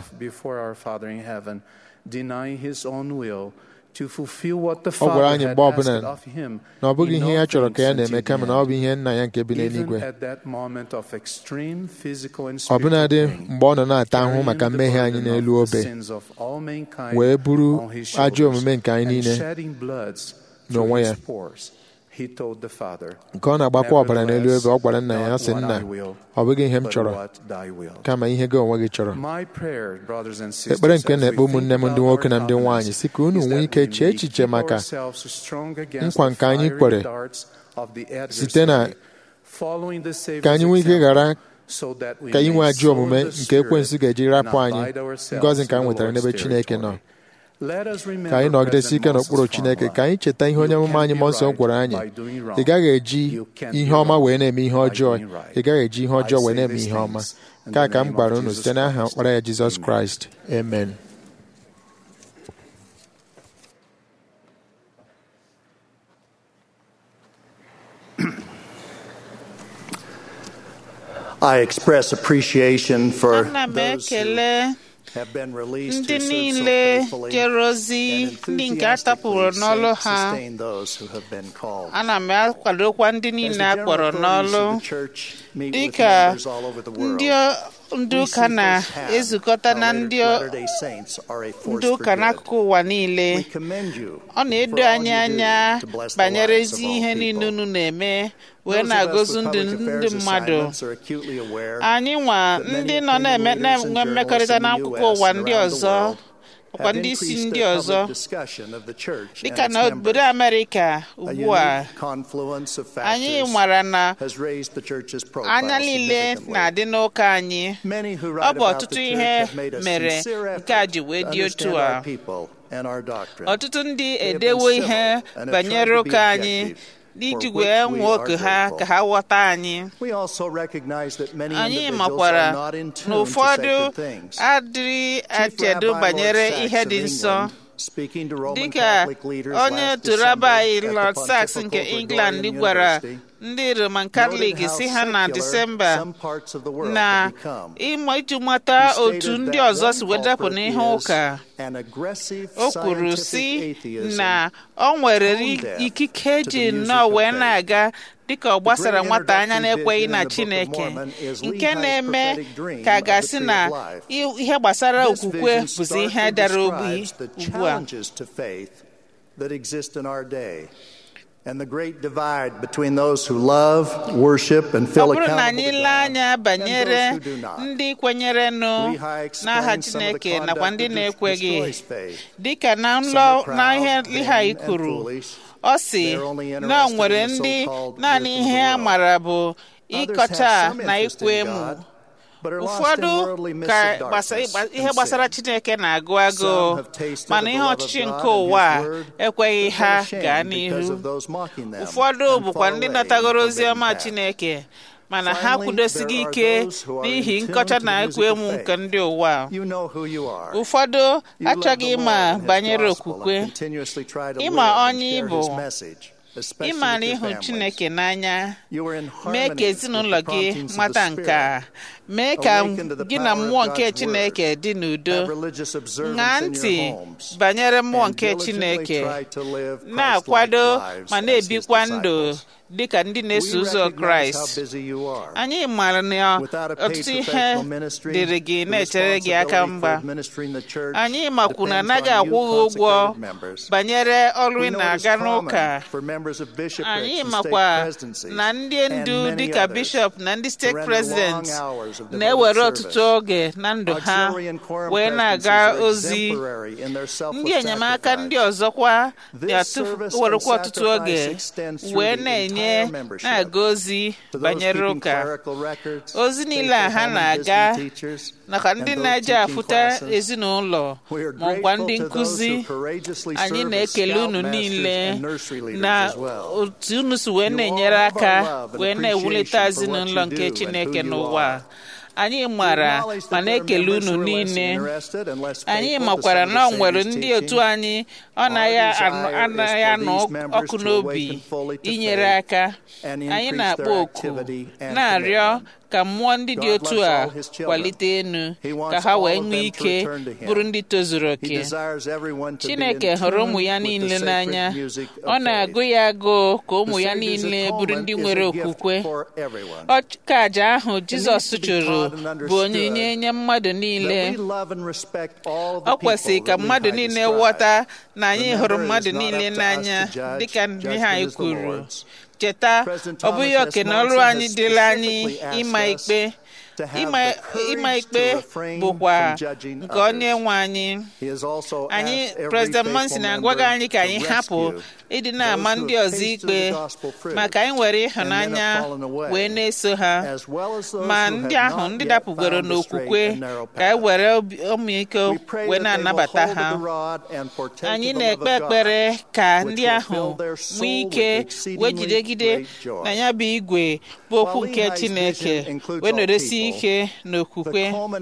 ọ gwara anyị mgbe ọbụla na ọ bụghị ihe ya chọrọ ka ya na-eme kama na ọ bụ ihe nna ya nke bi n'eluigwe ọbụnadị mgbe ọ nọ na-ata ahụhụ maka mmehie anyị n'elu obe wee buru ajọ omume nke anyị niile n'onwe ya nke ọ na-agbakwa ọbara n'elu ebe ọ gwara nna ya sị nna ọ bụghị ihe m chọrọ kama ihe gị onwe gị chọrọ ekpere nke na-ekpe ụmụnne m ndị nwoke na ndị nwaanyị si ka unu nwee ike chee echiche maka nkwa nke anyị kwere site na ka anyị nwee ike ghara ka inwe ajọ omume nke ekwensu ga-eji rapụ anyị ngọzi nke a nwetara n'ebe Chineke nọ ka anyị nọgidesi ike n'okpuru Chineke ka anyị cheta ihe onye amụma anyị mmụọ nsọ gwara anyị ị gaghị eji ihe ọma wee na-eme ihe ọjọọ ị gaghị eji ihe ọjọọ wee na-eme ihe ọma nke a ka m gwara unu site n'aha ọkpara ya Jizọs Kraịst amen I express appreciation for ana m those who ekele have been released ndị to serve so niile faithfully jere ozi and ndị nke a tapụrụ enthusiastically n'ọlụ ha sustain those who have been called. ana m akwadokwa ndị As niile the a general kpọrọ authorities n'ọlụ of the church meet with dịka members all over the world, ndị ndị we ụka see firsthand na-ezukọta how na Latter- ndị Latter-day Saints are a force ndị for ụka good. n'akụkụ ụwa niile We commend you ọ na-edo for all anyị you do anya to bless the banyere lives of ezi all ihe people. niile unu na-eme wee Those of us na-agọzi with ndụ public ndị affairs mmadụ assignments are acutely aware anyị nwa that many ndị nọ opinion na-eme leaders and na-enwe journalists mmekọrịta in the n'akụkụ US ụwa and ndị around the ọzọ world bụkwa have ndị isi increased ndị their ọzọ public discussion of the church dịka and na its obodo members. Amerịka A ugbu a unique confluence of anyị factors mara na has raised the church's profile anya niile significantly. na-adị n'ụka anyị Many who ọ write bụ about ọtụtụ the ihe church have made a mere sincere nke a effort ji wee to dị understand otu a our people and our doctrine. ọtụtụ ndị They have edewo been ihe civil and have banyere tried to be ụka anyị objective, iji for wee which we nwee are oke ha grateful. ka ha ghọta anyị We also recognize that many anyị individuals makwara are not in na tune to ụfọdụ sacred things. adịghị Chief echedo Rabbi banyere Lord ihe Sachs dị of nsọ England, speaking to Roman dịka Catholic leaders onye last otu December rabai at the Lord Sachs Pontifical nke Gregorian England gwara University, ndị Roman noted Catholic how si ha na secular Disemba some parts of the world na have become. ịma iji mata He stated otu ndị that ọzọ one si wee dapụ culprit n'ihe is ụka an aggressive o kwuru scientific si atheism na ọ nwere tone deaf ikike to ji the music nnọọ of wee faith. na-aga dịka ọ gbasara great nwata anya introductory na-ekweghị vision na in the Book of Chineke Mormon is nke Lehi's na-eme prophetic dream ka of the gasị tree na of life. i- ihe gbasara This okwukwe vision bụzi ihe starkly dara ogbi describes the ugbu a challenges to faith that exist in our day and the great divide between those who love, worship, and ọ feel bụrụ na accountable anyị to lee God anya banyere and those who do not. ndị kwenyerenụ Lehi n'aha explains some of the Chineke nakwa ndị conduct that na-ekweghị destroys faith. dịka na Some nlọ are proud, na ihe vain, Lehi and kwuru foolish. ọ sị They're only na interested o nwere in the ndị so-called naanị wisdom of ihe the a world. mara bụ Others ịkọcha have some na interest ikwe in emu God, ụfọdụ ka ihe gbasara chineke na-agụ agụụ mana ihe ọchịchị nke ụwa ekweghị ha gaa n'ihu ụfọdụ bụkwa ndị natagoro ozi ọma chineke mana ha kwudosighị ike n'ihi nkọcha na ekwu emu nke ndị ụwa ụfọdụ achọghị ịma banyere okwukwe ịma onye ịbụ ịmara ịhụ chineke n'anya mee ka ezinụlọ gị mata nke a mee ka gị na mmụọ nke chineke dị n'udo ṅaa ntị banyere mmụọ nke chineke na-akwado ma na-ebikwa ndụ dị ka ndị na-eso ụzọ kraịst anyị maara na ọtụtụ ihe dịrị gị na-echere gị aka mgba anyị makwu na anaghị akwụ gị ụgwọ banyere ọrụ ị na-aga n'ụka anyị makwa na ndị ndu dịka bishọp na ndị steeti prezident na-ewere ọtụtụ oge na ndụ ha wee na-aga ozi ndị enyemaka ndị ọzọkwa na-ewerekwa ọtụtụ oge wee na-enye na-enye na-aga ozi banyere ụka ozi niile a ha na-aga nakwa ndị na-eje afụta ezinụlọ maọkwa ndị nkụzi anyị na-ekele unu niile na otu unu si wee na-enyere aka wee na-ewulite ezinụlọ nke Chineke n'ụwa anyị mara ma na-ekele unu niile anyị makwara na ọ nwere ndị otu anyị ọ anaghị anụ ọkụ n'obi inyere aka anyị na-akpọ oku na-arịọ ka mmụọ ndị dị otu a kwalite enu ka ha wee nwee ike bụrụ ndị tozuru oke Chineke hụrụ ụmụ ya niile n'anya ọ na-agụ ya agụụ ka ụmụ ya niile bụrụ ndị nwere okwukwe ọka aja ahụ Jizọs chụrụ bụ onyinye nye mmadụ niile ọ kwesịrị ka mmadụ niile ghọta na anyị hụrụ mmadụ niile n'anya dịka ihe anyị kwuru cheta ọ bụghị oke na ọrụ anyị dịla anyị ịma ikpe ịma ikpe bụkwa nke onye nwe anyị anyị prezident monsi na-agwaghị anyị ka anyị hapụ ịdị na-ama ndị ọzọ ikpe maka anyị were ịhụnanya wee na-eso ha ma ndị ahụ ndị dapụgoro n'okwukwe ka anyị were ọmịiko wee na-anabata ha anyị na-ekpe ekpere ka ndị ahụ nwee ike wee jidegide na ya bụ igwe bụ okwu nke Chineke wee nọrọsi ike n'okwukwe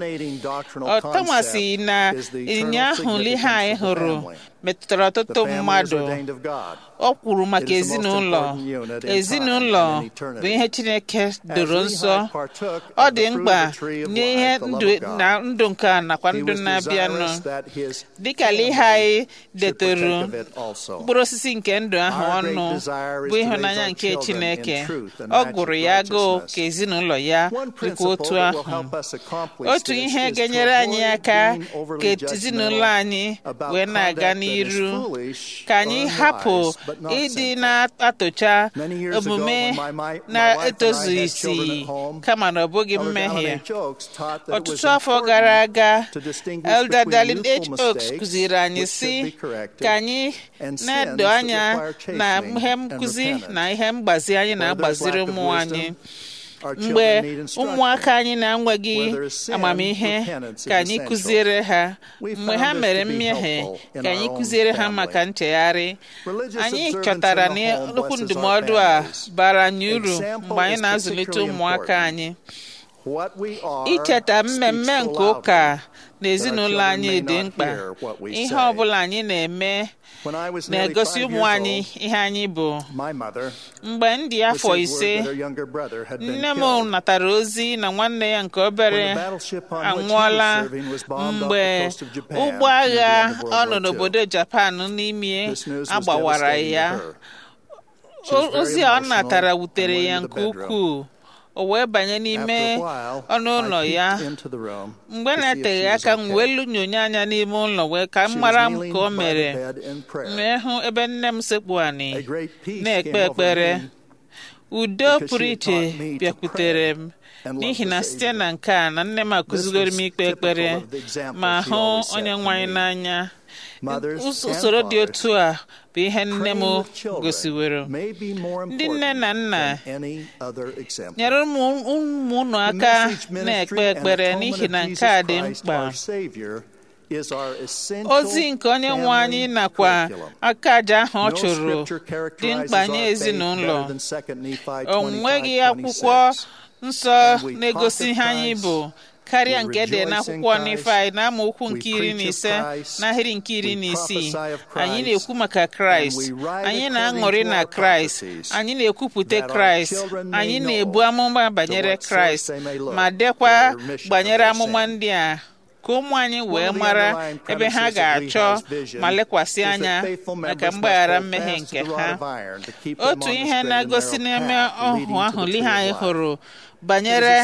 ọtọmasị na ịnyịnya ahụ ihe anyị hụrụ metụtara ọtụtụ mmadụ ọ kwuru maka ezinụlọ ezinụlọ bụ ihe Chineke doro nsọ ọ dị mkpa n'ihe na ndụ nke a nakwa ndụ na-abịanụ dịka ihe anyị detoro mkpụrụ osisi nke ndụ ahụ ọnụ bụ ịhụnanya nke Chineke ọ gụrụ ya agụụ ka ezinụlọ ya dịkwa otu ahụ otu ihe ga-enyere anyị aka ka ezinụlọ anyị wee na-aga n'iru ka anyị hapụ ịdị na-atụcha omume na-etozughị isi kama na ọ bụghị mmehie ọtụtụ afọ gara aga Elder Darlin H. Oaks kụziri anyị sị ka anyị na-edo anya na ihe nkụzi na ihe mgbazi anyị na-agbaziri ụmụ anyị mgbe ụmụaka anyị na-enweghị amamihe ka anyị kụziere ha mgbe ha mere mmehie ka anyị kụziere ha maka nchegharị anyị chọtara na okwu ndụmọdụ a bara anyị uru mgbe anyị na-azụlite ụmụaka anyị icheta mmemme nke ụka na ezinụlọ anyị dị mkpa ihe ọ bụla anyị na-eme na-egosi ụmụ anyị ihe anyị bụ mgbe m dị afọ ise nne m natara ozi na nwanne ya nke obere anwụọla mgbe ụgbọ agha ọ nọ n'obodo Japan n'ime agbawara ya ozi a ọ natara wutere ya nke ukwuu o wee banye n'ime ọnụ ụlọ ya mgbe na-eteghị aka m wee lunyonye anya n'ime ụlọ wee ka m mara m ka o mere wee hụ ebe nne m sekpu anị na-ekpe ekpere udo pụrụ iche bịakwutere m n'ihi na site na nke a na nne m akụzigoro m ikpe ekpere ma hụ onye nwanyị n'anya usoro dị otu a bụ ihe nne m gosiwere ndị nne na nna nyere ụmụ unu aka na-ekpe ekpere n'ihi na nke a dị mkpa ozi nke onye nwe anyị nakwa aka aja ahụ ọ chụrụ dị mkpa nye ezinụlọ o nweghị akwụkwọ nsọ na-egosi ihe anyị bụ karịa nke dị n'akwụkwọ Nifai na amaokwu nke iri na ise n'ahịrị nke iri na isii anyị na-ekwu maka kraịst anyị na-aṅụrị na kraịst anyị na-ekwupụta kraịst anyị na-ebu amụma banyere kraịst ma dekwa banyere amụma ndị a ka ụmụ anyị wee mara ebe ha ga-achọ ma lekwasị anya maka mgbaghara mmehie nke ha otu ihe na-egosi n'ime ọhụ ahụ ihe anyị hụrụ banyere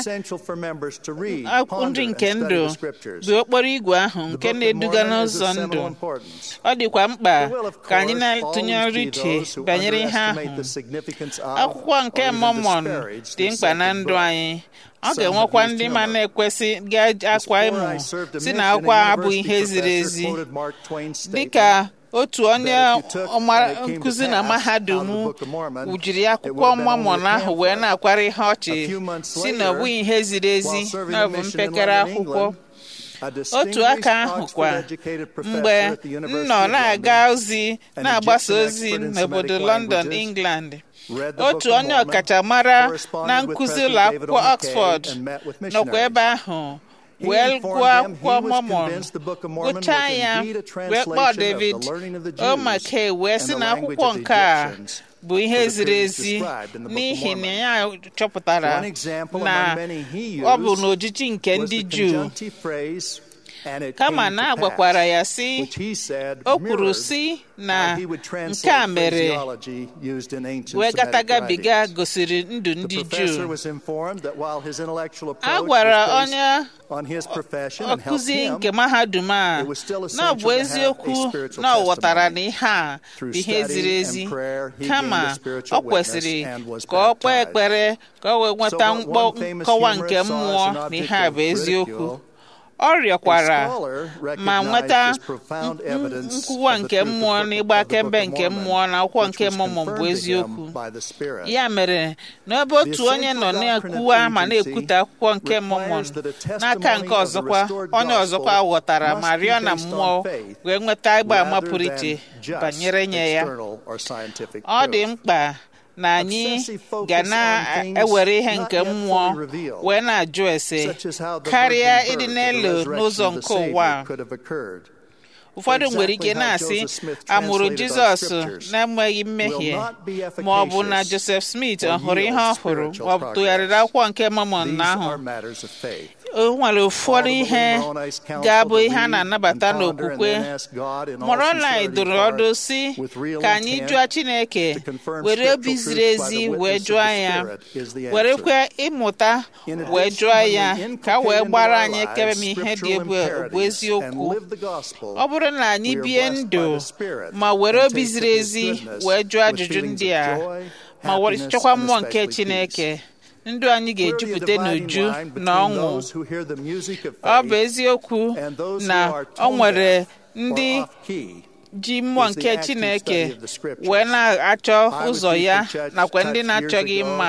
nri nke ndụ bụ okporo igwe ahụ nke na-eduga n'ụzọ ndụ ọ dịkwa mkpa ka anyị na-atụnyere uche banyere ihe ahụ akwụkwọ nke Mọmọn dị mkpa na ndụ anyị ọ ga-enwekwa ndị ma na-ekwesị ga-akwa ịmụ si na akwụkwọ abụghị ihe ziri ezi dịka otu onye nkụzi na mahadum wujiri akwụkwọ Mọmọn ahụ wee na-akwara ihe ọchị si na ọ bụghị ihe ziri ezi na ọ bụ mpekere akwụkwọ otu aka ahụ kwa mgbe m nọ na-aga ozi na-agbasa ozi n'obodo London England otu onye ọkachamara na nkụzi ụlọ akwụkwọ Oxford nọkwa ebe ahụ wee gụọ akwụkwọ Mọmọn gụchaa ya wee kpọọ David O'Mackey wee sị na akwụkwọ nke a bụ ihe ziri ezi n'ihi na ya chọpụtara na ọ bụ n'ojiji nke ndị Juu kama na agwakwara ya sị o kwuru sị na nke a mere wee gatagabiga gosiri ndụ ndị Juu a gwara onye ọkụzi nke mahadum a na ọ bụ eziokwu na ọ ghọtara na ihe a bụ ihe ziri ezi kama ọ kwesịrị ka ọ kpee ekpere ka o wee nweta nkọwa nke mmụọ na ihe a bụ eziokwu ọ rịọkwara ma nweta nkwụwa nke mmụọ na ịgba akaebe nke mmụọ na akwụkwọ nke Mọmọn bụ eziokwu ya mere n'ebe otu onye nọ na-ekwuwa ma na-ekwute akwụkwọ nke Mọmọn n'aka nke ọzọkwa onye ọzọkwa ghọtara ma rịọ na mmụọ wee nweta ịgba ama pụrụ iche banyere nye ya ọ dị mkpa na anyị ga na-ewere ihe nke mmụọ wee na-ajụ ese karịa ịdị n'elu n'ụzọ nke ụwa ụfọdụ nwere ike na-asị amụrụ jizọs na-enweghị mmehie ma ọ bụ na joseph smith ọ hụrụ ihe ọ hụrụ ma ọ bụ tụgharịrị akwụkwọ nke Mọmọn ahụ o nwere ụfọdụ ihe ga-abụ ihe a na-anabata n'okwukwe Moroni dụrụ ọdụ si ka anyị jụọ Chineke were obi ziri ezi wee jụọ ya werekwa ịmụta wee jụọ ya ka wee gbara anyị kebe m ihe dị bụ eziokwu ọ bụrụ na anyị bie ndụ ma were obi ziri ezi wee jụọ ajụjụ ndị a ma were chọkwa mmụọ nke Chineke ndụ anyị ga-ejupụta n'uju na ọṅụ ọ bụ eziokwu na ọ nwere ndị ji mmụọ nke Chineke wee na-achọ ụzọ ya nakwa ndị na-achọghị mma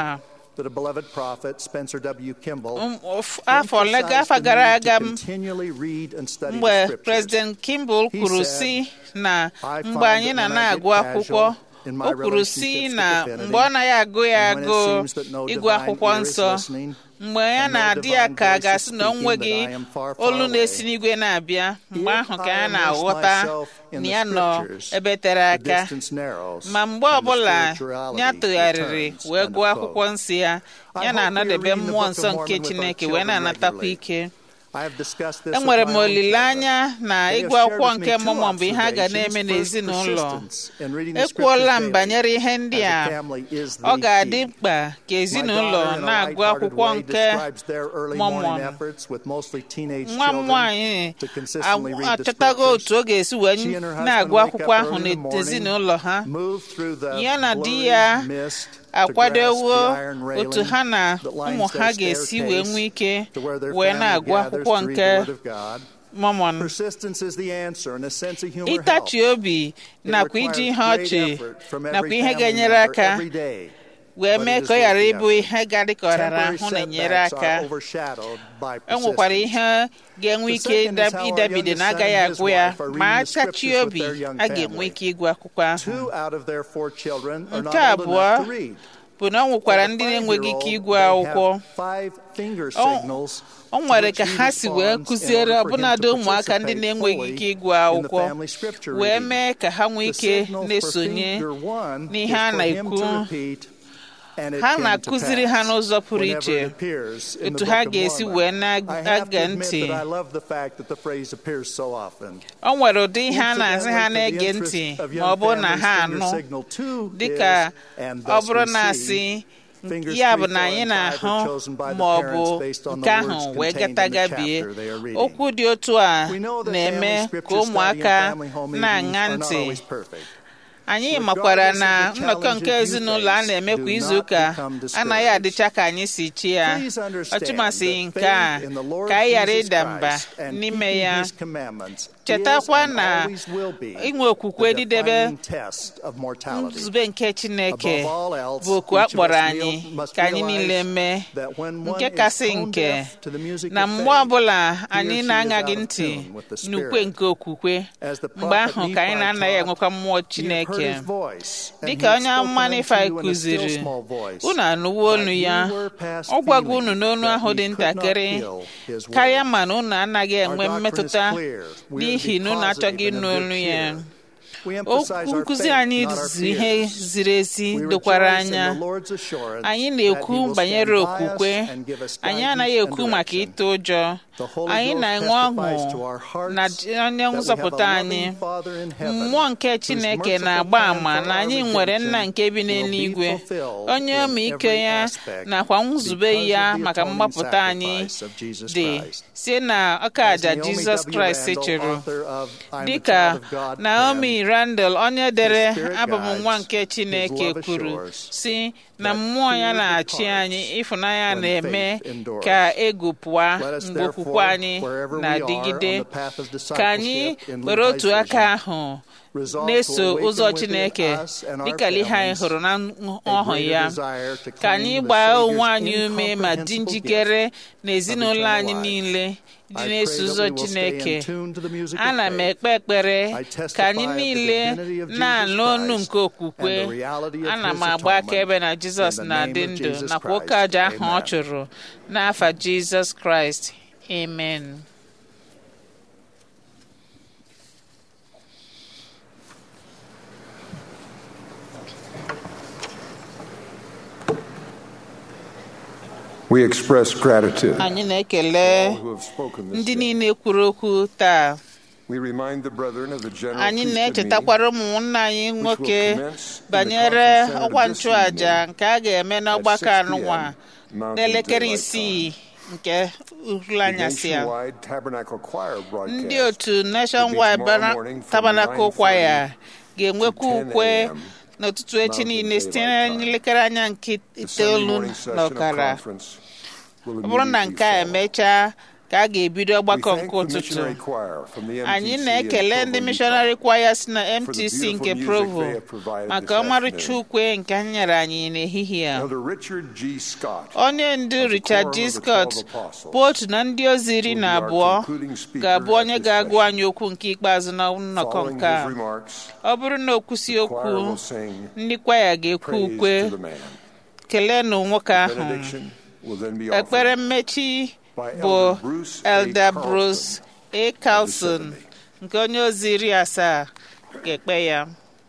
afọ afọ gara aga mgbe President Kimball kwuru si na mgbe anyị na na-agụ akwụkwọ o kwuru si na mgbe ọ naghị agụ ya agụụ ịgụ akwụkwọ nsọ mgbe ya na-adị ya ka a ga-asị na o nweghị olu na-esi n'igwe na-abịa mgbe ahụ ka ya na-aghọta na ya nọ ebe tere aka ma mgbe ọbụla ya tụgharịrị wee gụọ akwụkwọ nsọ ya ya na-anọdebe mmụọ nsọ nke Chineke wee na-anatakwa ike enwere m olileanya na ịgụ akwụkwọ nke Mọmọn bụ ihe a ga na-eme n'ezinụlọ ekwuola m banyere ihe ndị a ọ ga-adị mkpa ka ezinụlọ na-agụ akwụkwọ nke Mọmọn nwa m nwaanyị achọtago otu ọ ga-esi wee na-agụ akwụkwọ ahụ n'ezinụlọ ha ya na di ya akwadowo otu ha na ụmụ ha ga-esi wee nwee ike wee na-agụ akwụkwọ nke Mormon Persistence is the answer, and a sense of humor ịtachi helps. obi It nakwa iji ihe requires ọchị great effort from nakwa every ihe family ga-enyere member aka every day. wee but mee it is ka ọ ghara worth the ịbụ effort. ihe ga dị ka ọ rara Temporary ahụ na-enyere setbacks aka are overshadowed by e nwekwara persistence. ihe ga-enwe The ike second is ịda- how our ịdabide youngest na son agaghị and his agwụ ya wife are ma reading a the scriptures tachi with obi their young a ga-enwe family. ike ịgụ akwụkwọ ahụ Two out of their four children are not nke old abụọ enough to read. bụ na ọ nwekwara For the ndị na-enweghị ike five-year-old, ịgụ they have akwụkwọ five finger O- signals o to nwere which ka he ha si wee responds in kụziere order for him ọbụnadị to ụmụaka ndị participate na-enweghị fully ike ịgụ in the akwụkwọ family scripture wee reading. mee ka ha nwee The ike signal for na-esonye finger one n'ihe is a for him to na-ekwu repeat, and it ha came to na-akụziri ha pass n'ụzọ pụrụ whenever iche it appears in the otu Book ha of ga-esi Mormon. wee I have na-aga to admit ntị that I love the fact that the phrase appears so often. o nwere ụdị ihe a na-asị ha Incidentally, for the na-ege interest ntị of ma young ọ bụrụ na families, ha finger anụ signal two dịka is, and ọ thus bụrụ we na see, asị fingers ya bụ three, na four, anyị and five na-ahụ are chosen by the ma ọ parents bụ based on nke the ahụ words wee contained in the gatagabie chapter they are reading. okwu dị otu a We know that na-eme family ka scripture study and ụmụaka family home na-aṅa evenings are not ntị always perfect. anyị Regardless makwara of na the nnọkọ nke challenges you ezinụlọ a face, na-eme do kwa not izuụka become discouraged. anaghị adịcha ka anyị si chi ya Please understand ọtụmasị that nke a faith in the Lord ka anyị ghara Jesus ịda mba Christ and n'ime keeping ya His commandments chetakwa is and na always will be inwe okwukwe the didebe defining test of mortality. nzube nke chineke Above all else, bụ oku a each of kpọrọ us anyị must ka anyị realize niile mee that when one nke is kasị tone nke deaf to the music na of mgbe faith, ọbụla he or anyị she is na-aṅaghị out of ntị tune with the n'ukwe Spirit. nke okwukwe As the mgbe prophet ahụ ka anyị Nephi na-anaghị taught, enwekwa mmụọ "Ye have chineke heard his voice, and dịka he onye hath amụma spoken Nifai unto you in a still kụziri small voice, unu anụwo olu but ya ye were past ọ gwago feeling unu n'onu that ahụ ye dị could not ntakịrị feel his word. karịa ma na unu anaghị Our enwe doctrine is mmetụta clear. We are to n'ihi be na unu achọghị positive ịnụ and olu a bit ya clear. We emphasize okwu our nkụzi faith, anyị not our zi ihe fears. ziri ezi We dokwara rejoice in anya the Lord's assurance anyị that na-ekwu he will banyere stand by us okwukwe and give us anyị guidance anaghị and ekwu maka direction. ịtụ ụjọ The Holy anyị Ghost na-enwe testifies ọṅụ to our hearts na onye that we nzọpụta have a anyị loving Father in heaven mmụọ nke whose chineke merciful na-agba plan ama for na our anyị nwere nna redemption nke bi will be n'eluigwe fulfilled onye in ọmịiko every ya aspect nakwa nzube because ya of the maka atoning mgbapụta anyị sacrifice of Jesus dị Christ. sie na ọka As aja Naomi jizọs W. kraịst Randall, chụrụ author of I'm a dịka Child of God, naomi randall onye dere His Spirit abụ m guides, nwa nke His chineke love kwuru assures si na that mmụọ ya fear na-achị departs anyị ịfụnanya when na-eme faith endures. ka egwu pụa Let us mgbe okwukwe therefore, anyị wherever we na-adịgide are on the path of ka anyị discipleship in were otu Levi's aka vision, ahụ resolve na-eso to awaken ụzọ within chineke us and our dịka ihe anyị families hụrụ na a ọhụ greater ya desire to ka anyị claim the gbaa Savior's onwe anyị ume ma dị incomprehensible njikere gift na ezinụlọ eternal anyị life. niile dị I pray na-eso that ụzọ we will stay chineke in tune to the music of ana m faith. ekpe ekpere I ka anyị testify of the niile divinity of Jesus na-anụ ọnụ Christ nke okwukwe and the reality of ana his m agba atonement akaebe na jizọs in the na-adị name of ndụ Jesus nakwa oke Christ. aja ahụ ọ Amen. chụrụ n'afa jizọs kraịst amen We express gratitude anyị na-ekele all who have spoken this ndị day. niile kwuru okwu taa We remind the brethren of the general anyị priesthood meeting na-echetakwara ụmụnna anyị which will nwoke commence in the banyere conference center ọkwa this nchụàja evening nke a ga-eme n'ọgbakọ 6 anụnwa p.m. Mountain n'elekere Daylight isii nke uhuru The anyasị ya nationwide tabernacle choir broadcast ndị otu nationwide tomorrow Bana- morning from tabernacle 9:30 choir ga-enwekwa to 10 ukwe a.m. n'ụtụtụ echi Mountain niile site Daylight Time. n'elekere anya nke The Sunday itoolu morning session na of ọkara conference will ọ bụrụ na immediately nke a follow. emechaa ka a ga-ebido We ọgbakọ thank nke the ụtụtụ missionary choir from the anyị MTC na-ekele in ndị Provo, mishonari kwaya si na for the mtc beautiful nke music provo they have provided maka this ọmarịcha afternoon. ukwe nke ha nyere anyị n'ehihie a Elder Richard G. Scott onye ndu of the richard Quorum g of the scott Twelve Apostles bụ otu na ndị ozi iri will na be our abụọ concluding speaker ga-abụ at onye this ga-agụ session. anyị okwu nke ikpeazụ na nnọkọ Following nke a his remarks, ọ bụrụ na o kwụsị the okwu choir will sing ndị kwaya ga-ekwu praise ukwe to the man. keleenụ nwoke ahụ Benediction will then be ekpere offered mmechi by bụ Elder Bruce A. elder Carlson bruce a carlson of the 70. nke onye ozi iri asaa ga-ekpe ya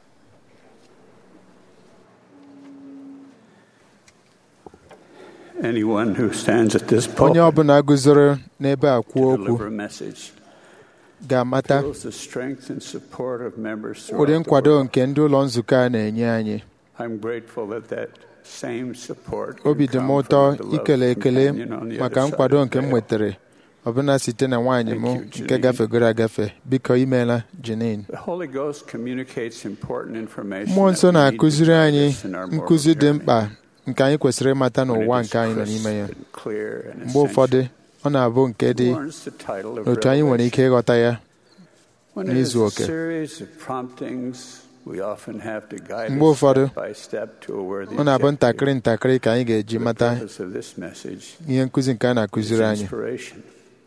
Anyone who stands at this onye pulpit ọbụla guzoro n'ebe a kwuo to okwu deliver a message ga-amata feels the strength and support of members ụdị throughout the nkwado world. nke ndị ụlọ nzukọ a na-enye anyị I'm grateful that that same support obi can dị m come ụtọ from the beloved ikele ekele companion on the maka other side nkwado of nke the m veil. nwetara ọbụna site na nwaanyị m Thank you, nke Janine. gafegoro agafe biko imeela Janine The Holy Ghost communicates important information mmụọ nsọ that we need to na-akụziri anyị practice in our moral nkụzi dị journey. mkpa nke anyị kwesịrị ịmata When it n'ụwa is nke anyị nọ crisp n'ime ya and clear and mgbe ụfọdụ essential. ọ na-abụ nke dị warrants the title of otu anyị nwere ike ịghọta ya When it is n'izu a oke series of promptings, we often have to guide mgbe us ụfọdụ step by step to a worthy ọ na-abụ objective. ntakịrị ntakịrị ka anyị ga-eji The mata purpose of this message ihe nkụzi nke a is na-akụziri anyị inspiration.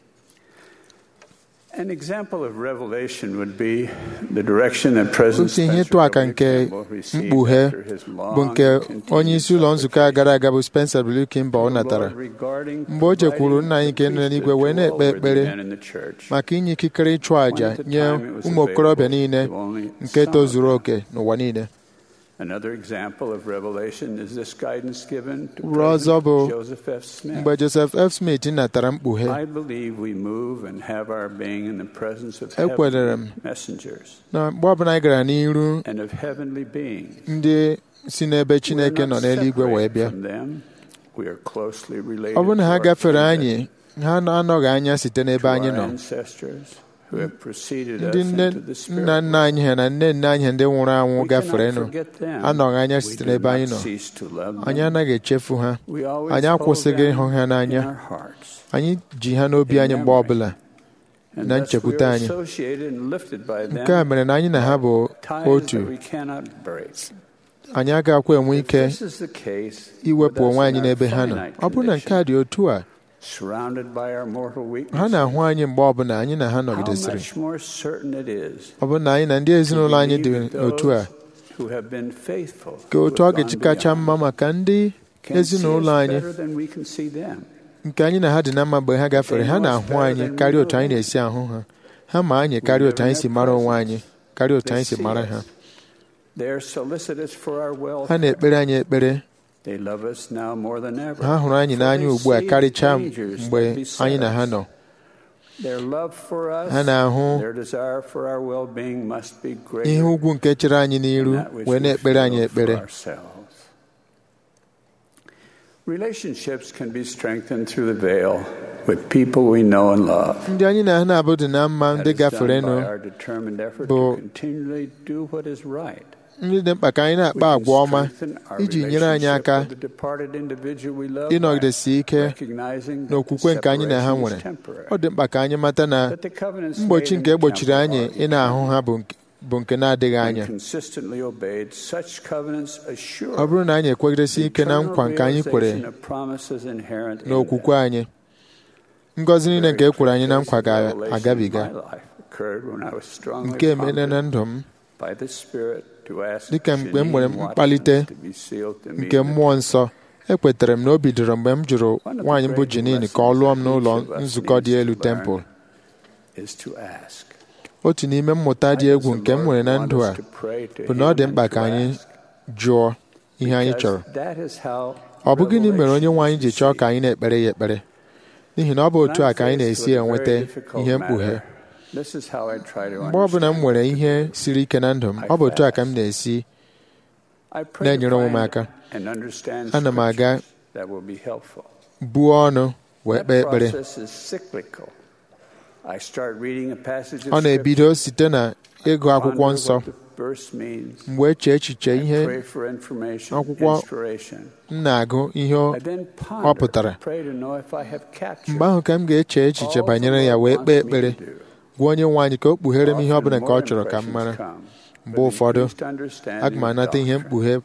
An example of revelation would be the direction that President otu ihe Spencer ịtụ aka W. nke Kimball received mkpughe after his bụ long nke continued onye isi ụlọ nzukọ a gara aga bụ Spencer W. Kimball natara regarding mgbe o jekwuru nna anyị nke nọ n'eluigwe wee na-ekpe ekpere men in the church. maka inye ikikere ịchụ àjà nye ụmụ okorobịa niile nke tozuru oke n'ụwa niile Another example of revelation is this guidance given to uru ọzọ bụ President Joseph F. Smith. mgbe Joseph F. Smith natara mkpughe I believe we move and have our being in the presence of Ekwenyere heavenly m messengers na mgbe ọbụla anyị gara n'iru and of heavenly beings. ndị si n'ebe Chineke We're nọ not n'eluigwe wee separate bịa from them. We are closely related ọ bụrụ na to ha our gafere kindred, anyị ha anọghị anya site n'ebe to anyị our nọ ancestors who have preceded ndị us nne into the spirit nna nna anyị ha na nne nne anyị ha ndị nwụrụ anwụ We gaferenụ cannot forget them. anọghị anya We site do n'ebe not anyị nọ cease to love them. anyị anaghị echefu ha We always anyị hold akwụsịghị them ịhụ ha n'anya in our hearts. anyị ji ha n'obi anyị mgbe ọbụla And na thus we nchekwute are anyị associated and lifted by them, nke a mere na anyị na ha bụ ties otu that we cannot break. anyị agaghịkwa enwe ike This is the case iwepụ with us onwe in anyị our n'ebe ha nọ finite ọ bụrụ na nke a dị otu a surrounded by our mortal ha weaknesses. na-ahụ anyị mgbe ọbụla anyị na ha How nọgidesịrị much more certain it is ọ bụrụ na anyị na ndị ezinụlọ anyị dị believe that otu a those who have been faithful, ka who otu ọ have ga-eji gone kacha beyond, mma maka ndị can see us ezinụlọ anyị better than we can see them. nke anyị na ha dị na mma mgbe ha gafere ha na-ahụ anyị karịa otu anyị na-esi ahụ ha ha ma anyị karịa otu anyị si mara onwe anyị karịa otu anyị si mara ha They are solicitous for our ha welfare. na-ekpere anyị ekpere They love us now more than ever. ha hụrụ anyị For n'anya they ugbu a see karịchaa dangers mgbe that beset anyị na ha us. nọ Their love for us, Ha na-ahụ their desire for our well-being must be greater ihe ugwu nke chere anyị n'iru than that which wee we na-ekpere anyị feel for ekpere ourselves. Relationships can be strengthened through the veil with people we know and love. ndị anyị na ha na-abụ dị na mma ndị That is done gaferenụ by our determined effort bụ to continually do what is right. ndị dị mkpa ka anyị na-akpa agwa ọma iji nyere anyị aka With the departed individual we love ịnọgidesi ike recognizing n'okwukwe nke anyị na ha separation nwere is temporary. ọ dị mkpa ka anyị mata na That the covenants mgbochi made nke in egbochiri the anyị temple ị na-ahụ ha bụ nke- bụ nke na-adịghị When anya consistently obeyed, such covenants assure ọ bụrụ na anyị ekwegidesi ike na nkwa nke anyị kwere realization of promises inherent in n'okwukwe anyị ngọzi niile nke e kwere anyị na nkwa ga-agabiga My life occurred when I was strongly nke emere na prompted ndụ m by the Spirit to ask dịka mgbe m nwere Janine Watkins mkpalite to be sealed to me nke in the mmụọ nsọ ekwetara m na o bidoro mgbe m jụrụ nwaanyị mbụ Jenin ka ọ lụọ m n'ụlọ nzukọ dị elu tempụl is to ask. otu n'ime mmụta dị egwu nke m nwere na ndụ a bụ na ọ dị mkpa ka anyị jụọ ihe anyị chọrọ That is how ọ bụ gịnị mere onye nwe anyị ji chọọ ka anyị na-ekpere ya ekpere n'ihi na ọ bụ otu a ka anyị na-esi enweta ihe mkpughe This is how I try to mgbe ọbụla m nwere ihe siri ike na ndụ m ọ bụ otu a ka m na-esi I pray na-enyere to onwe m find aka and understand ana m aga scriptures that will be helpful. buo ọnụ wee That kpee ekpere process is cyclical. I start reading a passage of ọ na-ebido site na ịgụ akwụkwọ ponder nsọ what the verse means, mgbe eche echiche ihe pray for information, akwụkwọ inspiration. m na-agụ ihe ọ I then ọ ponder, pụtara pray to know if I have captured mgbe ahụ ka m ga-eche echiche banyere ya wee kpee ekpere gwa onye nwe anyị ka o kpughere m ihe ọ bụla nke ọ chọrọ ka m mara mgbe ụfọdụ aga m anata ihe mkpughe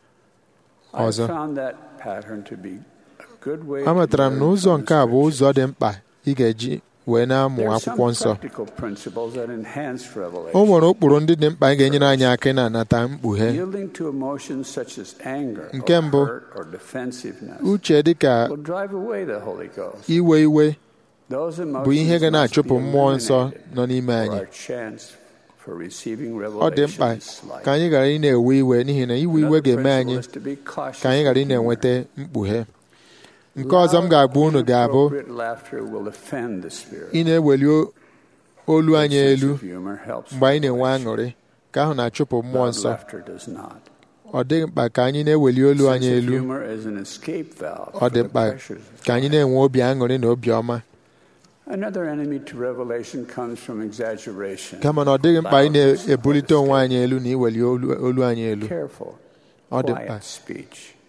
ọzọ I found that pattern to be a good way amatara m to na learn ụzọ from nke a bụ ụzọ dị mkpa ị ga-eji wee na-amụ There are some akwụkwọ nsọ practical principles that enhance o revelation. nwere ụkpụrụ ndị dị mkpa ga-enyere anyị aka ịna-anata mkpughe Yielding to emotions such as anger Nke or mbụ, hurt or defensiveness uche dịka will drive away the Holy Ghost. iwe iwe Those bụ ihe emotions ga must na-achụpụ be mmụọ nsọ eliminated nọ n'ime for anyị our chance for receiving ọ dị mkpa revelation is slight. ka anyị ghara ị na-ewe iwe n'ihi na iwe iwe Another ga-eme anyị principle is to be cautious ka anyị ghara ị with humor. na-enweta mkpughe nke ọzọ m ga-agwa unu ga-abụ Inappropriate laughter will offend the spirit. ị na-eweli o- olu anyị Sense elu of humor helps mgbe anyị na-enwe aṅụrị ka ahụ na-achụpụ mmụọ Loud nsọ laughter does not. ọ dị mkpa ka anyị na-eweli olu anyị Sense of elu humor is an escape valve ọ for dị the mkpa pressures of ka anyị na-enwe obi aṅụrị na obi ọma Another enemy to revelation comes from exaggeration. kama na ọ dịghị mkpa anyị na-ebulite onwe anyị elu na iweli olu olu anyị elu Careful, ọ dị mkpa quiet speech.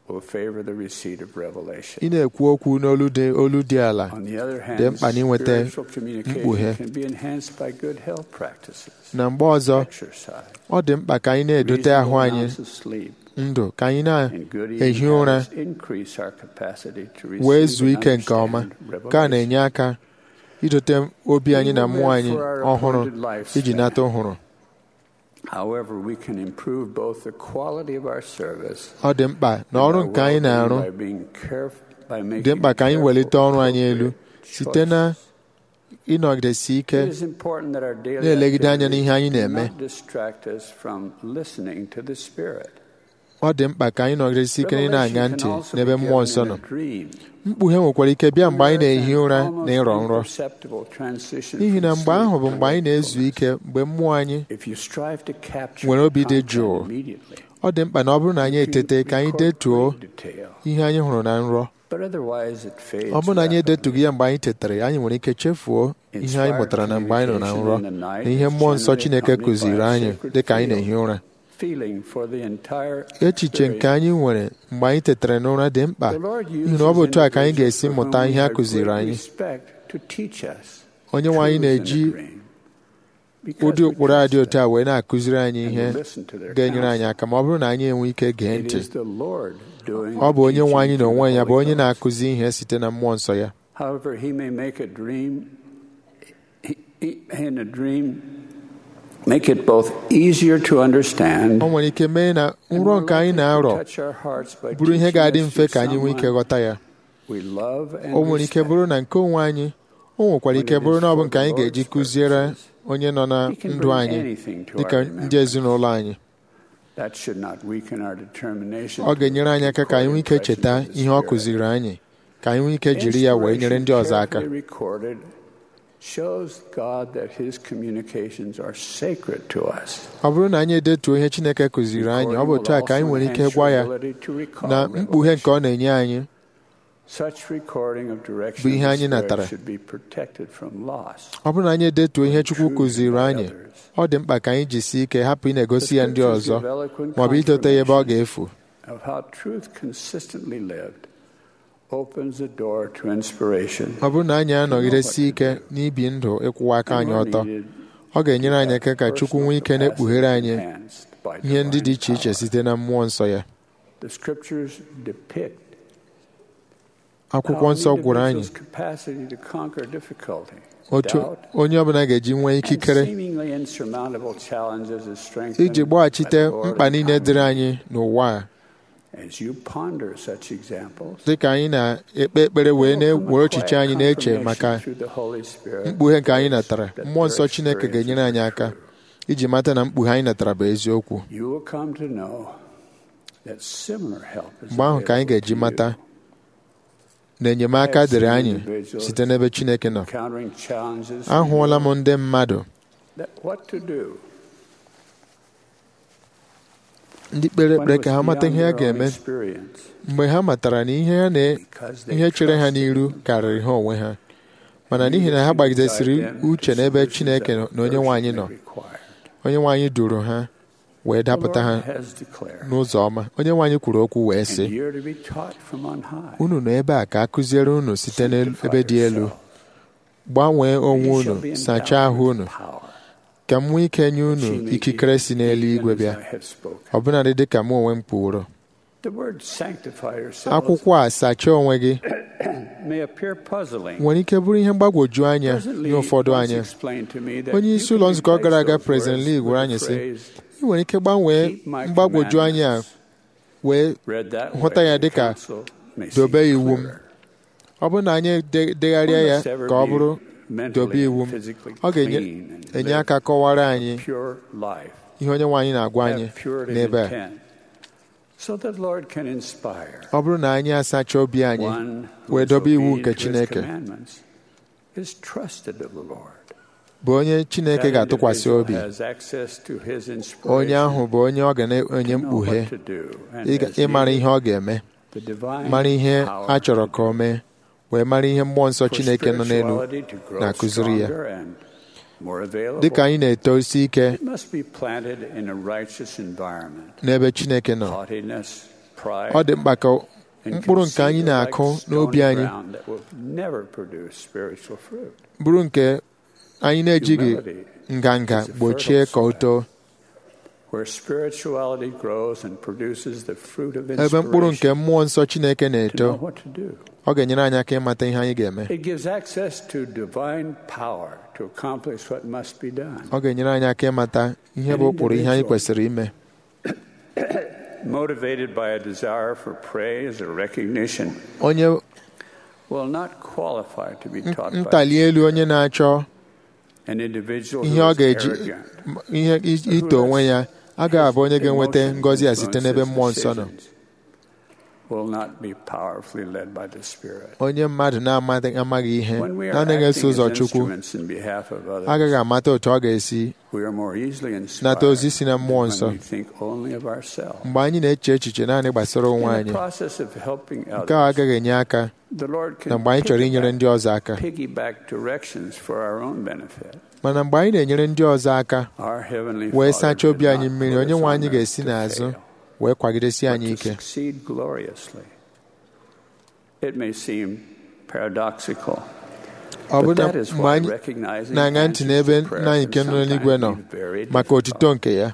will favor the receipt of revelation. ị na-ekwu okwu n'olu dị olu dị ala On the other hand, dị mkpa na inweta spiritual communication mkpughe can be enhanced by good health practices, na mgbe ọzọ exercise, ọ dị mkpa ka anyị na-edote ahụ reasonable anyị amounts of sleep, ndụ ka anyị and good na-ehi eating ụra habits increase our capacity to wee receive zuo and ike nke ọma understand nke a na-enye aka idote obi anyị na mmụọ anyị ọhụrụ iji nata ọhụrụ However, we can improve both the quality of our service ọ dị mkpa na ọrụ nke anyị na-arụ by being careful by making dị mkpa ka anyị welite ọrụ anyị elu site na ịnọgidesi ike It is important that our daily na-elegide anya n'ihe anyị activities na-eme do not distract us from listening to the Spirit. ọ dị mkpa ka anyị nọgidesi ike na ị na-aṅa Revelation ntị can also n'ebe be mmụọ given nsọ in nọ a dream. mkpughe nwekwara ike bịa mgbe anyị na-ehi ụra na ịrọ nrọ Imperceptible transition n'ihi na from mgbe ahụ sleep bụ to mgbe anyị na-ezu ike mgbe mmụọ anyị If you strive to capture nwere obi dị content jụụ immediately, ọ dị mkpa na ọ bụrụ na anyị etete ka anyị detuo detail, ihe anyị hụrụ na nrọ but otherwise it fades ọ bụrụ na anyị rapidly. edetughị ya mgbe anyị tetara anyị nwere ike chefuo ihe anyị mụtara na mgbe anyị nọ na nrọ na ihe mmụọ nsọ Chineke kụziri anyị dị ka anyị na-ehi ụra Feeling for the entire echiche nke anyị nwere mgbe anyị tetara n'ụra dị mkpa The Lord n'ihi na ọ bụ otu a ka anyị uses ga-esi individuals for mụta whom ihe we a have kụziri great anyị respect to teach us onye nwe anyị truths in a na-eji dream. ụdị ụkpụrụ a dị otu a wee na-akụziri anyị ihe and listen to their ga-enyere anyị aka ma ọ bụrụ na anyị enwe ike gee It ntị is the Lord doing ọ bụ onye the nwe anyị teaching na onwe ya through bụ the onye Holy na-akụzi ihe site na mmụọ nsọ ya However, he may make a dream, he- he- in a dream, make it both easier to understand ọ nwere ike mee na nrọ nke anyị na-arọ touch our hearts by bụrụ ihe teaching ga-adị us mfe through ka anyị nwee ike someone ghọta ya we love and o nwere ike respect. bụrụ na nke onwe anyị o nwekwara ike bụrụ na ọ bụ nke anyị ga-eji kụziere onye nọ na He can ndụ bring anyị anything to dịka our ndị remembrance. ezinụlọ anyị That should not weaken our determination ọ to ga-enyere anyị aka ka anyị nwee ike record cheta impressions of the ihe ọ Spirit. kụziri anyị ka anyị nwee ike jiri ya wee nyere ndị ọzọ aka Carefully recorded shows God that His communications are sacred to us. ọ bụrụ na anyị edetuo ihe Chineke kụziri anyị ọ bụ otu a ka anyị nwere ike gwa ya na mkpughe nke ọ na-enye anyị Such recording of bụ direction ihe of anyị the natara. Spirit should be protected from loss. ọ bụrụ na anyị edetuo ihe Chukwu kụziri anyị ọ dị mkpa ka anyị jisie ike hapụ ị na-egosi ya ndị ọzọ maọbụ idote ya ebe ọ ga-efu Of how truth consistently lived opens the door to inspiration. ọ bụrụ na anyị anọgidesi ike n'ibi ndụ ịkwụwa aka anyị ọtọ ọ ga-enyere anyị aka ka Chukwu nwee ike na-ekpughere anyị ihe ndị dị iche iche site na mmụọ nsọ ya The scriptures depict akwụkwọ nsọ gwụrụ anyị individual's capacity to conquer difficulty, otu doubt, onye ọbụla ga-eji nwee and ikikere seemingly insurmountable challenges is strengthened iji gbaghachite by the Lord mkpa niile and dịrị anyị n'ụwa a As you ponder such examples, dịka anyị na-ekpe ekpere wee na-ewere echiche anyị na-eche maka through the Holy Spirit, mkpughe nke anyị natara mmụọ nsọ Chineke ga-enyere anyị aka iji mata na mkpughe anyị natara bụ eziokwu you will come to know that similar help is mgbe ahụ ka anyị ga-eji mata na enyemaka dịrị anyị site n'ebe Chineke nọ encountering challenges. ahụọla m ndị mmadụ that what to do ndị kpere when ekpere it ka ha was mata ihe ha beyond their own ga-eme experience. mgbe ha matara na ihe ha na ihe chere ha n'iru karịrị ha onwe ha mana n'ihi na ha gbagidesiri uche n'ebe Chineke nọ- na onye nwe anyị nọ onye nwe anyị duru ha wee dapụta ha The Lord has declared, n'ụzọ ọma onye nwe anyị kwuru okwu wee and sị you're to be taught from on high. unu nọ ebe a ka a kụziere unu site n'ebe dị elu gbanwee onwe You shall unu be sachaa ahụ endowed unu with power. ka m nwee ike nye unu She may ikikere be si n'eluigwe even bịa as I have spoken. ọbụnadị dị ka mụ onwe m kwuoro The word sanctify yourselves akwụkwọ a sachaa onwe gị may appear puzzling. nwere ike bụrụ ihe mgbagwoju anya President nye Lee ụfọdụ once anya explained to me that onye you isi can ụlọ nzukọ replace gara aga those President words Lee with gwara the anyị sị phrase, ị nwere ike gbanwee "Keep my mgbagwoju anya a wee read that hụta way, ya the dịka counsel may see dobe iwu m clearer. ọ bụrụ na anyị de- degharịa ya One must ever ka ọ be bụrụ mentally dobe iwu m and physically ọ ga-enye clean and enye live aka kọwara anyị pure life. ihe onye nwe anyị na-agwa anyị Have purity of n'ebe a intent, so that Lord can inspire ọ bụrụ na anyị asacha obi anyị one who wee is dobe iwu obedient nke to his Chineke commandments is trusted of the Lord. bụ onye Chineke That ga-atụkwasị individual obi has access to his onye inspiration ahụ bụ onye ọ ga na-enye to know mkpughe what to do, and ịga- as ịmara needed, ihe ọ ga-eme the divine mara ihe power a chọrọ ka o mee wee mara ihe mmụọ nsọ for Chineke nọ n'elu spirituality to grow na-akụziri ya stronger and more available. dịka anyị na-eto isi ike It must be planted in a righteous environment. n'ebe Chineke nọ Haughtiness, pride, ọ dị mkpa ka and mkpụrụ nke anyị conceit are na-akụ like stony n'obi anyị ground that will never produce spiritual fruit. bụrụ nke anyị na-ejighị Humility nganga is a gbochie fertile ka o too Where spirituality grows and produces the fruit of ebe mkpụrụ nke inspiration mmụọ nsọ Chineke to na-eto know what to do. ọ ga-enyere anyị aka ịmata ihe anyị ga-eme It gives access to divine power to accomplish what must be done. ọ ga-enyere anyị aka ịmata ihe bụ ụkpụrụ ihe anyị kwesịrị ime Motivated by a desire for praise or recognition onye will not qualify to be taught by ntali elu onye na-achọ an individual ihe who ọ is ga-eji arrogant ihe i- ito onwe ya agaghị abụ onye ga-enweta ngọzi a site n'ebe mmụọ nsọ nọ will not be powerfully led by the Spirit. onye mmadụ na-amaghị amaghị ihe When we are na-anaghị eso acting ụzọ as Chukwu instruments in behalf of others, agaghị amata otu ọ ga-esi we are more easily nata inspired ozi si na mmụọ when nsọ we think only of ourselves. mgbe anyị na-eche echiche naanị gbasara onwe In anyị the process of helping nke a others, agaghị enye aka the Lord na can mgbe anyị chọrọ inyere ndị ọzọ aka piggyback directions for our own benefit. mana mgbe anyị na-enyere ndị ọzọ aka Our Heavenly wee Father sachaa obi did anyị not mmiri put onye us nwe on anyị earth ga-esi to n'azụ fail, wee kwagidesi but anyị to ike succeed gloriously. It may seem paradoxical. ọ bụ But na that is mgbe why anyị recognizing na-aṅa ntị answers n'ebe to prayer nna anyị can nke nọ n'eluigwe nọ sometimes be very maka difficult. otito nke ya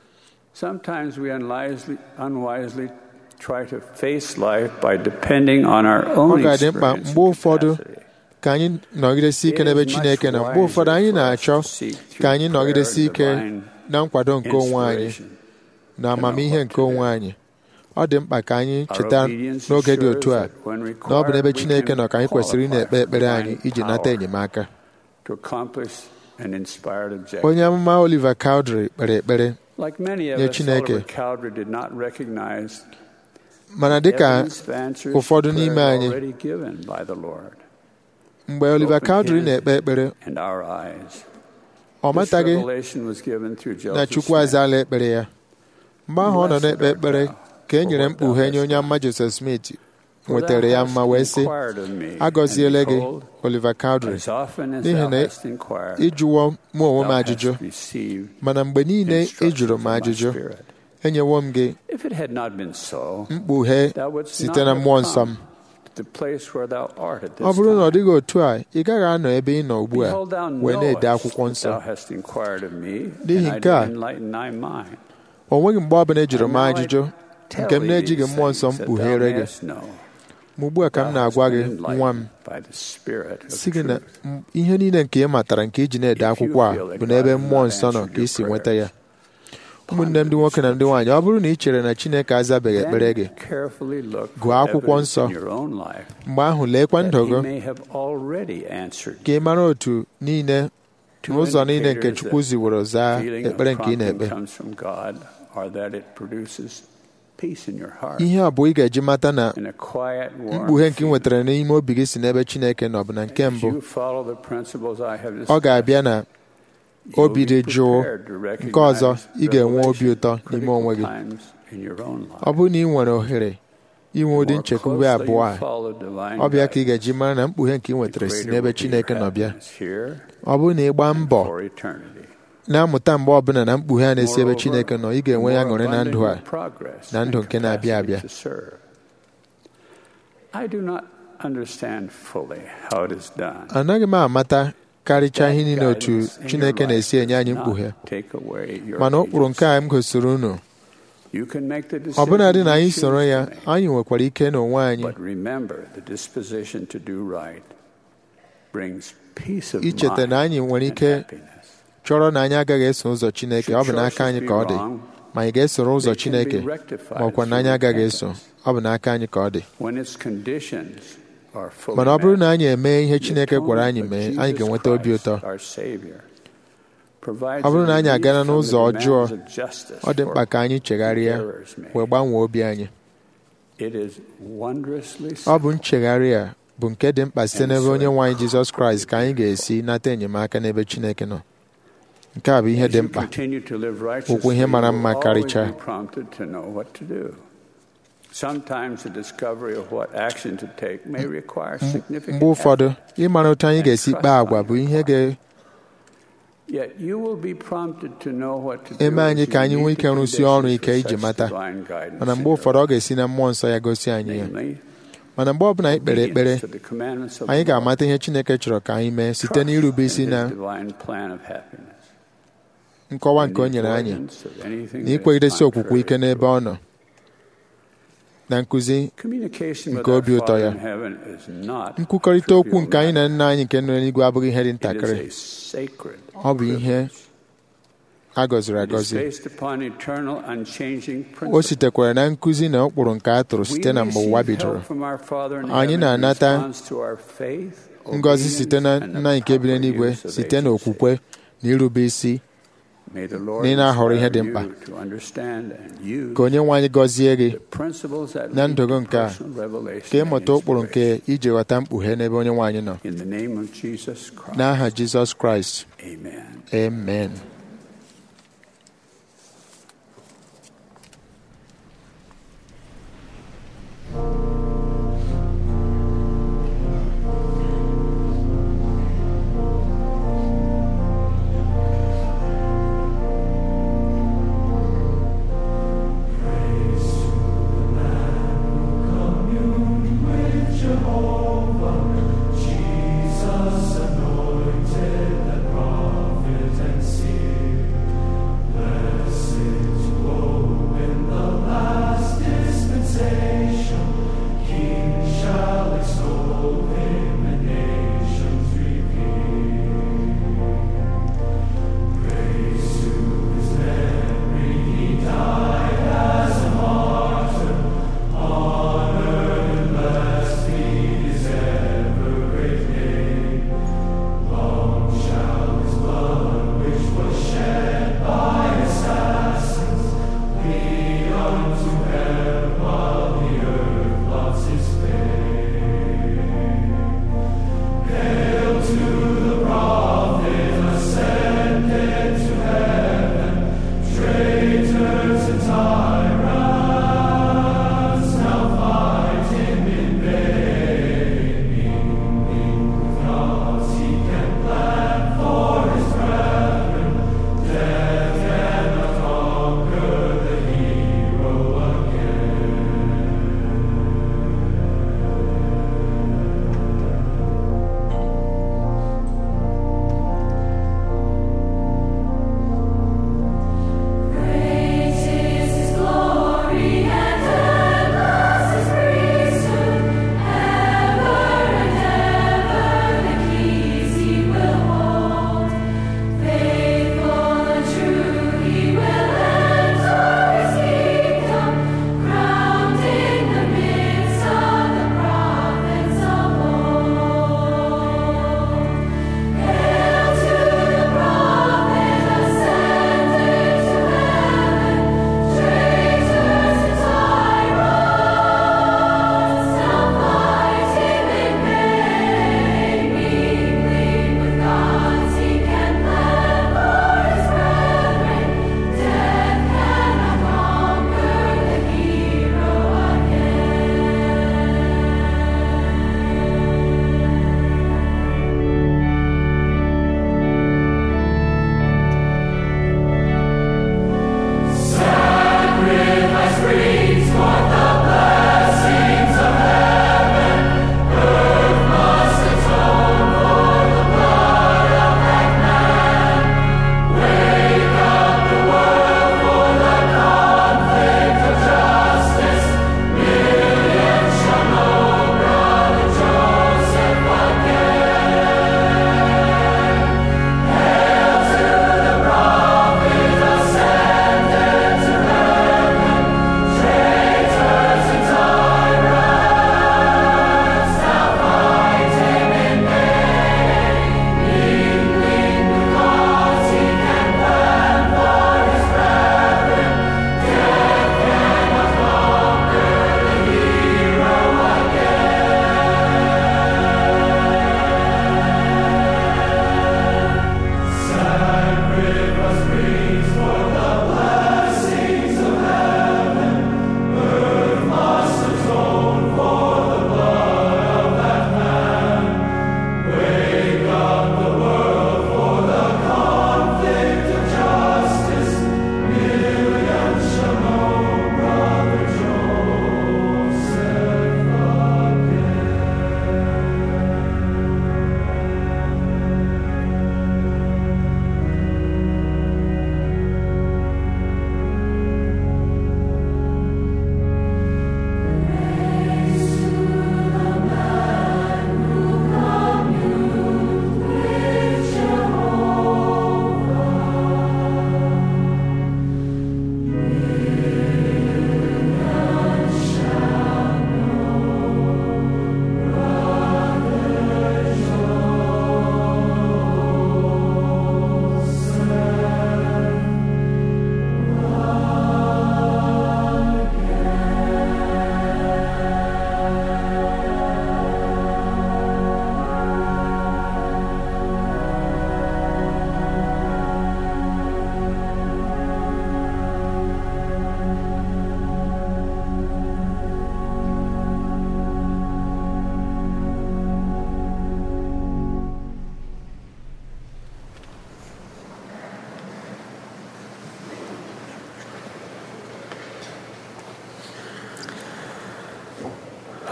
Sometimes we unwisely, unwisely try to face life by depending on our ọ own ga-adị mkpa experience mgbe and ụfọdụ capacity. ka anyị nọgidesi ike n'ebe Chineke nọ mgbe ụfọdụ anyị na-achọ ka anyị nọgidesi ike na nkwado nke onwe anyị na amamihe nke onwe anyị ọ dị mkpa ka anyị cheta n'oge dị otu a na ọ bụ n'ebe Chineke nọ ka anyị kwesịrị ị na-ekpe ekpere anyị iji nata enyemaka to accomplish an inspired objective. onye amụma Oliver Cowdery kpere ekpere Like many of nye us, Chineke Oliver Cowdery did not recognize mana dịka evidence of answers ụfọdụ to n'ime prayers anyị already given by the Lord. mgbe Oliver Cowdery na-ekpe ekpere And our eyes. ọ This mataghị revelation was given through na Joseph Chukwu Smith. azaala ekpere ya mgbe ahụ ọ nọ na-ekpe ekpere ka e nyere mkpughe nye onye amụma Joseph Smith nwetara ya mma wee sị agọziele gị Oliver Cowdery As often as n'ihi thou na hast inquired, ịjụwo mụ onwe m thou hast ajụjụ received mana mgbe niile ị instruction jụrụ m from my ajụjụ spirit. enyewo m gị If it had not been so, mkpughe thou wouldst site not na have mmụọ nsọ come m to the place where thou art at ọ this bụrụ na ọ time. dịghị otu a ị gaghị anọ ebe ị nọ ugbu a Behold, thou wee na-ede knowest akwụkwọ that nsọ thou hast inquired of me, N'ihi and I nke a, did enlighten thy mind. o nweghị mgbe ọbụla ị jụrụ m And now I ajụjụ tell nke m thee na-ejighị these mmụọ nsọ things that mkpughere thou gị mayest know. ma ugbu a ka m Thou hast na-agwa gị been nwa m enlightened by the Spirit of si gị na truth. m- ihe niile nke ị matara nke iji na-ede If you akwụkwọ a feel that bụ n'ebe God has mmụọ not nsọ nọ answered ka your ị si nweta ya prayers, ụmụnne m ndị nwoke na ndị nwaanyị ọ bụrụ na ị chere na Chineke azabeghị ekpere gị Then carefully look gụọ for akwụkwọ evidence nsọ in your own life mgbe ahụ leekwa that ndụ he gị may have already answered ka ị mara otu niile Two n'ụzọ niile nke indicators Chukwu that ziworo zaa feeling of ekpere nke ị prompting na-ekpe comes from God or that it produces peace in your heart. ihe abụọ ị ga-eji mata na In a quiet, warm mkpughe nke ị feeling. nwetara n'ime obi gị si n'ebe Chineke nọ bụ na nke If mbụ you follow the principles I have ọ discussed, ga-abịa na obi dị jụụ nke ọzọ ị ga-enwe obi ụtọ n'ime onwe gị times in your own life. ọ bụrụ na ị nwere ohere inwe ụdị More nchekwube closely abụọ a you follow divine ọ bịa ka ị guidance, ga-eji mara na mkpughe nke ị nwetara si greater n'ebe will be Chineke your nọ bịa happiness here ọ bụrụ na ị gbaa mbọ for eternity. na-amụta mgbe ọbụla na mkpughe a na-esi ebe Moreover, Chineke nọ ị ga-enwe ya more ṅụrị na ndụ a abundant progress na ndụ and nke na-abịa capacity abịa to serve. I do not understand fully how it is done. anaghị m amata karịchaa ihe niile otu Guidance in Chineke your na-esi life enye anyị does mkpughe not take away your mana ụkpụrụ nke a m gosiri unu You can make the ọbụnadị na anyị decisions you soro choose ya to make. anyị nwekwara ike n'onwe anyị But remember, the disposition to do right brings peace of icheta mind na anyị nwere and ike happiness. chọrọ na anyị agaghị eso ụzọ Chineke ọ bụ n'aka anyị ka ọ dị ma anyị ga-esoro ụzọ They can be Chineke rectified ma ọkwa na anyị through agaghị eso repentance. ọ bụ n'aka anyị ka ọ dị When its conditions are fully mana ọ bụrụ met, na anyị eme ihe the Chineke gwara anyị atonement mee of anyị Jesus ga-enweta obi Christ, ụtọ our Savior, provides ọ bụrụ na anyị relief agana from the n'ụzọ ọjọọ demands of justice ọ dị mkpa for ka anyị chegharịa errors made. wee gbanwee obi anyị It is wondrously ọ bụ nchegharị a bụ nke dị mkpa site n'ebe onye nwe anyị Jizọs Kraịst ka anyị ga-esi nata enyemaka n'ebe Chineke nọ nke a bụ ihe As dị you mkpa continue to live okwu righteously, ihe mara you will mma always karịchaa be prompted to know what to do. Sometimes the discovery of what action to take may require significant mgbe ụfọdụ effort ịmara otu anyị and ga-esi trust kpaa agwa on bụ your ihe part. Yet you will be prompted to know what to do eme anyị as you ka anyị nwee meet ike the rụsie ọrụ conditions ike for iji such mata divine guidance mana mgbe in ụfọdụ ọ ga-esi na mmụọ nsọ ya gosi anyị ya Namely, mana mgbe ọbụla anyị kpere ekpere obedience to the commandments of anyị the Lord. ga-amata ihe Chineke chọrọ ka anyị mee site n'irube isi in na His divine plan of happiness. nkọwa nke o nyere anyị na ikwegidesi okwukwe ike n'ebe ọ nọ na nkụzi Communication with nke our obi ụtọ Father ya in heaven is not nkwukọrịta okwu trivial nke anyị na nna anyị nke nọ n'eluigwe abụghị ihe dị It ntakịrị is a sacred ọ bụ ihe a gọziri It is agọzi based upon eternal unchanging o principles. sitekwara na nkụzi na ụkpụrụ nke a tụrụ site na mgbe ụwa We receive bidoro help from our Father in anyị heaven in na-anata response to our faith, ngọzi site na obedience, and nna the nke bi proper n'eluigwe use of site na agency. okwukwe na irube isi May the Lord na ị na-ahọrọ ihe dị inspire mkpa you to understand and use ka onye nwe anyị gọzie gị principles that na lead ndụ gị to nke a personal revelation ka and ịmụta ụkpụrụ nke iji ghọta mkpughe n'ebe onye nwe anyị nọ In the name of Jesus Christ. n'aha Jizọs Kraịst Amen. amen Jesus anointed the prophet and seer.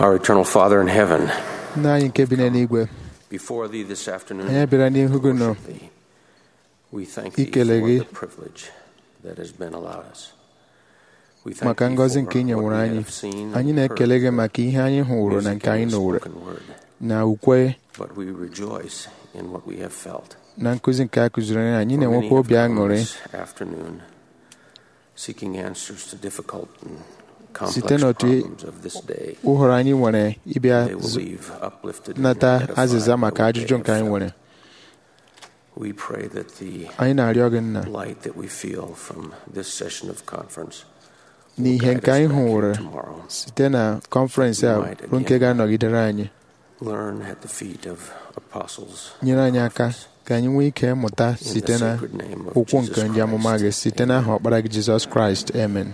Our eternal Father in heaven, nna anyị nke bi n'eluigwe before thee this afternoon, anyị bịara n'ihu gị nọ we thank thee ikele for gị the privilege that has been allowed us. We thank maka thee ngọzi for nke ị what nyewere we anyị have seen anyị and na-ekele heard, gị maka ihe anyị hụrụ na nke anyị nụrụ spoken word. na ukwe But we rejoice in what we have felt. na nkụzi nke a kụziri anyị anyị For many na-enwekwa have obi come aṅụrị this afternoon seeking answers to difficult and site complex n'otu problems of this day. ụhọrọ anyị nwere ịbịa They will z- leave uplifted and nata edified azịza by maka what they ajụjụ nke have anyị felt. nwere We pray that the anyị na-arịọ gị nna light that we feel from this session of conference n'ihe nke anyị hụrụ site na kọnferensị a bụ nke ga-anọgidere anyị learn at the feet of apostles nyere anyị aka ka anyị nwee ike mụta site na ụkwụ nke ndị amụma gị site n'aha ọkpara gị jizọs kraịst amen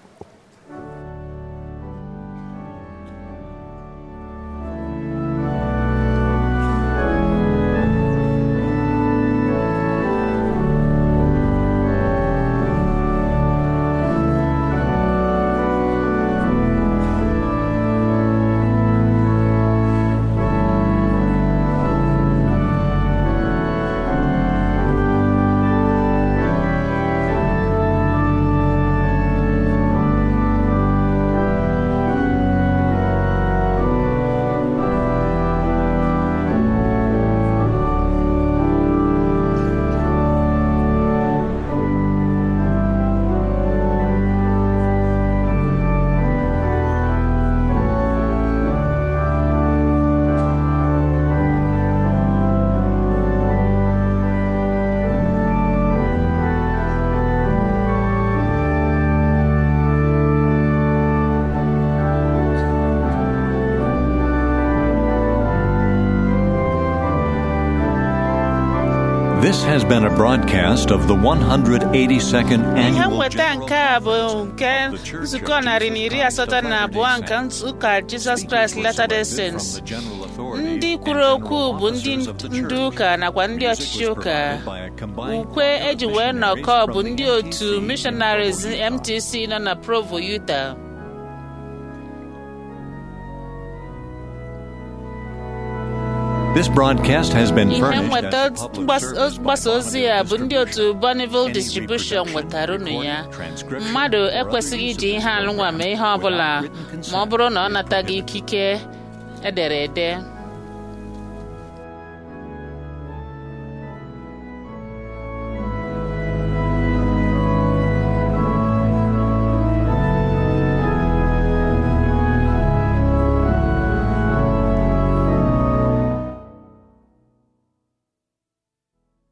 This has been a broadcast of the 182nd ihe Annual nweta nke a bụ nke nzukọ narị na iri asatọ na abụọ nke ụka Jizọs Kraịst Latter-day Saints ndị kwuru okwu bụ ndị ndu ụka nakwa ndị ọchịchị ụka ukwe eji wee nọkọ bụ ndị otu missionaries MTC nọ na Provo Utah This broadcast has been ihe furnished nweta as a public mgbasa service mgbasa ozi a bụ ndị otu Bonneville Distribution nwetara unu ya mmadụ ekwesịghị iji ihe alụnwa mee ihe ọbụla ma ọ bụrụ na ọ nataghị ikike edere ede